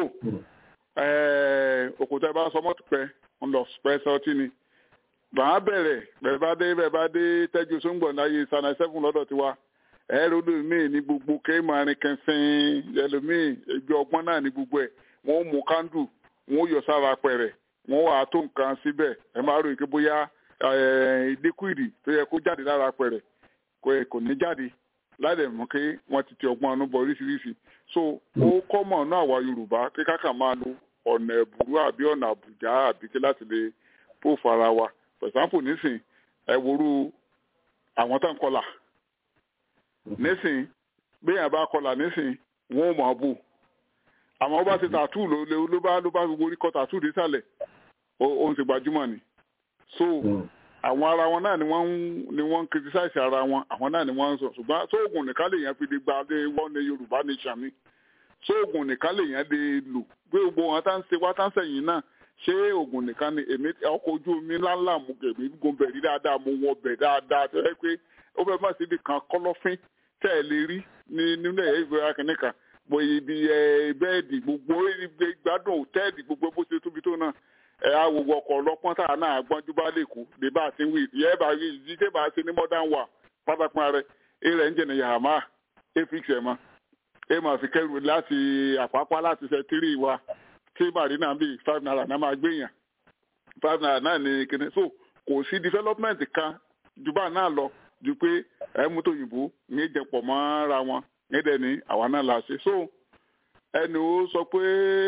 ẹ òkúta ẹ bá sọ mọ́tò pẹ́ ń lọ pẹ́ sọtí ni bàá bẹ̀rẹ̀ bẹ̀rẹ̀ bá dé bẹ̀rẹ̀ bá dé tẹ́jú sóńgbọ̀n láyé sanai seven lọ́dọ̀ tiwa ẹ̀rọ olómìn ní gbogbo kéèmàrin kẹsìn ẹlòmíì ẹgbẹ́ ọgbọ́n náà ní gbogbo ẹ̀ wọ́n mú kándù wọ́n yọ sára pẹ̀rẹ̀ wọ́n wà á tó nǹkan síbẹ̀ ẹ máa ròyìn pé bóyá líkúìdì tó yẹ kó jáde lára pẹ̀rẹ̀ kò ní jáde láì mú kí wọ́n ti ti ọgbọ́n ọ̀nù bọ̀ oríṣiríṣi so ó kọ́mọ̀ náà àwa Yorùbá kí káka máa lo ọ̀nà ẹ̀bùrú àbí ọ̀nà àbùjá àbí kí láti lè pò fara wa for example nísìn ẹ worú àwọn tó ń kọlà nísìn béèyàn bá kọlà nísìn wọn ò mọ̀ bù àmọ́ ó bá ti tàtú ló ló bá ló bá gbogbo orí kọ tàtú dísàlẹ̀ ó ń ṣe gbajúmọ̀ ni so àwọn ara wọn náà ni wọ́n ń ni wọ́n ń criticize ara wọn àwọn náà ni wọ́n ń sọ ṣùgbọ́n sóògùn nìkan lè yẹn fi lè gba dé wọ́n ní Yorùbá nation ni sóògùn nìkan lè yẹn lè lò pé gbogbo wọn tá ń ṣe wá tá ń sẹ́yìn náà ṣé oògùn nìkan ni èmi ọkọ̀ ojú omi ńláńlá mo èmi gun bẹ̀ rí dáadáa mo wọ bẹ̀ dáadáa tó yẹ pé ó fẹ́ má sí ibi kan kọ́lọ́fín tẹ́ ẹ lè rí ní nínú ẹ̀yẹ́ ìgbé akínní kan bó ibi bẹ́ẹ̀dì gbogbo gbádùn òtẹ́ẹ̀dì gbogbo bó ṣe tóbi tó náà ẹ̀ á wo ọkọ̀ ọlọ́pọ́n tá a náà gbọ́njú bá lè kú lè bá a ti wí ìyẹ́ bá rí ìdí tẹ́ bá a ṣe ní modern war pátápá rẹ̀ ẹ̀ rẹ̀ ń jẹ̀nà yàrá ẹ̀ fix ẹ̀ mọ́ ẹ̀ máa fi kẹ́rù láti àpápá láti ṣe tírì wa tí marina bíi five naira náà máa gbé yàn five naira náà ní kíní so kò sí development kan ju bá náà lọ ju pé ẹ mú tó yìnbó ní ìjẹpọ̀ mọ́ra wọn nídẹ̀ ní àwa náà la ṣe so ẹni ó sọ pé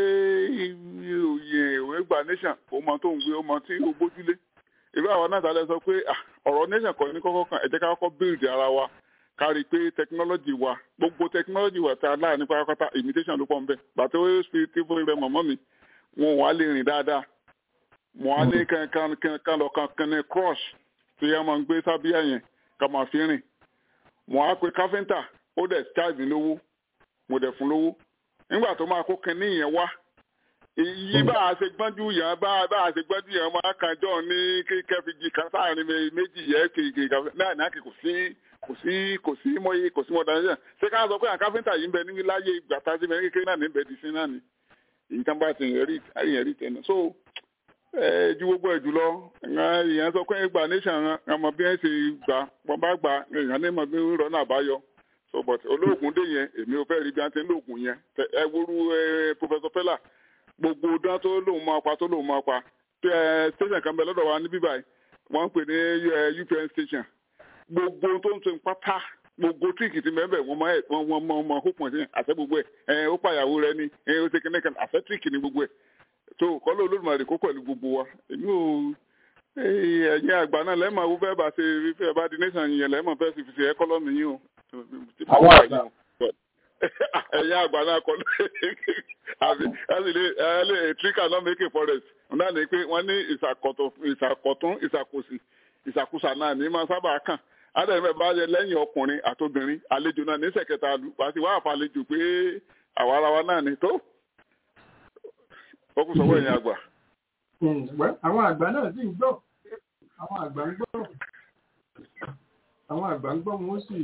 òye ìwé gba nation ó mọ tó ń gbé ó mọ tí ó bójúlé ìlú àwọn náà tàlẹ́ sọ pé ọ̀rọ̀ nation kọ́ ní kọ́kọ́ kan ẹ jẹ́ ká kọ́kọ́ build ara wa kárí pé technology wa gbogbo technology wa tá a láà ní pátápátá imitation ló pọ̀ ń bẹ̀ bàtẹ́ ó fi tí fún ilẹ̀ mọ̀mọ́ mi wọn wà lè rìn dáadáa wọn á ní kankan lọ kankan ní crush tí yẹn máa ń gbé sábíà yẹn ká máa fi rìn wọn á pe káfíńtà ó dẹ̀ charge lówó mo dẹ̀ fún lówó nígbà tó máa kó kinní yẹn wá iye bá a ṣe gbọ́njú yẹn bá a ṣe gbọ́njú yẹn máa kan jọ ní kẹfìjì kan sáàrin méjì yẹn kéèké náà náà kò sí kò sí kò sí mọ́yé kò sí mọ́dánilẹ́sàn ṣé ká sọ pé àwọn káfíńtà yìí ń bẹ ní láyé ìgbà tá a ṣe mẹ́rin kékeré náà ní bẹ́ẹ̀ di sí náà ni èyí tán bá ti rí àyìn rí tẹ̀lé so ẹ ju gbogbo ẹ̀ jùlọ èèyàn sọ pé gba nation ọmọ bí wọ́n ṣe gbà wọ́n bá gbà èèyàn ní mọ̀ bí wọ́n rọ́ náà bá yọ so but olóògùn dé yẹn èmi ò fẹ́ rí bí wọ́n ti ń lóògùn yẹn ẹ wúru professor Fela gbogbo dán tó lóun máa pa tó lóun máa pa station kan bẹ lọ́dọ̀ wa ní bíbáyìí wọ́n ń pè ní UPN station gbogbo tó ń tún pátá gbogbo tíìkì ti mẹ́bẹ̀ wọ́n mọ wọ́n wọ́n mọ ọmọ hópin sí àṣẹ gbogbo ẹ̀ ẹ̀ ó pàyàwó rẹ ni ẹ̀ ó ṣe kíní kan àṣẹ tíìkì ni gbogbo ẹ̀ tó kọ́lọ́ olódùmarè kó pẹ̀lú gbogbo wa èmi ò ẹ̀yin àgbà náà lẹ́mọ̀ ó fẹ́ bá ṣe fẹ́ bá di nation yẹn lẹ́mọ̀ fẹ́ sì fi ṣe ẹkọ́lọ́mì yín o. àwọn àgbà ẹ̀yin àgbà náà kọ́ àbí ẹ lè tíríkà náà make a forest náà ni pé wọ́n ní ìṣàkọ̀tún ìṣàkóso ìṣàkóso náà ní máa sábà kàn adẹ́rẹ́ bá yẹ lẹ́yìn ọkùnrin àtobìnrin àlejò náà níṣẹ́ kẹta àti wàá fàlejò pé àwa ara wa náà ni tó ó kù sọ́wọ́ ẹ̀yìn àgbà. àwọn àgbà náà sì ń gbọ́ àwọn àgbà ń gbọ́ àwọn àgbà ń gbọ́ wọn sì.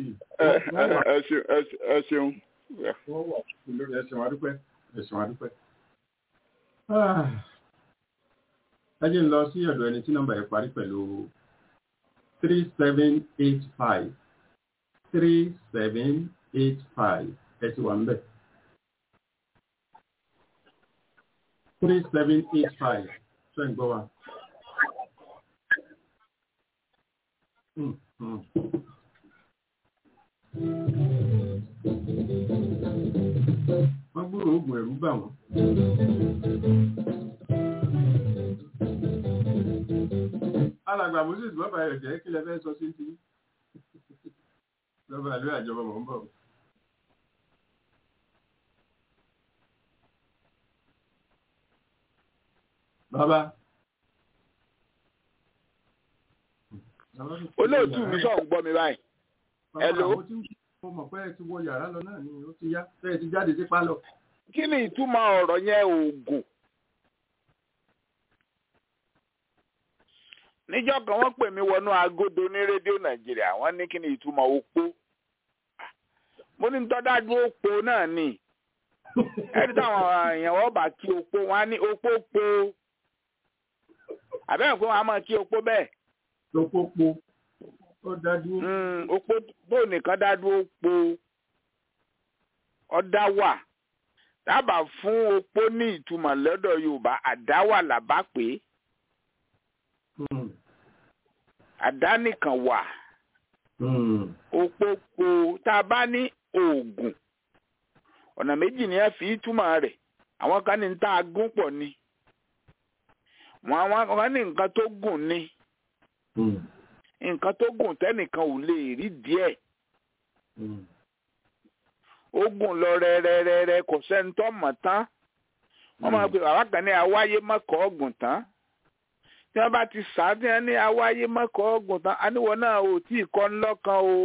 ẹ ṣeun. wọ́n wà lórí ẹ̀sìn wa dúpẹ́ ẹ̀sìn wa dúpẹ́. ẹ jẹ́ ń lọ sí ọ̀dọ̀ ẹni tí nọ́mbà yẹn parí pẹ̀lú three seven eight five three seven eight five ẹ ti wà ń bẹ̀. three seven eight five ṣe ń gbọ́ wa. Mm, mm. wọ́n gbúrò oògùn ẹ̀rú bà wọ́n. alàgbà moses bàbá rẹ̀ jẹ́ kí lẹ fẹ́ sọ sí ti lọ́ba ìlú àjọba mọ̀ ń bọ̀. bàbá. olóòtú mi sọ̀ ń gbọ́ mi báyìí. Hello. Bàbá, àwọn tí mo mọ̀ pé ẹ ti wọ yàrá lọ náà ni ó ti yá pé ẹ ti jáde sí pálọ̀. kí ni ìtumọ̀ ọ̀rọ̀ yẹn oògùn? níjọ́ kan wọ́n pè mí wọnú agodo ní rédíò nàìjíríà wọ́n ní kí ni ìtumọ̀ opó mo ní tọ́dájú opó náà ni ẹni táwọn èèyàn wọ́n bá kí opó wọn á ní opó po àbẹ́rẹ́ pé wọ́n á máa kí opó bẹ́ẹ̀ lópópó ó dájú. Mm, opó bó nìkan dájú opó ọ̀dá wà dábàá fún opó ní ìtumọ̀ lọ́dọ̀ yorùbá àdáwà làbá pé Mm, àdánìkan wà mm, òpópó tá a bá ní oògùn ọ̀nà méjì ni ẹ fi túmọ̀ rẹ̀ àwọn kan ní tá a gún pọ̀ ni wọn àwọn kan ní nǹkan tó gùn ni mm, nǹkan tó gùn tẹ́nìkan ò lè rí díẹ̀ mm. ó gùn lọ rẹ́rẹ́rẹ́rẹ́ kò sẹ́ni tó mọ̀ tán wọ́n máa pe bàbá kan ní awáyé mọ́kọ́ ọ̀gùn tán tí wọ́n bá ti sá tí wọ́n ní awáyé mọ́kọ́ ọ̀gùn tán aníwọ̀ náà ò tí ì kọ́ ńlọ́kan o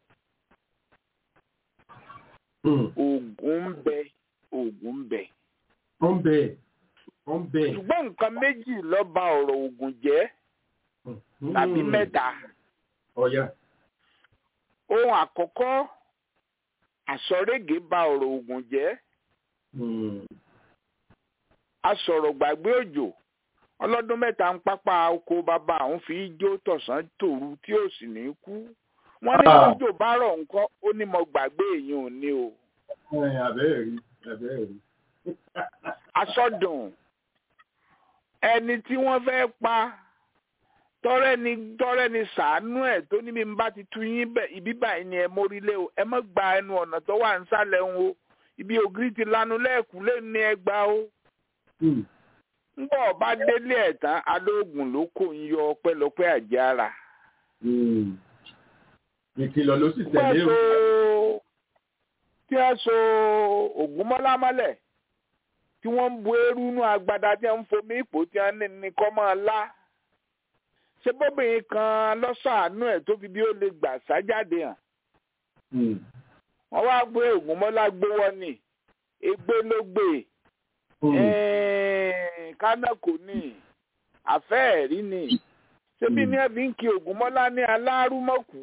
Mm. oògùn ń bẹ oògùn ń bẹ. ó ń bẹ ó ń bẹ. ṣùgbọ́n nǹkan méjì ló ba ọ̀rọ̀ oògùn jẹ́ Mm. tàbí mẹ́ta. ọ̀ya. ohun àkọ́kọ́ àsọ̀régé ba ọ̀rọ̀ oògùn jẹ́ Mm. asọ̀rọ̀ gbàgbé òjò ọlọ́dún mẹ́ta ń pápá oko bàbá àwọn fi jó tọ̀sán tòru tí ò sì ní kú wọ́n ní Ah. òjò bá rọ̀ nǹkan ó ní mo gbàgbé èèyàn ò ní o Ẹ, àbẹ́ẹ̀ rí àbẹ́ẹ̀ rí. asọ́dùn ẹni tí wọ́n fẹ́ pa tọ́rẹ́ ni tọ́rẹ́ ni sàánú ẹ̀ tó níbi ń bá ti tu yín bẹ̀ ibi báyìí ni ẹ mórílé o ẹ má gba ẹnu ọ̀nà tó wà nísàlẹ̀ ń o ibi ògiri ti lanu lẹ́ẹ̀kú lé ní ẹgbàá o Mm. ńgbọ́ ọba délé ẹ̀ tán alóògùn ló kò ń yọ ọpẹ́lọpẹ́ àjàrà. Mm. ìkìlọ̀ ló sì tí a tẹ̀lé o. so tí a so ògúnmọ́lá mọ́lẹ̀ tí wọ́n ń bu eérú inú agbada tí wọ́n ń fomi ipò tí wọ́n ní ní kọ́ máa lá ṣé bóbìnrin kan lọ́sàánú ẹ̀ tó fi bí ó lè gbà sájáde hàn Mm. wọ́n wá gbé ògúnmọ́lá gbówọ́ ni ègbé ló gbé Mm. ẹ̀ẹ́n kánákò ní àfẹ́ẹ̀rí ni ṣébí ní ẹ̀bí ń kí ògúnmọ́lá ní alárúmọ̀kú.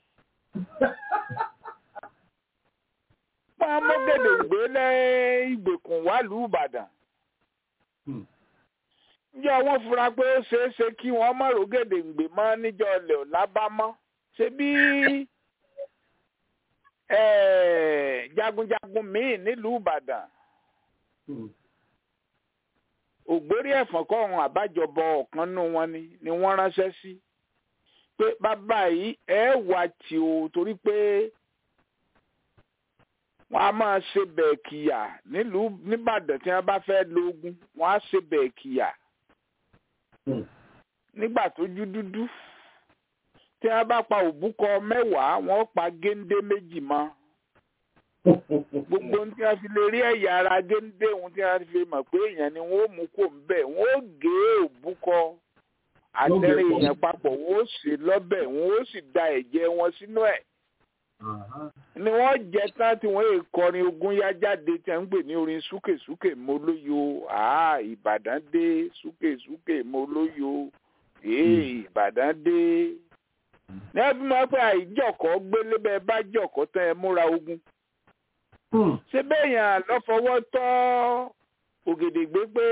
wọ́n á mọ́gẹ̀dẹ̀ gbé lẹ́ ìgbèkùn wàlúù ìbàdàn. Mm. níjọ́ wọ́n fura pé ó ṣeé ṣe kí wọ́n má rògèdè gbé mọ́ níjọ́ ilẹ̀ ò lábámọ́. ṣebí ẹ̀ẹ́, jagunjagun míì nílùú ìbàdàn Mm. ògbórí ẹ̀fọ̀n kọ́run àbájọbọ ọ̀kan nù wọn ni ni wọ́n ránṣẹ́ sí pé bàbá yìí ẹ wà tí o torí pé wọ́n á máa ṣe bẹ̀ẹ̀kìyà nílùú nìbàdàn tí wọ́n bá fẹ́ lóògùn wọ́n á ṣe bẹ̀ẹ̀kìyà Mm. nígbà tó jú dúdú tí wọ́n bá pa òbúkọ mẹ́wàá wọ́n pa géńdé méjì mọ́ gbogbo ohun tí wọ́n fi lè rí ẹ̀yà ara géńdé ohun tí wọ́n fi mọ̀ pé èèyàn ni wọ́n ó mú kó ń bẹ̀ wọ́n ó gé òbúkọ àtẹ̀rẹ̀ pọ̀. èèyàn papọ̀ wọ́n ó sè lọ́bẹ̀ wọ́n ó sì da ẹ̀jẹ̀ wọn sínú ẹ̀ Aha. ni wọ́n jẹ tán tí wọ́n èè kọrin ogun yá jáde tí wọ́n ń pè ní orin súkèsúkè mo lóyo àá ìbàdàn dé súkèsúkè mo lóyo èè ìbàdàn dé ní ẹbí máa pẹ́ àìjọkọ̀ gbélé bẹ́ẹ̀ bá jọkọ̀ tán ẹ múra ogun Mm. ṣé bẹ́ẹ̀yàn lọ́fọwọ́ tọ́ ògèdègbé pé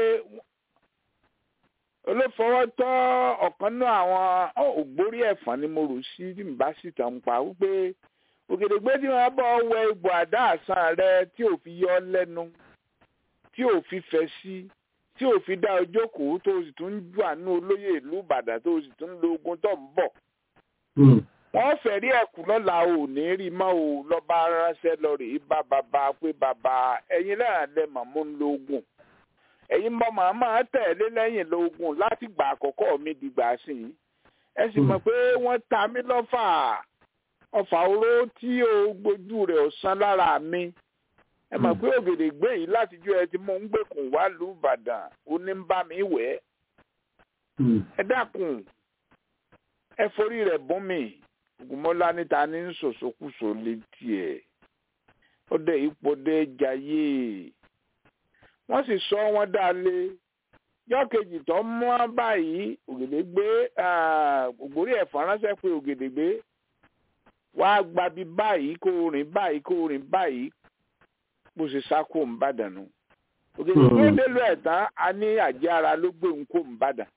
olófọwọ́ tọ́ ọ̀kan náà àwọn ògbórí ẹ̀fọn ni mo rò sí tí mi bá sì tàn pa wípé ògèdègbé tí wọ́n bọ́ wẹ ibò àdá àsán rẹ tí ò fi yọ ọ́ lẹ́nu tí ò fi fẹ́ sí tí ò fi dá ọjọ́ kù tó o sì tún ń jù àánú olóyè ìlú ìbàdàn tó o sì tún ń lo ogun tó ń bọ̀ wọ́n fẹ̀rí ẹ̀kú lọ́la ò ní rí mọ́ o lọ́ba ránṣẹ́ lọ rèé bá bàbá pé bàbá ẹ̀yin náà lẹ mọ̀ mú ń lo ogun ẹ̀yin mọ̀ màmá tẹ̀lé lẹ́yìn lo ogun láti gbà àkọ́kọ́ mi dìgbà sí i ẹ sì mọ̀ pé wọ́n ta mí lọ́fà ọfà oró tí o gbójú rẹ̀ ọ̀sán lára mi ẹ mọ̀ pé ògèdè gbé yìí látijọ́ ẹ ti mú ń gbèkùn wá lù Ìbàdàn ó ní ń bá mi wẹ̀ ẹ dákun ẹ forí rẹ̀ bún mi ògùnmọ́lá níta ní sòsòkùsò létí ẹ̀ ó dé ipò dé jayé wọ́n sì sọ wọ́n dá lé yọ́ kejì tó mọ́ báyìí ògèdègbé ògbórí ẹ̀fọn ránṣẹ́ pé ògèdègbé wàá gbabi báyìí kó rìn báyìí kó rìn báyìí bó ṣe sá kó ń bàdàn nù ògèdègbé délùú ẹ̀ tán a ní àjẹ́ ara ló gbé ń kó ń bàdàn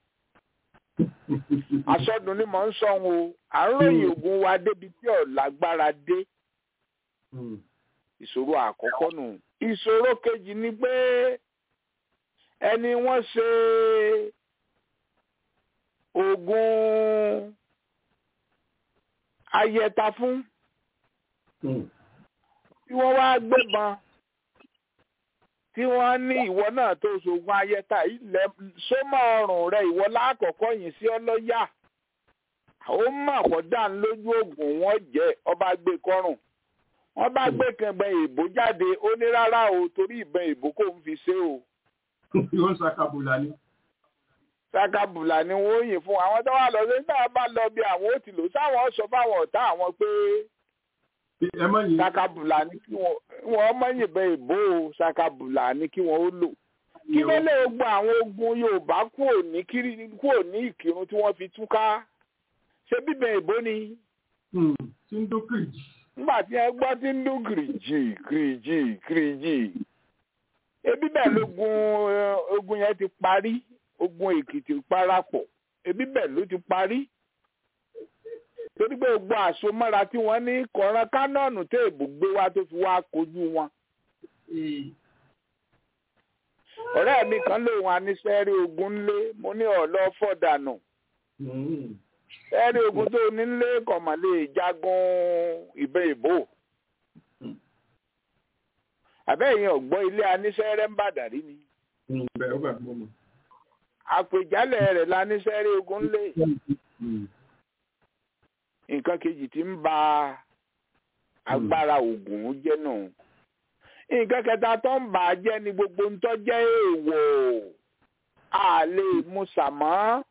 àsọdùn ni mò ń sọ wọn o àròyìn ogun wa débi tí ò lágbára dé ìṣòro àkọ́kọ́ nù ìṣòro kejì ni pé ẹni wọ́n ṣe oògùn ayẹta fún tí wọ́n wá gbébọn tí wọ́n ní ìwọ náà tó ṣoògùn ayẹta ilẹ̀ sómọ́ ọrùn rẹ ìwọ lákọ̀ọ́kọ́ yìí sí ọlọ́yà ó mọ̀ kó dà ń lójú oògùn wọn jẹ́ ọba gbé kọ́rùn wọ́n bá gbé kẹ̀mbẹ́ ìbò jáde ó ní rárá o torí ìbọn ìbò kò ń fi ṣe o. yóò ṣàkàbùlà ni. ṣàkàbùlà ni wọ́n yìn fún àwọn tó wà lọ sí náà bá lọ bí àwọn ó ti lò sáwọn sọ fáwọn ọ̀tá àwọn pé ṣàkàbùlà ni kí wọ́n mọ̀ yìnbọn ìbò o ṣàkàbùlà ni kí wọ́n ó lò. kí ló lè gbọ́ àwọn ogun Yorùbá kúrò ní Ìkírun tí wọ́n fi túká ṣé bíbẹ̀ ìbò ni. tí ń dókèjì nígbà tí ẹ gbọ́ tí ń dún kìrìjì kìrìjì kìrìjì ebi bẹ́ẹ̀ lógun ogun yẹn ti parí ogun èkìtì parapọ̀ ebi bẹ́ẹ̀ ló ti parí torí pé gbogbo àsomọ́ra tí wọ́n ní kọ̀ọ̀ràn kánọ́ọ̀nù tó èbò gbé wá tó fi wá kojú wọn. ọ̀rẹ́ mi kan lòun anísẹ́rí ogun ńlé mo ní ọ̀lọ́ fọ̀dànù ẹ̀rí ogun tó nílé kọ̀mọ̀ lè jagun ìbẹ́ ìbò. àbẹ́yìn ọ̀gbọ́n ilé anísẹ́rẹ́ ń bàdàrí ni. àpèjálẹ̀ rẹ̀ lanísẹ́rẹ́ ogun lé. nǹkan kejì tí ń ba agbára ogun jẹ́ nù. nǹkan kẹta tó ń bà á jẹ́ ni gbogbo ń tọ́ jẹ́ èèwọ̀ àlè musàmọ́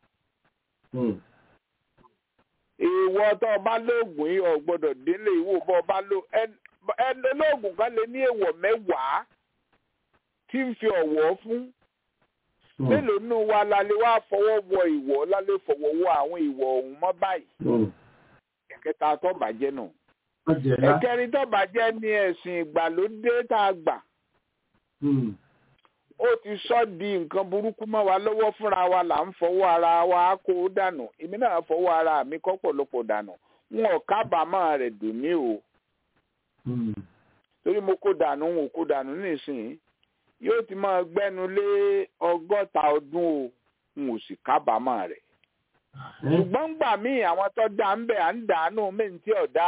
ìwọ tó o bá lóògùn yìí o gbọ́dọ̀ délé ìwò bọ o bá lò ẹni olóògùn kan lè ní èèwọ̀ mẹ́wàá tí ń fi ọ̀wọ̀ fún mélòó nù wa lálẹ́ wá fọwọ́ wọ ìwọ̀ lálẹ́ fọwọ́ wọ àwọn ìwọ̀ ọ̀hún mọ́ báyìí ẹ̀kẹta tó bàjẹ́ nù ẹ̀kẹrin tó bàjẹ́ ní ẹ̀sìn ìgbàlódé tá a gbà ó ti sọ di nǹkan burúkú mọ́ wa lọ́wọ́ fúnra wa là ń fọwọ́ ara wa kó dànù èmi náà fọwọ́ ara mi kọ́ pọ̀lọpọ̀ dànù wọn ò kábàámọ̀ rẹ̀ dùn mí o torí mo kó dànù n ò kó dànù nísìnyí yóò ti máa gbẹ́nu lé ọgọ́ta ọdún o n ò sì kábàámọ̀ rẹ̀ ṣùgbọ́n gbà mí àwọn tó dá ń bẹ̀ à ń dànù mí ní tí ọ̀dà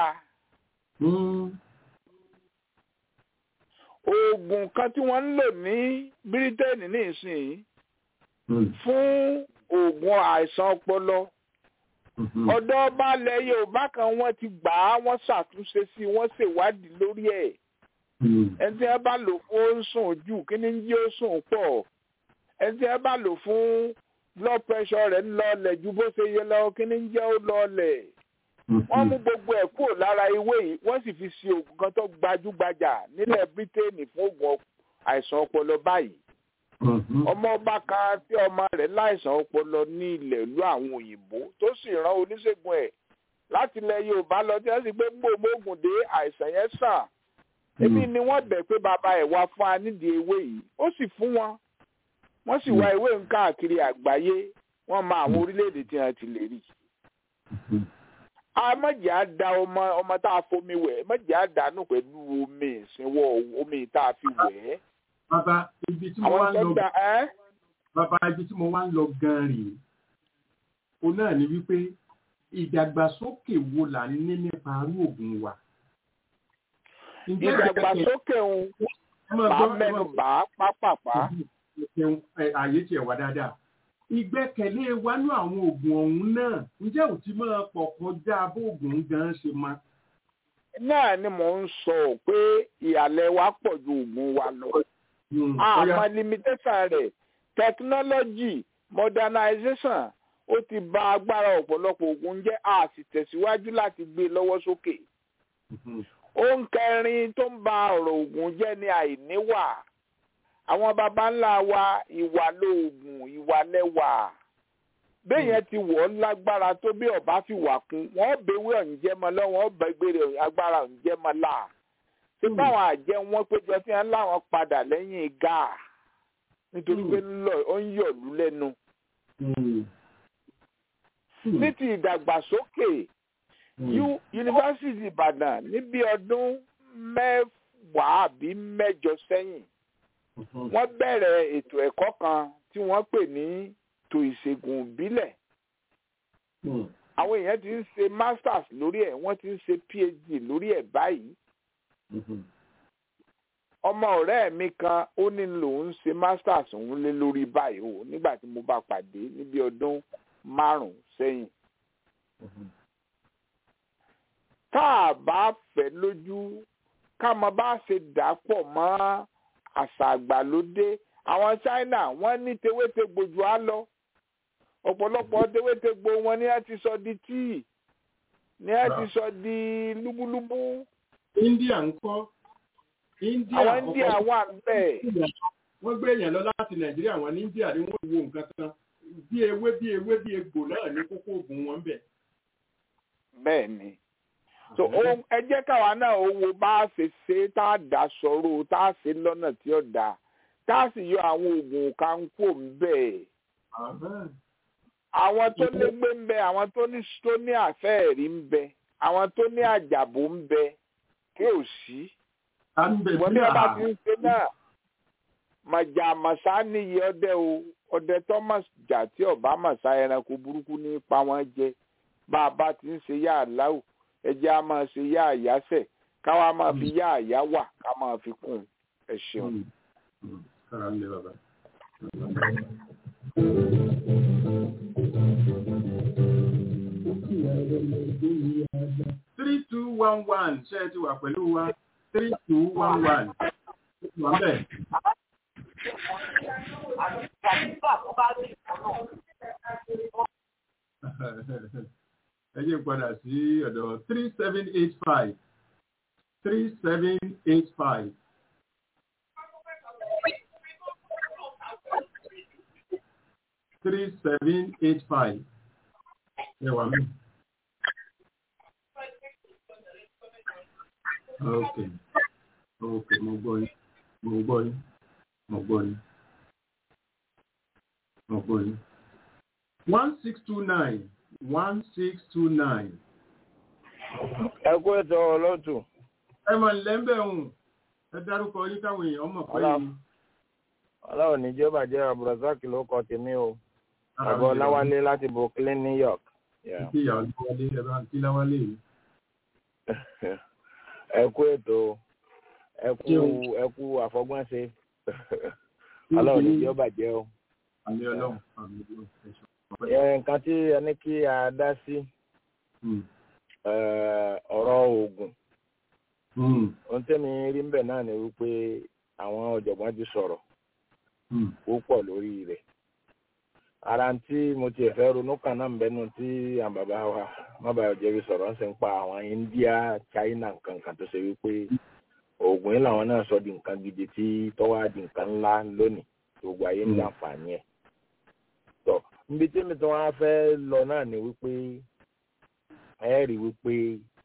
oògùn kan tí wọ́n ń lò ní bírítéènì ní ìsinyìí fún oògùn àìsàn ọpọlọ ọ̀dọ̀ balẹ̀ yorùbá kan wọ́n ti gbà á wọ́n ṣàtúnṣe sí i wọ́n ṣèwádìí lórí ẹ̀ ẹni tí wọ́n bá lò fún ó ń sùn jù kí ni ń jí ó sùn pọ̀ ẹni tí wọ́n bá lò fún blood pressure rẹ̀ ń lọlẹ̀ ju bó ṣe yẹ lọ kí ni ń jẹ́ ó lọlẹ̀ wọ́n mú gbogbo ẹ̀ kúrò lára ewé yìí wọ́n sì fi ṣe oògùn kan tó gbajúgbajà nílẹ̀ bírítéènì fún oògùn àìsàn ọpọlọ báyìí ọmọ ọba kan tí ọmọ rẹ̀ láìsàn ọpọlọ ní ilẹ̀ ìlú àwọn òyìnbó tó sì rán oníṣègùn ẹ̀ láti ilẹ̀ yorùbá lọ tí wọ́n sì gbé gbòògbò oògùn dé àìsàn yẹn sàn èmi ni wọ́n bẹ̀ pé bàbá ẹ̀ wá fún wa nídìí ewé yìí ó sì fún wọn wọ́n sì wá ewé ń káàkiri àgbáyé wọ́n mọ àwọn orílẹ̀-èdè tí wọ́n ti lè rí mọ̀jẹ̀ á da ọmọ ọmọ tá a fomi wẹ̀ mọ̀jẹ̀ á dànù pẹ̀lú omi ìsinwó omi tá a fi wẹ̀ ẹ́. bàbá ibi tí mo wá ń lọ àwọn tó da ẹ́. bàbá ibi tí mo wá ń lọ gan rèé o náà ni wípé ìdàgbàsókè wo là ń ní nípa arú ògùn wa. Ǹjẹ́ ìdàgbàsókè ń bá mẹ́nu bá pápápá. ààyè tiẹ̀ wá dáadáa. ìgbẹ́kẹ̀lé wa ní àwọn oògùn ọ̀hún náà ǹjẹ́ ò ti máa pọ̀ kọjá bó oògùn gan ṣe máa náà ni mò ń sọ pé ìhàlẹ̀ wa pọ̀ ju oògùn wa lọ. àmọ́ limitation rẹ̀ technology modernization ó ti bà agbára ọ̀pọ̀lọpọ̀ oògùn jẹ́ a sì tẹ̀síwájú láti gbé lọ́wọ́ sókè. ohun kẹrin tó ń ba ọ̀rọ̀ oògùn jẹ́ ni àìníwà. àwọn baba ńlá wa ìwà lóògùn ìwà lẹ́wà béèyàn ti wọ̀ ọ́ lágbára tó bí ọba fi wà kún wọ́n bẹ̀wé ọ̀njẹ́ mọ́ lọ́wọ́ wọ́n bẹ gbére agbára ọ̀njẹ́ mọ́ là ṣé báwọn àjẹ́ wọn péjọ tí wọ́n láwọn padà lẹ́yìn gáà nítorí pé ó ń yọ̀lú lẹ́nu. ní ti ìdàgbàsókè yunifásitì Ìbàdàn níbi ọdún mẹ́wàá àbí mẹ́jọ sẹ́yìn wọ́n bẹ̀rẹ̀ ètò ẹ̀kọ́ kan tí wọ́n pè ní ètò ìṣègùn ìbílẹ̀. àwọn èèyàn ti ń ṣe masters lórí ẹ̀ wọ́n ti ń ṣe phd lórí ẹ̀ báyìí. ọmọ ọ̀rẹ́ mi kan ó ní lòun ṣe masters òun lé lórí báyìí o nígbà tí mo bá pàdé níbi ọdún márùn-ún sẹ́yìn. tá a bá fẹ́ lójú ká mọ bá ṣe dà pọ̀ mọ́ àṣà àgbàlódé àwọn China wọ́n ní tewétegbò jù á lọ ọ̀pọ̀lọpọ̀ tewétegbò wọn ni a ti sọ di tíì ni a ti sọ di lúbúlúbú. India ń kọ́ India àwọn India wà bẹ́ẹ̀. wọ́n gbé èèyàn lọ láti Nàìjíríà wọn ní India ni wọ́n wo nǹkan kan bí ewé bí ewé bí egbò náà ní kókó oògùn wọn bẹ̀. bẹ́ẹ̀ ni so ẹ jẹ́ káwa náà ó wo bá a ṣe ṣe tá a dà sọ̀rọ̀ tá a ṣe lọ́nà tí ó dáa tá a sì yọ àwọn oògùn kankó ń bẹ̀. àwọn tó légbé ń bẹ àwọn tó ní tó ní àfẹ́ẹ̀rí ń bẹ àwọn tó ní àjàbó ń bẹ kí ò sí. wọ́n ní ọba ti ń ṣe náà màjà màsá níyì ọdẹ o ọdẹ tó mà jà tí ọba màsá ẹranko burúkú ní pa wọ́n jẹ bá a bá ti ń ṣe yá àláwò ẹjẹ a máa ṣe yá àyáṣẹ káwa máa fi yá àyá wà ká máa fi kún ẹ ṣeun. three two one one ṣé ẹ ti wà pẹ̀lú wa three two one one wà bẹ́ẹ̀. ẹ jẹ́ padà sí ọ̀dọ̀ three seven eight five three seven eight five. three seven eight five. ẹ wà mí. ok ok mo gbọ́ yín mo gbọ́ yín mo gbọ́ yín mo gbọ́ yín. one six two nine one six two nine. ẹ kú ètò ọlọ́tù. ẹ mọ̀ lẹ́ńbẹ̀ ọ̀hún ẹ dárúkọ yín káwọn èèyàn mọ̀ pé yín. ọlọ́run ní jọba jẹ́ abdulrasaq ló kọ tèmi o àbọ̀ láwálé láti brooklyn new york. kí ìyá ọlọ́wálé ẹ bá ń kí láwálé yìí. ẹ kú ètò ẹ kú ẹ kú àfọgbọ́nṣe ọlọ́run ní jọba jẹ́ o. àmì ọlọ́run àmì ọlọ́run nǹkan tí a ní kí a dá sí ọ̀rọ̀ oògùn ohun tẹ́mi rí ń bẹ̀ náà ni wípé àwọn ọ̀jọ̀gbọ́n ti sọ̀rọ̀ púpọ̀ lórí rẹ̀ ara tí mo ti fẹ́ ronú kan náà ń bẹ́nu tí àwọn bàbá wa mábàá jẹ́bi sọ̀rọ̀ ń sì ń pa àwọn India China nǹkan kan tó ṣe wípé oògùn yìí làwọn náà sọ di nǹkan gidi tí tọ́wọ́ di nǹkan ńlá lónìí gbogbo ayé ń láǹfààní ẹ̀ tọ́ níbi tí mi tí wọ́n á fẹ́ lọ náà ni wípé ẹ rí wípé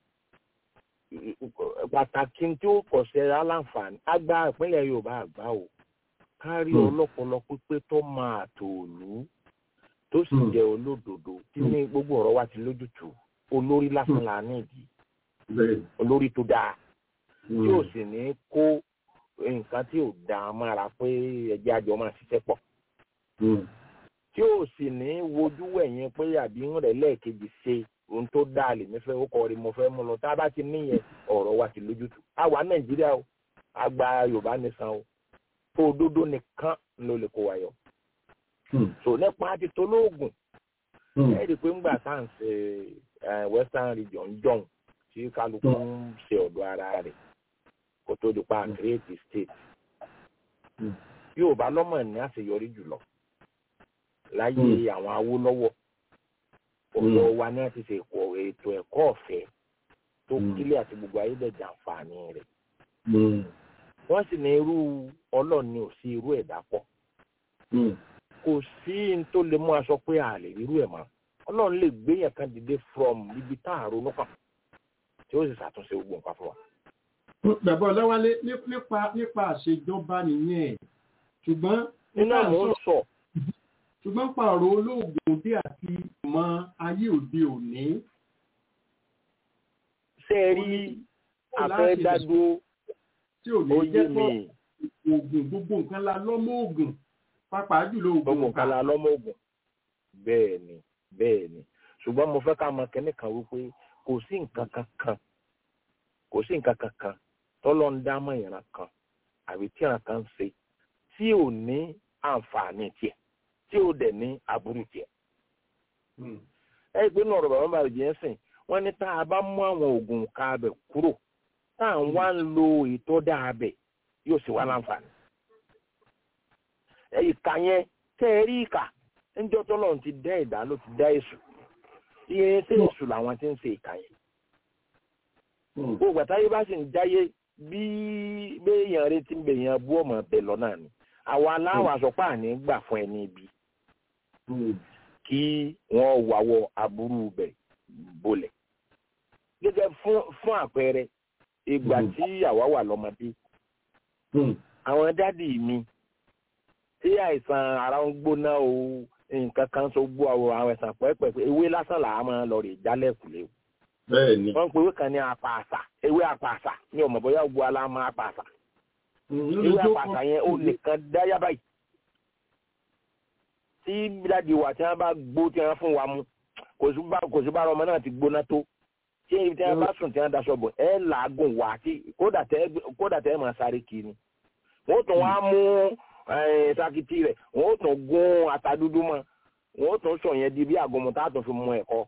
pàtàkì tí ó kọ̀ sí aláǹfààní àgbà ìpínlẹ̀ Yorùbá àgbà o kárí ọlọ́pọlọ pípé tó máa tòòlù tó sì jẹ́ olódodo tí ní gbogbo ọ̀rọ̀ wa ti lójútùú olórí lásán la nídìí olórí tó dáa tí ò sì ní kó nǹkan tí ò dáa mára pé ẹjẹ́ àjọ máa ṣiṣẹ́ pọ̀ tí ò sì ní wojú wẹ̀yìn pé àbí ń rẹ̀ lẹ́ẹ̀kejì ṣe ohun tó dáa lèmi fẹ́ ó kọ́ rí mo fẹ́ mú lọ tá a bá ti níyẹn ọ̀rọ̀ wa ti lójútùú àwa nàìjíríà o àgbà yorùbá nìsan o tó òdodo nìkan ló lè kó wa yọ. so nípa ti tolóògùn ẹ rí i pé ńgbà tá à ń ṣe western region jọ̀hún tí kálukú ń ṣe ọ̀dọ̀ ara rẹ̀ kó tó di pa create state yorùbá lọ́mọ ní àṣeyọrí jùlọ láyé àwọn awólọ́wọ̀ ọ̀dọ̀ wa ní àti ṣe ètò ẹ̀kọ́ ọ̀fẹ́ tó kílẹ̀ àti gbogbo ayédèjà àǹfààní rẹ̀ wọ́n sì ní irú ọlọ́ọ̀ni ò sí irú ẹ̀dá pọ̀ kò sí n tó lè mú aṣọ pé a lè rírú ẹ̀ mọ́ ọlọ́run lè gbéyàn kan dìde from ibi tá a ronú kàn tí ó sì ṣàtúnṣe gbogbo nǹkan fún wa. bàbá ọlọ́wálé nípa nípa àṣejọba nìyẹn ṣùgbọ́n. nínú àwọn sọ. ṣùgbọ́n pa ọ̀rọ̀ olóògùn dé àti ìmọ̀ ayé òde òní. ṣé ẹ rí afẹ́dádúró tí ò ní jẹ́ pọ̀ oògùn gbogbo nǹkan la lọ́mọ oògùn pàápàá jùlọ oògùn gbogbo nǹkan la lọ́mọ oògùn bẹ́ẹ̀ ni bẹ́ẹ̀ ni ṣùgbọ́n mo fẹ́ ká mọ kẹ́ní kan wípé kò sí nǹkan kankan kò sí nǹkan kankan tọ́lọ́ ń dámọ̀ ìran kan àbí tí ìran kan ń ṣe tí ò ní àǹfààní tiẹ̀ tí ò dẹ̀ ní aburú tiẹ̀. ẹ gbé náà ọ̀rọ̀ bàbá bàbá jẹ́ sìn wọ́n ní tá a bá mú àwọn oògùn ká abẹ kúrò tá à ń wá ń lo ètò dáabẹ̀ yóò sì wá láǹfààní. ìka yẹn tẹ́ ẹ rí ìka ńjọ́ tọ́lọ́run ti dá ẹ̀dá ló ti dá èṣù iye tí èṣù làwọn ti ń ṣe ìka yẹn. gbogbo àtàyè bá sì ń jáyé bí béèyàn retí ń bèèyàn bú ọmọ bẹ̀ lọ́nà ni àwa aláwọ̀ àsọpá àní gbà fún ẹni ibi kí wọ́n wàwọ̀ aburú bẹ̀ bolẹ̀. gẹ́gẹ́ fún àpẹẹrẹ ìgbà tí àwa wà lọ́mọdé àwọn dádì mi tí àìsàn ara ń gbóná o nǹkan kan tó gbó àwọn àwọn ẹ̀sán pẹ́ẹ́pẹ́ ewé lásán là á máa lọ rè jálẹ̀ kùlé o. bẹ́ẹ̀ni. wọ́n ń pe ewé kan ní apàṣà ewé apàṣà ní ọmọ bóyá gbó aláma apàṣà. ewé apàṣà yẹn ó nìkan dáyà báyìí. tí dádì wa tí wọ́n bá gbó tí wọ́n fún wa mu kò sí bá ọmọ náà ti gbóná tó tí ibi tí wọn bá sùn tí wọn daṣọ bò ẹ làágùn wá tí kódà tẹ ẹ máa sáré kiri wọn tún wá mú sakiti rẹ wọn tún gún ata dúdú mọ wọn tún sọ yẹn di bí àgọmọ tá a tún fi mú ẹ̀kọ.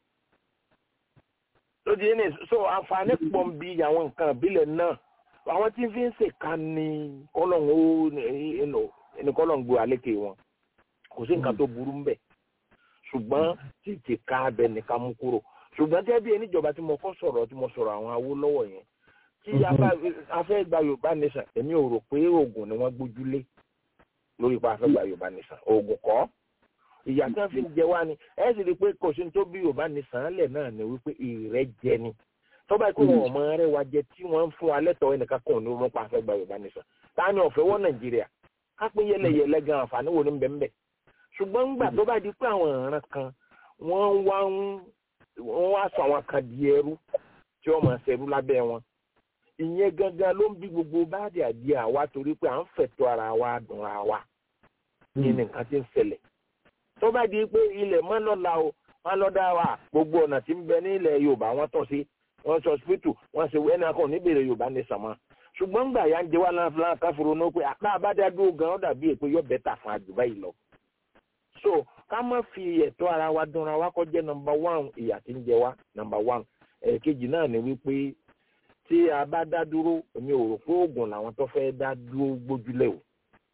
lójú yìí ni so àǹfààní pọ̀ ń bi àwọn nǹkan ìbílẹ̀ náà àwọn tí fi ń ṣèkà ní kọ́lọ́n ó ní kọ́lọ́n gbé àlékè wọn kò sí nǹkan tó burú ń bẹ̀ ṣùgbọ́n títí ká abẹ nìkan mú kúrò ṣùgbọ́n tẹ́ bí ẹníjọba tí mo kọ́ sọ̀rọ̀ tí mo sọ̀rọ̀ àwọn Awólọ́wọ̀ yẹn tí afẹ́ gba Yorùbá nation èmi ò rò pé oògùn ni wọ́n gbójúlé lórí pa afẹ́ gba Yorùbá nation oògùn kọ́ ìyá tí wọ́n fi ń jẹ wá ni ẹ sì rí i pé kò sí tó bí Yorùbá nation lẹ̀ náà ni wípé ìrẹ́jẹ ni tọ́ba ikú wọn ọmọ rẹ wa jẹ tí wọ́n ń fún wa lẹ́tọ̀ọ́ ẹnìkan kan ní orúkọ afẹ́ gba Yorùbá nation ta ni ọ̀fẹ́ wọ Nàìjíríà ká pé yẹlẹyẹlẹ gan àǹfààní wo ni ń bẹ ń bẹ ṣùgbọ́n ńgbà tó bá di pé àwọn ìran kan wọ́n wá ń wọ́n wá sọ àwọn kan di ẹrú tí wọ́n máa ṣẹrú lábẹ́ wọn ìyẹn gangan ló ń bí gbogbo báàdì àdí àwa torí pé à ń fẹ̀tọ́ ara wa dùn ara wa ní nǹkan tí ń ṣẹlẹ̀ tó bá di pé ilẹ̀ mọ́ lọ́la o wọ́n lọ́dá wa gbogbo ọ̀nà tí ń bẹ ní ilẹ̀ Yorùbá wọ́n tọ́ sí wọ́n sọ hospital wọ́n ṣe ẹni akọ níbèrè Yorùbá ní sàmọ́ ṣùgbọ́n gbà yá ń jẹ wá láńfà káfíńrò náà pé àpá àbádádúró gan ó dàbí èpè yọ bẹ́tà fún àjùbá yìí lọ so ká má fi ẹ̀tọ́ ara wa dúnra wa kọ́ jẹ́ nọmba one ìyà tí ń jẹ wá nọmba one ẹ̀ẹ̀kejì náà ni wípé tí a bá dá dúró èmi ò rò pé oògùn làwọn tó fẹ́ dá dúró gbójúlẹ̀ o.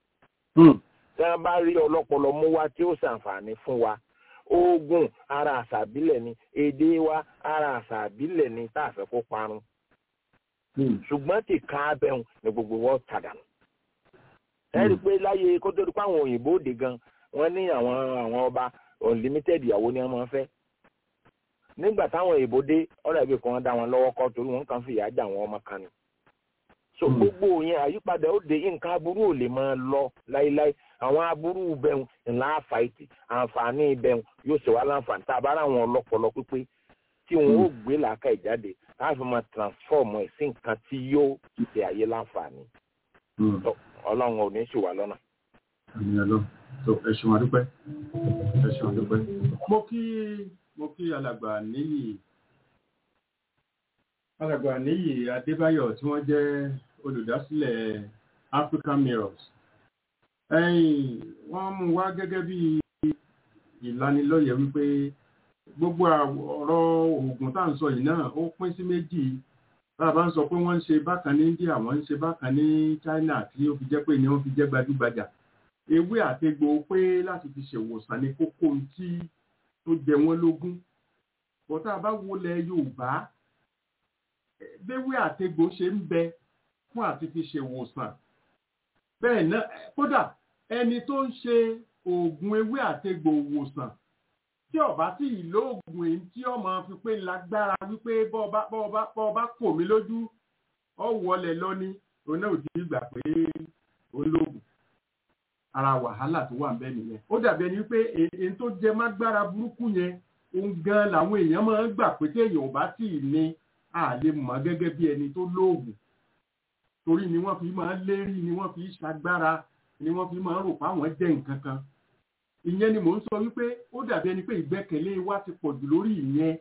tí wọ́n bá rí ọlọ́pọlọ mú wá tí ó ṣàǹfààní fún wa oògùn ara àṣà àbílẹ̀ ni èdè wa ara àṣà àbílẹ̀ ni tá a fẹ́ kó parun. ṣùgbọ́n tí ká abẹ́hùn ni gbogbo wọn tàdánù. ẹ rí i pé láyé kó tó di pé àwọn òyìnbó òde gan wọ́n ní àwọn àwọn ọba unlimited ìyàwó ni wọ́n máa ń fẹ́ nígbà táwọn èèbó dé ọ̀rọ̀ ìbí kan dá wọn lọ́wọ́ kọ́ torí wọ́n kàn fi ìyà jà wọn ọmọ kan ni. so gbogbo yẹn àyípadà ó de nǹkan aburú ò lè máa lọ láíláí àwọn aburú bẹ̀rù ńlá àfàìtì àǹfààní bẹ̀rù yóò ṣe wá láǹfààní tá a bá rà wọn ọlọ́pọlọ pípé tí wọn ó gbé làákà ìjáde láti máa transform ẹ̀ sí nǹkan tí yóò ṣe àyè láǹfààní. ọlọ́run ò ní ṣì wá lọ́nà. àmì ọlọ́run tó ẹ ṣeun àdúpẹ́ ẹ ṣeun àdúpẹ́. mo kí mo kí alàgbà níyì alàgbà níyì adébáyọ̀ tí wọ́n jẹ́ olùdásílẹ̀ african mirrors ẹ̀yìn wọ́n mú wá gẹ́gẹ́ bí ìlanilọ́yẹ̀ wípé gbogbo ọ̀rọ̀ oògùn tá à ń sọ yìí náà ó pín sí méjì tá a bá ń sọ pé wọ́n ń ṣe bákan ní India wọ́n ń ṣe bákan ní China tí ó fi jẹ́ pé ni wọ́n fi jẹ́ gbajúgbajà ewé àtegbò pé láti fi ṣèwòsàn ní kókó tí tó jẹ wọ́n lógún bọ́tá a bá wọlé Yorùbá béwé àtegbò ṣe ń bẹ fún àti fi ṣèwòsàn bẹ́ẹ̀ náà kódà ẹni tó ń ṣe oògùn ewé àtegbò wòsàn tí ọba tí ìlò oògùn èyí tí ọmọ fi pé lágbára wípé bọ́ọ̀bá bọ́ọ̀bá bọ́ọ̀bá kò mí lójú ọ wọlé lọ́ní òun náà ò ti gbà pé ó lóògùn ara wàhálà tó wà nbẹ nìyẹn ó dàbí ẹni pé èyí tó jẹ mágbára burúkú yẹn òun gan làwọn èèyàn máa ń gbà pé téèyàn ò bá tì í ní àlè mọ̀ gẹ́gẹ́ bí ẹni tó lóògùn torí ni wọ́n fi máa ń lérí ni wọ́n fi ṣagbára ni wọ́n fi máa ń rò páwọn jẹ́ nǹkan kan ìyẹn ni mò ń sọ wípé ó dàbí ẹni pé ìgbẹ́kẹ̀lé wa ti pọ̀ jù lórí ìyẹn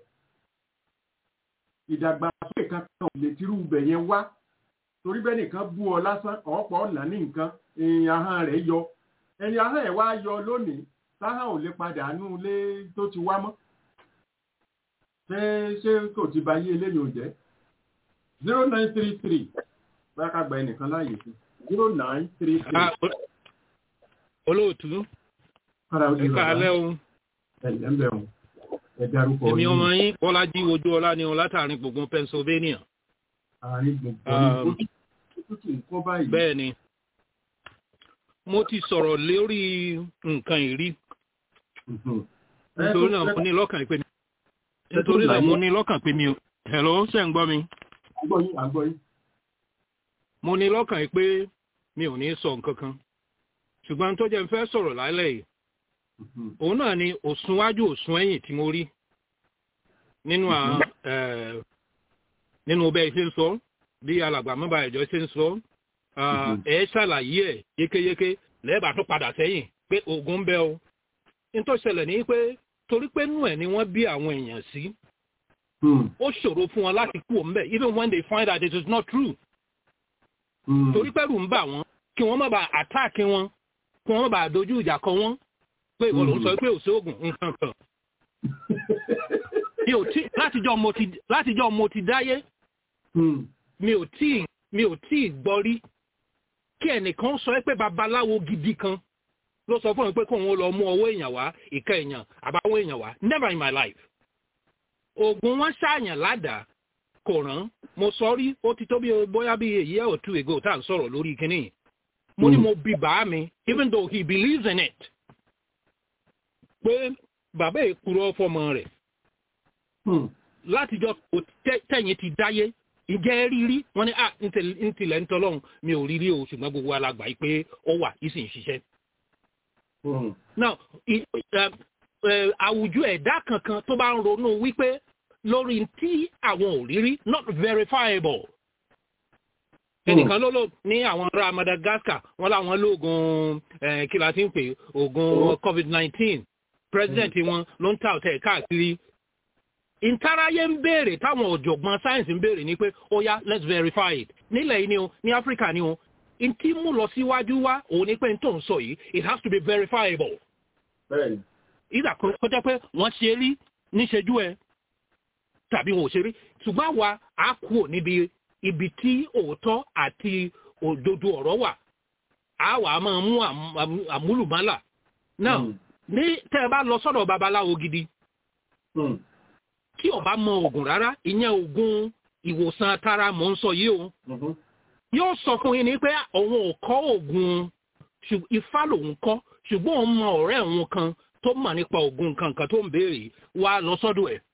ìdàgbàsókè kankan ò lè tirú ibẹ̀ yẹn wá torí bẹ́ẹ̀ nìkan bú ọ lásán ọ̀pọ̀ ọ̀nà ní nǹkan èèyàn ahọ́n rẹ̀ yọ ẹni ahọ́n ẹ̀ wá yọ lónìí táhàn ò lè padà nú ilé tó ti wá mọ́ ṣé ṣé kò ti ba yé eléyìí ò jẹ́ zero nine three three bá ká gba ẹnìkan láàyè sí zero nine three three. olóòtú ẹ káalẹ́ o ẹ̀lẹ́ ń bẹ̀ wọ́n ẹ dárúkọ èmi ọmọ yín bọ́lájí ojú ọlá ni ọ látàrin gbùngbùn Pennsylvania. àárín gbùngbùn ní òtútù nǹkan báyìí. bẹ́ẹ̀ ni mo ti sọ̀rọ̀ lórí nǹkan ìrí nítorí náà mo ní lọ́kàn pé nítorí náà mo ní lọ́kàn pé mi ò hello ṣe ń gbọ́ mi. àgbọ̀yìn àgbọ̀yìn. mo ní lọ́kàn pé mi ò ní sọ nǹkan kan ṣùgbọ́n tó jẹ́ n fẹ́ sọ̀rọ̀ lálẹ́ yìí òun náà ni òsùnwájú òsùn ẹ̀yìn tí mo rí nínú nínú bẹ́ẹ̀ ṣe ń sọ bí alàgbà mọ́ba ẹ̀jọ́ ṣe ń sọ ẹ ṣàlàyé ẹ̀ yékéyéké lẹ́ẹ̀bà tó padà sẹ́yìn pé oògùn ń bẹ o nítorí ṣẹlẹ̀ ní pé torí pé nú ẹ̀ ni wọ́n bí àwọn èèyàn sí ó ṣòro fún wọn láti kú òun bẹ́ẹ̀ even when they find out it is not true torí pẹ́rù ń bà wọ́n kí wọ́n má bàa attack wọn kí wọ́n má bàa dojú ìjà kọ wọ́n pé ìwọ ló ń sọ pé ò sí oògùn nǹkan kan mi ò tí látijọ́ mo ti látijọ́ mo ti dáyé mi ò tí mi ò tí gbọ́ rí kí ẹnìkan sọ pé babaláwo gidi kan ló sọ fún mi pé kóun lọ mú ọwọ́ èèyàn wá ìka èèyàn àbáwọ̀ èèyàn wá never in my life oògùn wọn ṣàyàn ládàá kò rán mo sọ rí ó ti tó bí bóyá bí èyí ẹ̀ ò tú ègo tá à ń sọ̀rọ̀ lórí kínní mo ní mo bí bàá mi even though he believes in it pé bàbá èkúrọ́ fọmọ rẹ̀ látijọ́ tẹ̀yìn ti dáyé ìjẹ́ rírí wọ́n ní ntilẹ̀ ń tọ́lọ́hún mi ò rírí o ṣùgbọ́n gbogbo alàgbà yìí pé ó wà yìí sì ń ṣiṣẹ́. now àwùjọ ẹ̀dá kankan tó bá ń ronú wípé lórí tí àwọn ò rírí not verifiable. ẹnìkan ló lò ní àwọn ará Madagascar wọn láwọn lóògùn kí la ti ń pè oògùn COVID-19 president wọn ló ń ta ọ̀tẹ̀ káàkiri ìtaráyé ń béèrè táwọn ọ̀jọ̀gbọ́n sáyẹ̀nsì ń béèrè ní pé ó yá let's verify it nílẹ̀ yìí ni o ní áfíríkà ni o n tí mú lọ síwájú wá òun ni pé n tó ń sọ yìí it has to be verifiable. ìdá kan kọjá pé wọ́n ṣe rí níṣẹ́jú ẹ tàbí wọn ò ṣe rí ṣùgbọ́n àwa á kú níbi ibi tí òótọ́ àti òdodo ọ̀rọ̀ wà á wà á máa mú àmúlùmálà náà ní tẹ́ ẹ bá lọ sọ́dọ̀ babaláwo gidi tí ó bá mọ oògùn rárá ìyẹn oògùn ìwòsàn tara mò ń sọ yìí o yóò sọ fún yín ni pé òun ò kọ́ oògùn ifá lòun kọ́ ṣùgbọ́n òun mọ ọ̀rẹ́ òun kan tó mọ̀ nípa oògùn kankan tó ń béèrè wá lọ sọ́dọ̀ ẹ̀.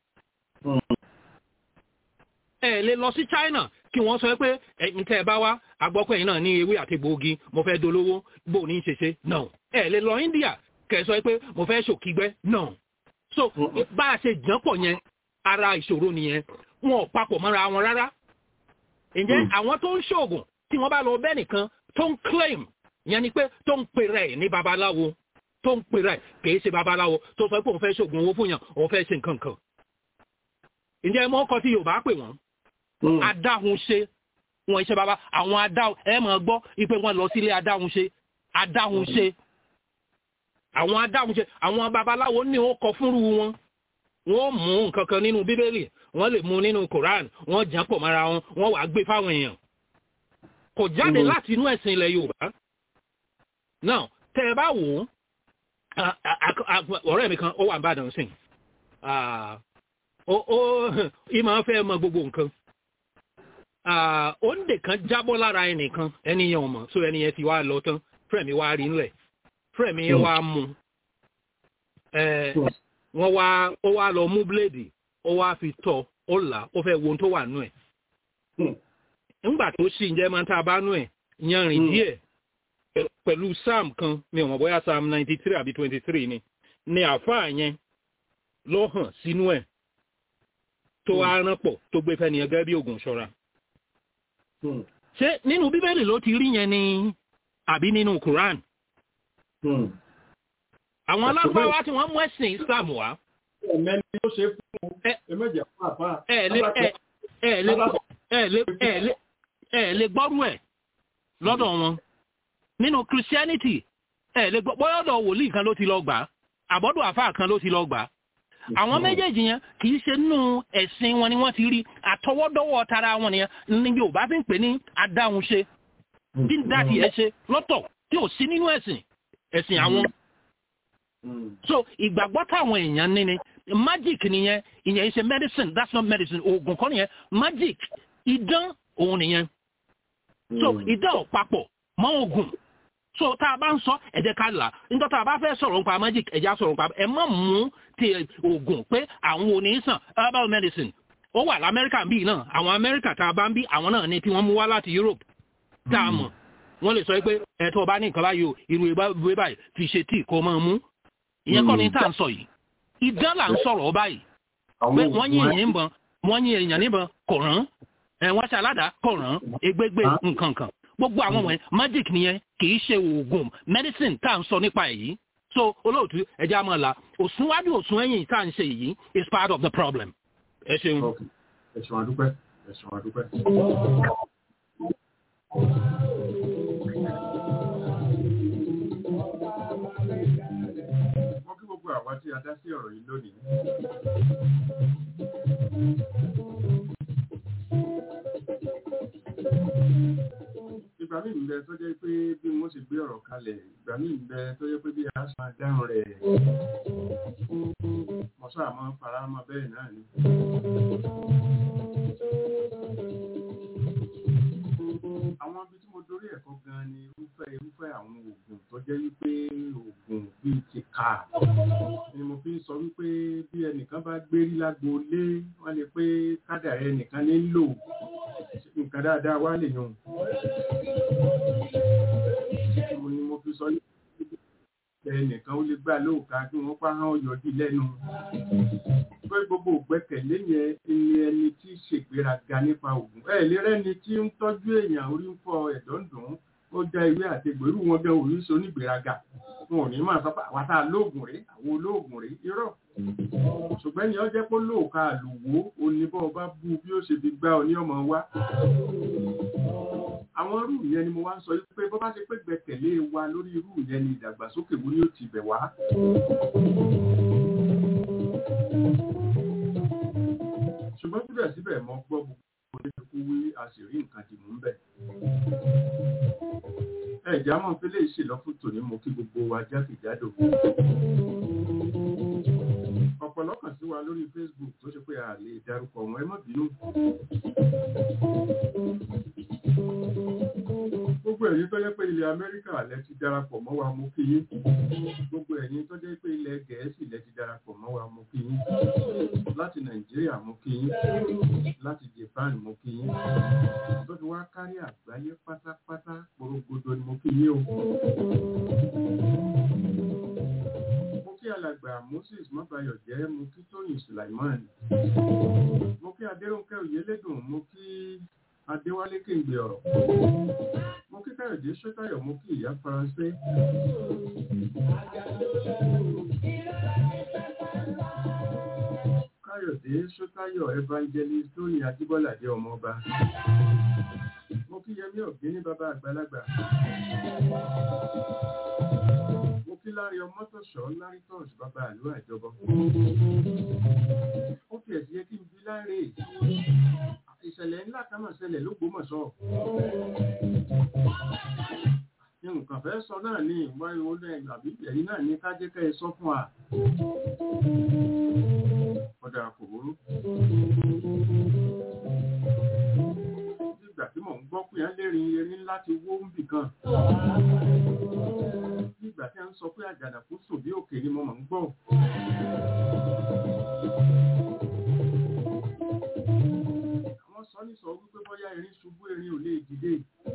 ẹ lè lọ sí China kí wọ́n sọ pé ẹ̀yin tẹ́ ẹ bá wá agbọ́pẹ́ yìí náà ní ewé àti gbòógì mo fẹ́ dolówó bó ní í ṣe ṣe no ẹ lè lọ India kẹ́ ẹ sọ pé mo fẹ́ ṣòkígbẹ́ no so bá a ṣe jàn pọ̀ yẹn ara ìṣòro nìyẹn wọn ò papọ̀ mọ́ra wọn rárá. ǹjẹ́ àwọn tó ń ṣoògùn tí wọ́n bá lọ bẹ́ẹ̀ nìkan tó ń claim ìyẹn ni pé tó ń pè rẹ̀ ní babaláwo tó ń pè rẹ̀ kìí ṣe babaláwo tó sọ pé òun fẹ́ ṣoògùn owó fún yàn òun fẹ́ ṣe nǹkan kan ǹjẹ́ mọ́ ọkọ tí yorùbá pè wọ́n adáhunṣe wọn iṣẹ́ baba àwọn adáhun ẹ máa gbọ́ ipe wọn lọ sílé adáhunṣe adáhunṣe àwọn adáhunṣe àwọn babaláwo ní ó kọ fúnrú wọn wọ́n mú nǹkan kan nínú bíbélì wọ́n lè mú nínú koran wọ́n jàn pọ̀ mọ́ra wọn wọ́n wàá gbé fáwọn èèyàn kò jáde láti inú ẹ̀sìn ilẹ̀ yorùbá náà tẹ ẹ bá wò ó ọ̀rẹ́ mi kan ó wà ń bàdàn sìn ó ìmọ̀ fẹ́ mọ gbogbo nǹkan òǹdè kan jábọ́ lára ẹnìkan ẹni yẹn ò mọ̀ so ẹni yẹn ti wá lọ tán fúrẹ̀mí wá rí ńlẹ̀ fúrẹ̀mí yẹn wá mú wọ́n wá ó wá lọ mú bíléèdì ó wá fi tọ́ ó là ó fẹ́ wo ohun tó wà nú ẹ̀ nígbà tó sì ń jẹ́ máa ń tá a bá nú ẹ̀ yanrìn díẹ̀ pẹ̀lú psalm kan mi ò mọ̀ bóyá psalm ninety three àbí twenty three ni ni àáfàá yẹn ló hàn sínú ẹ̀ tó wá rán pọ̀ tó gbé fẹ́ni ẹgẹ́ bí oògùn ṣọ́ra. ṣé nínú bíbélì ló ti rí yẹn ni àbí nínú quran? àwọn alágbáwá tí wọ́n mú ẹ̀sìn islam wá. ẹ̀mẹ́ni ló ṣe fún un ẹ̀mẹ́jẹ̀ fún àbá. ẹ lè gbọ́rú ẹ̀ lọ́dọ̀ wọn nínú christianity ẹ lè gbọ́ bọ́yọ̀dọ̀ wòlíì kan ló ti lọ gbà àbọ́dọ̀ àfáà kan ló ti lọ gbà àwọn méjèèjì yẹn kì í ṣe nínú ẹ̀sìn wọn ni wọ́n ti rí àtọwọ́dọ́wọ́ tara wọn nìyẹn ní yorùbá fi ń pè ní adáhunṣe bí ń dá tiẹ̀ ṣe lọ́tọ̀ tí ò sí nínú ẹ̀sìn ẹ̀sìn àwọn. so ìgbàgbọ́ táwọn èèyàn ní ni magic nìyẹn ìyẹn ṣe medicine that's not medicine oògùn kọ́ nìyẹn magic idán òun nìyẹn. so idán ò papọ̀ mọ́ oògùn so tá a bá ń sọ ẹ̀jẹ̀ ká là nígbà tá a bá fẹ́ sọ̀rọ̀ nípa magic ẹ̀jẹ̀ á sọ̀rọ̀ nípa ẹ̀ má mú ti oògùn pé àwọn onísàn herbal medicine ó wà lamẹ́ríkà bíi náà àwọn amẹ́ríkà tá a bá ń bí àwọn náà ni tí wọ́n mú wá láti europe tá a mọ̀ wọ́n lè sọ pé ẹ̀tọ́ ọba ní nǹkan báyìí o irú ìwé báyìí fi ṣe tíì kó máa mú ìyẹn kọ́ ni tá à ń sọ yìí idán là ń sọ̀rọ̀ ọ báyìí pé wọ́n yín èèyàn níbọn wọ́n yín èèyàn níbọn kò rán ẹ̀ wọ́n ṣe aládàá kò rán egbégbé nǹkan kan gbogbo àwọn wọ̀nyẹn magic nìyẹn kì í ṣe oògùn medicine tá à ń sọ nípa èyí so olóòtú ẹja máa la òsúnwájú òsún ẹ̀yìn tá à ń ṣe yìí is part of the problem. ẹ ṣeun. ẹ ṣeun adúpẹ́ ẹ ṣeun adúpẹ́. wọ́n kí gbogbo àwa tí a dá sí ọ̀rọ̀ yìí lónìí. ìgbà míì ń bẹ tó jẹ́ pé bí wọ́n ṣe gbé ọ̀rọ̀ kalẹ̀ ìgbà míì ń bẹ tó jẹ́ pé bí a ṣe máa dáhùn rẹ̀ mọ̀ṣọ́ àmọ́ fara mọ́ bẹ́ẹ̀ náà ni. àwọn ibi tí mo dorí ẹ̀kọ́ gan ni irúfẹ́ irúfẹ́ àwọn oògùn tó jẹ́ wípé oògùn bíi ti kà ni mo fi ń sọ wípé bí ẹnìkan bá gbérí lágbo lé wọ́n lè pé kádàrá ẹnìkan ní lò nǹkan dáadáa wá lè yàn. mo ni mo fi sọ ẹnìkan ó lè gbà lóòka kí wọ́n pa hàn yọdí lẹ́nu. pé gbogbo ògbẹ́kẹ̀lé yẹn ni ẹni tí ṣègbéraga nípa òògùn. ẹ lè rẹ́ni tí ń tọ́jú èèyàn orí ń fọ ẹ̀dọ̀ ń dùn ó já ìwé àtegbò irú wọn gan òrí so nígbéraga wọn ò ní máa sọ pé àwa tá a lóògùn rèé àwọn olóògùn rèé irọ́ ṣùgbọ́n ni ó jẹ́ pé lóòka àlùwò oníbọ̀ bá bú bí ó ṣe fi gbá ọ ní ọmọ wa àwọn irú yẹn ni mo wá ń sọ pé bó bá ṣe pé gbẹ́kẹ̀lé wa lórí irú yẹn ni ìdàgbàsókè wo ni ó ti bẹ̀ wá. ṣùgbọ́n síbẹ̀síbẹ̀ mo gbọ́ gbogbo oníkú wí a sì rí nǹkan dì mú bẹ̀. ẹ̀já mọ̀ pé lè ṣe lọ́fún tòní mo kí gbogbo wa jákèjádò. ọ̀pọ̀lọpọ̀ sí wa lórí Facebook tó ṣe pé a lè dárúkọ wọn ẹ má bínú. gbogbo ẹ̀yin tó jẹ́ pé ilẹ̀ Amẹ́ríkà lẹ ti darapọ̀ mọ́ wa mo kí yín. gbogbo ẹ̀yin tó jẹ́ pé ilẹ̀ Gẹ̀ẹ́sì lẹ ti darapọ̀ mọ́ wa mo kí yín. láti Nàìjíríà mo kí yín. láti Japan mo kí yín. tó fi wá kárí àgbáyé pátápátá gbogbogbò ni mo kí yín o. mo kí alàgbà Moses mọ́bayọ̀ jẹ́ mo kí Tóyìn Sulaiman. mo kí Adéròǹkẹ́ Oyèlédùn mo kí Adéwálé Kéǹgbé ọ̀rọ̀. Mo mo kí káyọ̀dé ṣọ́tayọ̀ mo kí ìyá faransé. káyọ̀dé ṣọ́tayọ̀ evangelist tóyìn ajíbọ́ládé ọmọọba. mo kí yẹmí ọ̀gbìn ní bàbá àgbàlagbà. mo kí lárí ọmọtọ̀ṣọ́ lárí tọ́ọ̀sì bàbá àlú àjọbọ. ó fi ẹ̀sìn yẹ kí n bí láre ìṣẹ̀lẹ̀ ńlá kan máa ṣẹlẹ̀ lógbómọ̀ṣọ́ nǹkan fẹ́ sọ náà ní ìwáyé olú àbí ẹ̀yìn náà ní kájẹ́kẹ́ ẹ sọ fún wa ọ̀dà kò burú nígbà tí mò ń gbọ́ pé á lérin erin láti wó ń bì kan nígbà tí a ń sọ pé àjànàkú sùn bí òkè ni mo mọ̀ ń gbọ́ wọ́n sọ ní sọ wípé bóyá erin ṣubú erin ò lè dìde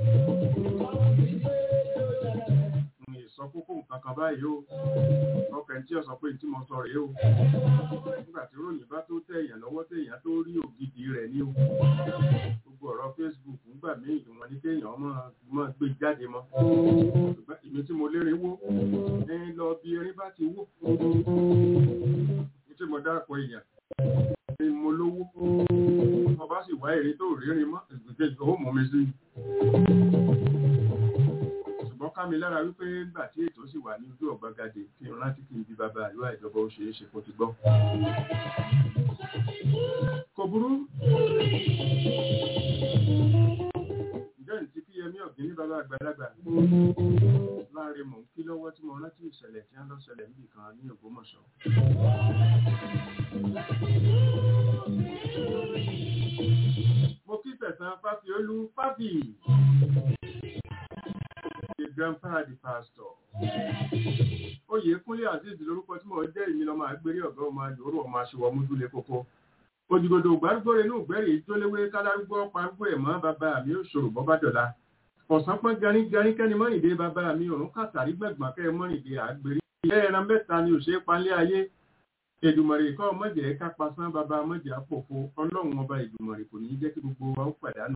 mi sọ kókó nǹkan kan báyìí o ọkàn tí ó sọ pé tí mo sọ rèé o nígbà tí ròyìn bá tó tẹ èèyàn lọ́wọ́ tẹ èèyàn tó rí ògidì rẹ̀ ní o gbogbo ọ̀rọ̀ Facebook ńgbà míì ìwọ̀n ní kéèyàn máa gbé jáde mọ́ ṣùgbọ́n èmi tí mo lérin wó ẹyin lọ bí erin bá ti wó tí mo dáàpọ̀ èèyàn ni mo lówó mo bá sì wá èrè tó rírin mọ́ ìgbésẹ̀ ó mú mi sí ṣùgbọ́n ká mi lára wípé nígbà tí ètò sì wà ní ojú ọ̀gbagadè kí n rántí kí n bí bàbá àlúwà ìjọba ó ṣeé ṣe kó ti gbọ́. kò burú ǹjẹ́ ní ti kí yẹmí ọ̀gbìn ní bàbá àgbàlagbà láàrin mò ń kí lọ́wọ́ tí mo rántí ìṣẹ̀lẹ̀ tí wọ́n lọ ṣẹlẹ̀ níbì kan ní Ògbómọ̀ṣọ́. mo kí tẹ̀sán fáfiolú fábì the grandpa the pastor. Oyèkúnlé Azeez lórúkọ tí mo jẹ́ ìmí lọ́mọ àgbérí ọ̀gá ọmọ yòórù ọmọ aṣèwọ̀ múdúlé kókó. Òjìgòdò gbárùgbòrè inú ìgbẹ́rì ìjólewé kálárúgbó parúgbó ẹ̀mọ́ bàbá mi ò ṣòro bọ́bá dọ̀la. Ọ̀sán pọ́n garígarí kẹ́ni mọ́rìndé bàbá mi òrùn kàtàrí gbẹ̀gbọ̀n kẹ́ mọ́rìndé àgbérí. Ilé ẹran mẹ́ta ni òṣèré palẹ́ ayé. Èdùmọ̀rè kọ́ mọ̀jẹ̀ ká pasán bàbá mọ̀jẹ̀ àpòfo ọlọ́run ọba Èdùmọ̀rè kò ní jẹ́ kí gbogbo wa ó pàdánù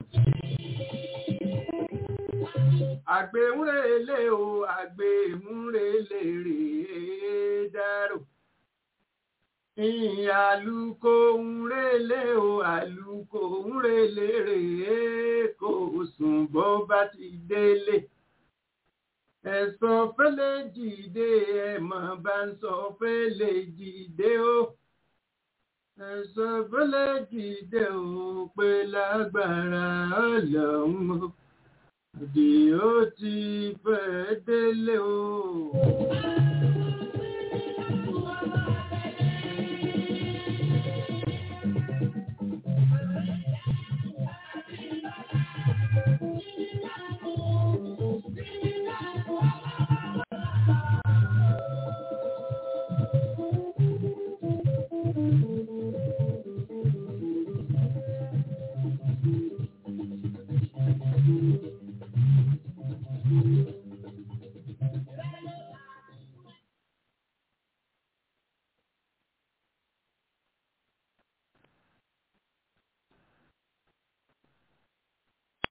àgbéhúnrèlé o àgbéhúnrèlé rèé dárò àlùkò ńrèlé o àlùkò ńrèlé rèé kò sùn bó bá ti délé ẹ̀sọ́ fẹ́lẹ́ jìde ẹ̀mọ́ bá ń sọ fẹ́lẹ́ jìde o ẹ̀sọ́ fẹ́lẹ́ jìde o pé lágbára ọlọ́run o òdì ó ti fẹ́ délé o.